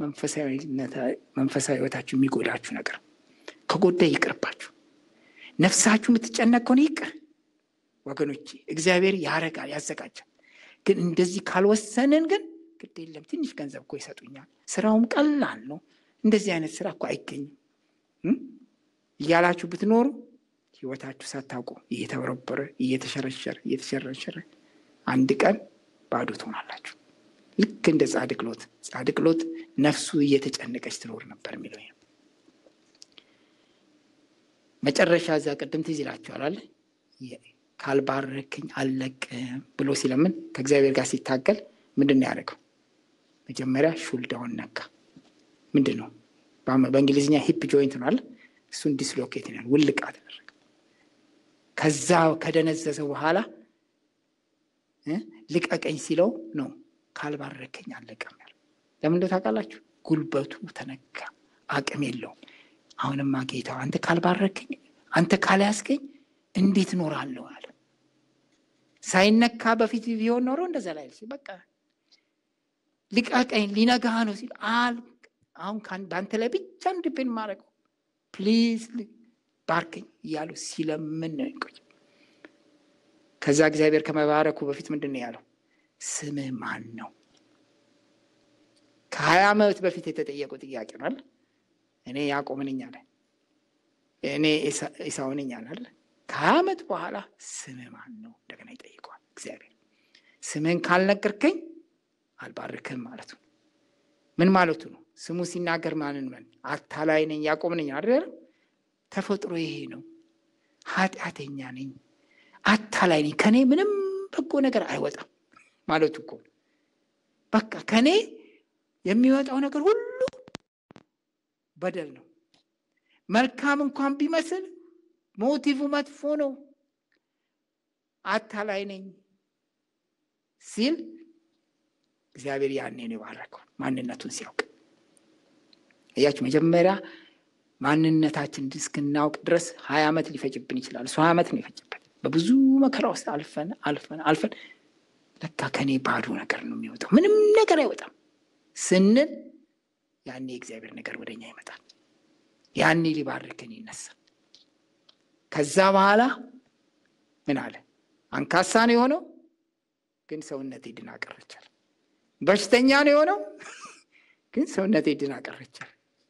መንፈሳዊ ህይወታችሁ የሚጎዳችሁ ነገር ከጎዳ ይቅርባችሁ። ነፍሳችሁ የምትጨነቅ ከሆነ ይቅር ወገኖቼ፣ እግዚአብሔር ያረጋል፣ ያዘጋጃል። ግን እንደዚህ ካልወሰንን ግን ግድ የለም ትንሽ ገንዘብ እኮ ይሰጡኛል፣ ስራውም ቀላል ነው፣ እንደዚህ አይነት ስራ እኮ አይገኝም እያላችሁ ብትኖሩ ህይወታችሁ ሳታውቁ እየተበረበረ እየተሸረሸረ እየተሸረሸረ አንድ ቀን ባዶ ትሆናላችሁ። ልክ እንደ ጻድቅ ሎጥ ጻድቅ ሎጥ ነፍሱ እየተጨነቀች ትኖር ነበር የሚለው ነው። መጨረሻ እዛ ቅድም ትዝ ይላችኋል አለ ካልባረክኝ አልለቅም ብሎ ሲለምን ከእግዚአብሔር ጋር ሲታገል ምንድን ነው ያደረገው? መጀመሪያ ሹልዳውን ነካ። ምንድን ነው በእንግሊዝኛ ሂፕ ጆይንት ነው አለ። እሱን ዲስሎኬት ነው ውልቅ አደረገ። ከዛ ከደነዘዘ በኋላ ልቀቀኝ ሲለው ነው ካልባረከኝ አለቀም ያለው። ለምን እንደው ታውቃላችሁ? ጉልበቱ ተነካ፣ አቅም የለውም። አሁንማ ጌታው አንተ ካልባረከኝ፣ አንተ ካልያዝከኝ እንዴት እኖራለሁ አለ። ሳይነካ በፊት ቢሆን ኖሮ እንደዛ ላይ በቃ ልቀቀኝ፣ ሊነጋ ነው ሲል አሁን በአንተ ላይ ብቻ እንድቤን ማድረገው ፕሊዝ ባርከኝ እያሉ ሲለምን ነው ይቆይ። ከዛ እግዚአብሔር ከመባረኩ በፊት ምንድን ነው ያለው? ስምህ ማን ነው? ከሀያ ዓመት በፊት የተጠየቁ ጥያቄ ነው አለ። እኔ ያዕቆብ ነኝ አለ። እኔ ኤሳው ነኝ አለ። ከሀያ ዓመት በኋላ ስምህ ማን ነው እንደገና ይጠይቀዋል እግዚአብሔር። ስምህን ካልነገርከኝ አልባርክህም ማለቱ ምን ማለቱ ነው? ስሙ ሲናገር ማንን ምን አታላይ ነኝ ያዕቆብ ነኝ አይደል? ተፈጥሮ ይሄ ነው። ኃጢአተኛ ነኝ፣ አታላይ ነኝ፣ ከኔ ምንም በጎ ነገር አይወጣም ማለቱ እኮ በቃ ከኔ የሚወጣው ነገር ሁሉ በደል ነው። መልካም እንኳን ቢመስል ሞቲቭ መጥፎ ነው። አታላይ ነኝ ሲል እግዚአብሔር ያኔ ነው የባረከው ማንነቱን ሲያውቅ። እያችሁ መጀመሪያ ማንነታችን እስክናውቅ ድረስ ሀያ ዓመት ሊፈጅብን ይችላል። እሱ ሀያ ዓመት ነው የፈጅበት። በብዙ መከራ ውስጥ አልፈን አልፈን አልፈን ለካ ከኔ ባዶ ነገር ነው የሚወጣው ምንም ነገር አይወጣም ስንል ያኔ የእግዚአብሔር ነገር ወደኛ ይመጣል። ያኔ ሊባርክን ይነሳል። ከዛ በኋላ ምን አለ? አንካሳ ነው የሆነው፣ ግን ሰውነቴ ድና ቀረቻል። በሽተኛ ነው የሆነው፣ ግን ሰውነቴ ድና ቀረቻል።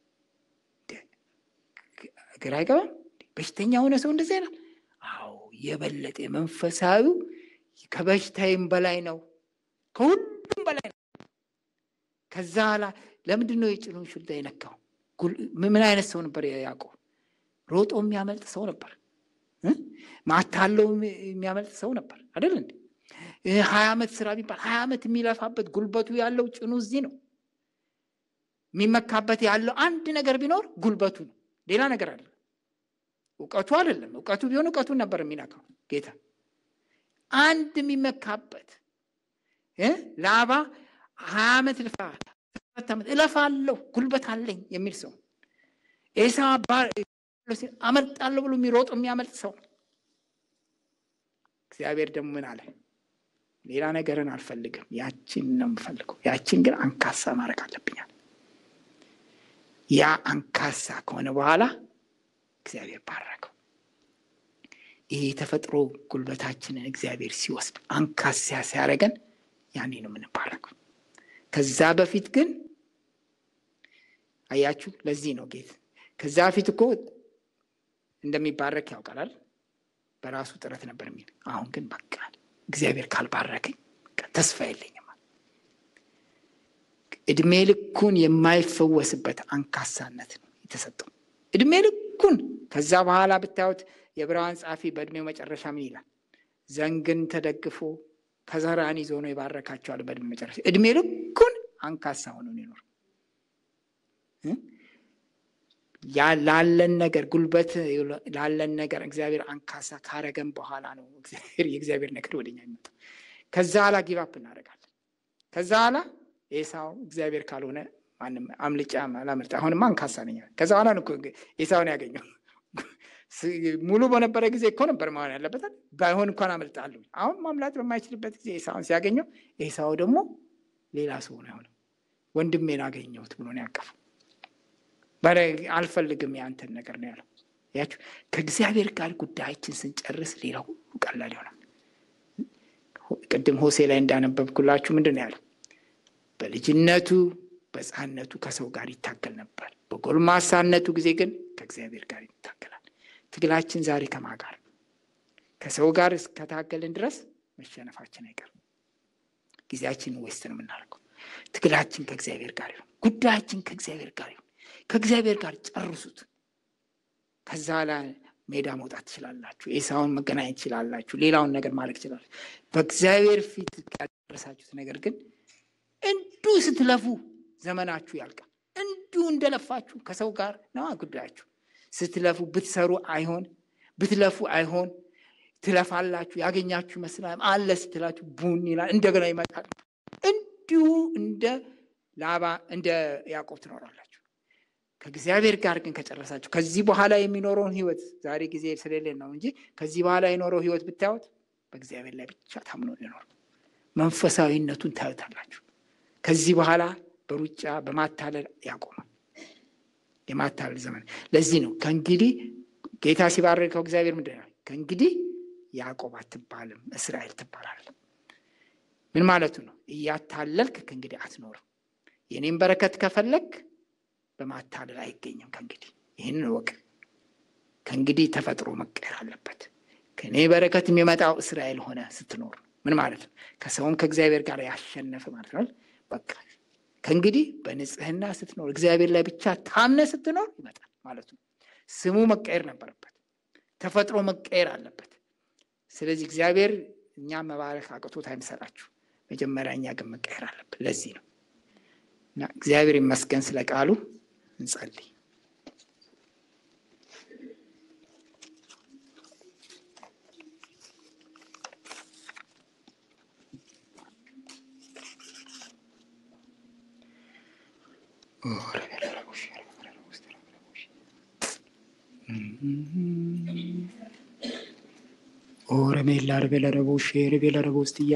ግራ አይገባም? በሽተኛ የሆነ ሰው እንደዚህ አይነት አዎ፣ የበለጠ መንፈሳዊው ከበሽታዬም በላይ ነው፣ ከሁሉም በላይ ነው። ከዛ ኋላ ለምንድን ነው የጭኑን ሹልዳ የነካው? ምን አይነት ሰው ነበር ያዕቆብ? ሮጦ የሚያመልጥ ሰው ነበር። ማታለው የሚያመልጥ ሰው ነበር አይደል እንዴ? ሀያ ዓመት ስራ ቢባል ሀያ ዓመት የሚለፋበት ጉልበቱ ያለው ጭኑ እዚህ ነው። የሚመካበት ያለው አንድ ነገር ቢኖር ጉልበቱ ነው። ሌላ ነገር አለ። እውቀቱ አይደለም። እውቀቱ ቢሆን እውቀቱን ነበር የሚነካው ጌታ። አንድ የሚመካበት ላባ ሀያ ዓመት ልፋ ዓመት እለፋለሁ ጉልበት አለኝ የሚል ሰው ኤሳ አመልጣለሁ ብሎ የሚሮጥ የሚያመልጥ ሰው እግዚአብሔር ደግሞ ምን አለ? ሌላ ነገርን አልፈልግም፣ ያችን ነው የምፈልገው። ያችን ግን አንካሳ ማድረግ አለብኛል። ያ አንካሳ ከሆነ በኋላ እግዚአብሔር ባረከው። ይሄ የተፈጥሮ ጉልበታችንን እግዚአብሔር ሲወስድ አንካሳ ሲያደርገን ያኔ ነው የምንባረከው። ከዛ በፊት ግን አያችሁ፣ ለዚህ ነው ጌት ከዛ በፊት እኮ እንደሚባረክ ያውቃላል። በራሱ ጥረት ነበር የሚል አሁን ግን በቃ እግዚአብሔር ካልባረከኝ ተስፋ የለኝም። እድሜ ልኩን የማይፈወስበት አንካሳነት ነው የተሰጠው። እድሜ ልኩን ከዛ በኋላ ብታዩት የዕብራውያን ጸሐፊ በእድሜው መጨረሻ ምን ይላል? ዘንግን ተደግፎ ከዘራን ይዞ ነው የባረካቸዋል። በእድሜ መጨረሻ እድሜ ልኩን አንካሳ ሆኖ ይኖር ላለን ነገር ጉልበት ላለን ነገር እግዚአብሔር አንካሳ ካረገን በኋላ ነው የእግዚአብሔር ነገር ወደኛ የሚመጣው። ከዛ ኋላ ጊቫፕ እናደርጋለን። ከዛ ኋላ ኤሳው እግዚአብሔር ካልሆነ ማንም አምልጫ አላመልጥ አሁንማ አንካሳ ነኝ። ከዛ ኋላ ነው ኤሳውን ያገኘው። ሙሉ በነበረ ጊዜ እኮ ነበር መሆን ያለበታል። ባይሆን እንኳን አመልጣለሁ። አሁን ማምላት በማይችልበት ጊዜ ኤሳውን ሲያገኘው፣ ኤሳው ደግሞ ሌላ ሰው ነው የሆነው። ወንድሜን አገኘሁት ብሎ ነው ያቀፈው። አልፈልግም የአንተን ነገር ነው ያለው። ያችሁ ከእግዚአብሔር ጋር ጉዳያችን ስንጨርስ ሌላ ሁሉ ቀላል ይሆናል። ቅድም ሆሴ ላይ እንዳነበብኩላችሁ ምንድን ነው ያለው? በልጅነቱ በሕፃንነቱ ከሰው ጋር ይታገል ነበር። በጎልማሳነቱ ጊዜ ግን ከእግዚአብሔር ጋር ይታገላል። ትግላችን ዛሬ ከማ ጋር ከሰው ጋር እስከታገልን ድረስ መሸነፋችን አይቀርም። ጊዜያችን ዌስት ነው የምናደርገው። ትግላችን ከእግዚአብሔር ጋር ይሁን። ጉዳያችን ከእግዚአብሔር ጋር ይሁን። ከእግዚአብሔር ጋር ጨርሱት። ከዛ ላይ ሜዳ መውጣት ትችላላችሁ። ኤሳውን መገናኘት ትችላላችሁ። ሌላውን ነገር ማድረግ ትችላላችሁ። በእግዚአብሔር ፊት ያደረሳችሁት ነገር ግን እንዲሁ ስትለፉ ዘመናችሁ ያልቃል። እንዲሁ እንደለፋችሁ ከሰው ጋር ነዋ ጉዳያችሁ። ስትለፉ ብትሰሩ አይሆን፣ ብትለፉ አይሆን። ትለፋላችሁ፣ ያገኛችሁ ይመስላል። አለ ስትላችሁ ቡን ይላል፣ እንደገና ይመጣል። እንዲሁ እንደ ላባ እንደ ያዕቆብ ትኖራላችሁ። ከእግዚአብሔር ጋር ግን ከጨረሳችሁ ከዚህ በኋላ የሚኖረውን ህይወት ዛሬ ጊዜ ስለሌለን ነው እንጂ ከዚህ በኋላ የኖረው ህይወት ብታዩት በእግዚአብሔር ላይ ብቻ ታምኖ ሊኖር መንፈሳዊነቱን ታዩታላችሁ። ከዚህ በኋላ በሩጫ በማታለል ያቆማል። የማታለል ዘመን ለዚህ ነው ከእንግዲህ ጌታ ሲባርከው እግዚአብሔር ምንድን ነው ከእንግዲህ ያዕቆብ አትባልም እስራኤል ትባላለህ። ምን ማለቱ ነው? እያታለልክ ከእንግዲህ አትኖርም። የኔም በረከት ከፈለግ በማታለል አይገኝም። ከእንግዲህ ይህንን እወቅ። ከእንግዲህ ተፈጥሮ መቀየር አለበት። ከእኔ በረከት የሚመጣው እስራኤል ሆነ ስትኖር ምን ማለት ነው? ከሰውም ከእግዚአብሔር ጋር ያሸነፈ ማለት ነው። በቃ ከእንግዲህ በንጽህና ስትኖር እግዚአብሔር ላይ ብቻ ታምነ ስትኖር ይመጣል ማለት ነው። ስሙ መቀየር ነበረበት። ተፈጥሮ መቀየር አለበት። ስለዚህ እግዚአብሔር እኛ መባረክ አቅቶት አይምሰላችሁ። መጀመሪያ እኛ ግን መቀየር አለብን። ለዚህ ነው እና እግዚአብሔር ይመስገን ስለ ቃሉ። እንጸልይ። ኦረሜላ ረቤላ ረቦሼ ረቤላ ረቦስትያ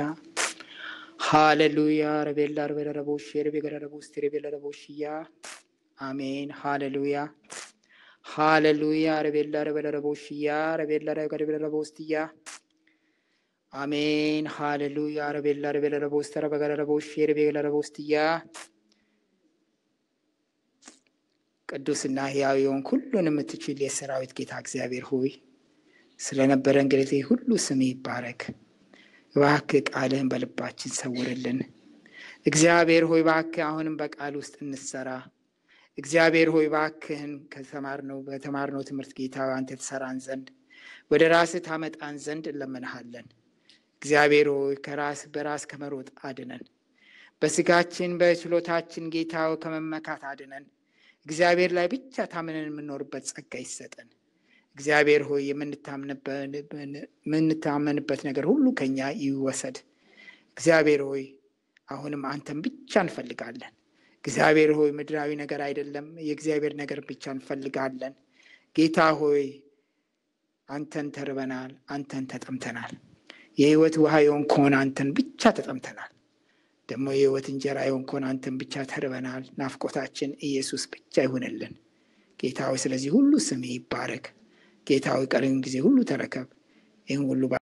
ሃሌሉያ ረቤላ ረቤላ ረቦሼ ረቤላ ረቦስት ረቤላ ረቦሽያ አሜን ሃሌሉያ ሃሌሉያ ረቤላ ረቤላ ረቦሽያ ረቤላ ረቤላ ረቦስትያ አሜን ሃሌሉያ ረቤላ ረቤላ ረቦስተ ረበገላ ረቦሼ ረቤላ ረቦስትያ ቅዱስና ሕያው የሆንክ ሁሉን የምትችል የሰራዊት ጌታ እግዚአብሔር ሆይ ስለነበረ እንግዲህ ሁሉ ስም ይባረክ። እባክህ ቃልህን በልባችን ሰውርልን። እግዚአብሔር ሆይ እባክህ አሁንም በቃል ውስጥ እንሰራ። እግዚአብሔር ሆይ እባክህን ከተማርነው በተማርነው ትምህርት ጌታ አንተ ትሰራን ዘንድ ወደ ራስህ ታመጣን ዘንድ እንለምንሃለን። እግዚአብሔር ሆይ ከራስ በራስ ከመሮጥ አድነን። በስጋችን በችሎታችን ጌታ ከመመካት አድነን። እግዚአብሔር ላይ ብቻ ታምነን የምንኖርበት ጸጋ ይሰጠን። እግዚአብሔር ሆይ የምንታመንበት ነገር ሁሉ ከኛ ይወሰድ። እግዚአብሔር ሆይ አሁንም አንተን ብቻ እንፈልጋለን። እግዚአብሔር ሆይ ምድራዊ ነገር አይደለም፣ የእግዚአብሔር ነገር ብቻ እንፈልጋለን። ጌታ ሆይ አንተን ተርበናል፣ አንተን ተጠምተናል። የህይወት ውሃ የሆንከውን አንተን ብቻ ተጠምተናል። ደግሞ የህይወት እንጀራ የሆንከውን አንተን ብቻ ተርበናል። ናፍቆታችን ኢየሱስ ብቻ ይሁንልን። ጌታ ሆይ ስለዚህ ሁሉ ስም ይባረክ። ጌታ ሆይ ቀሪውን ጊዜ ሁሉ ተረከብ። ይህን ሁሉ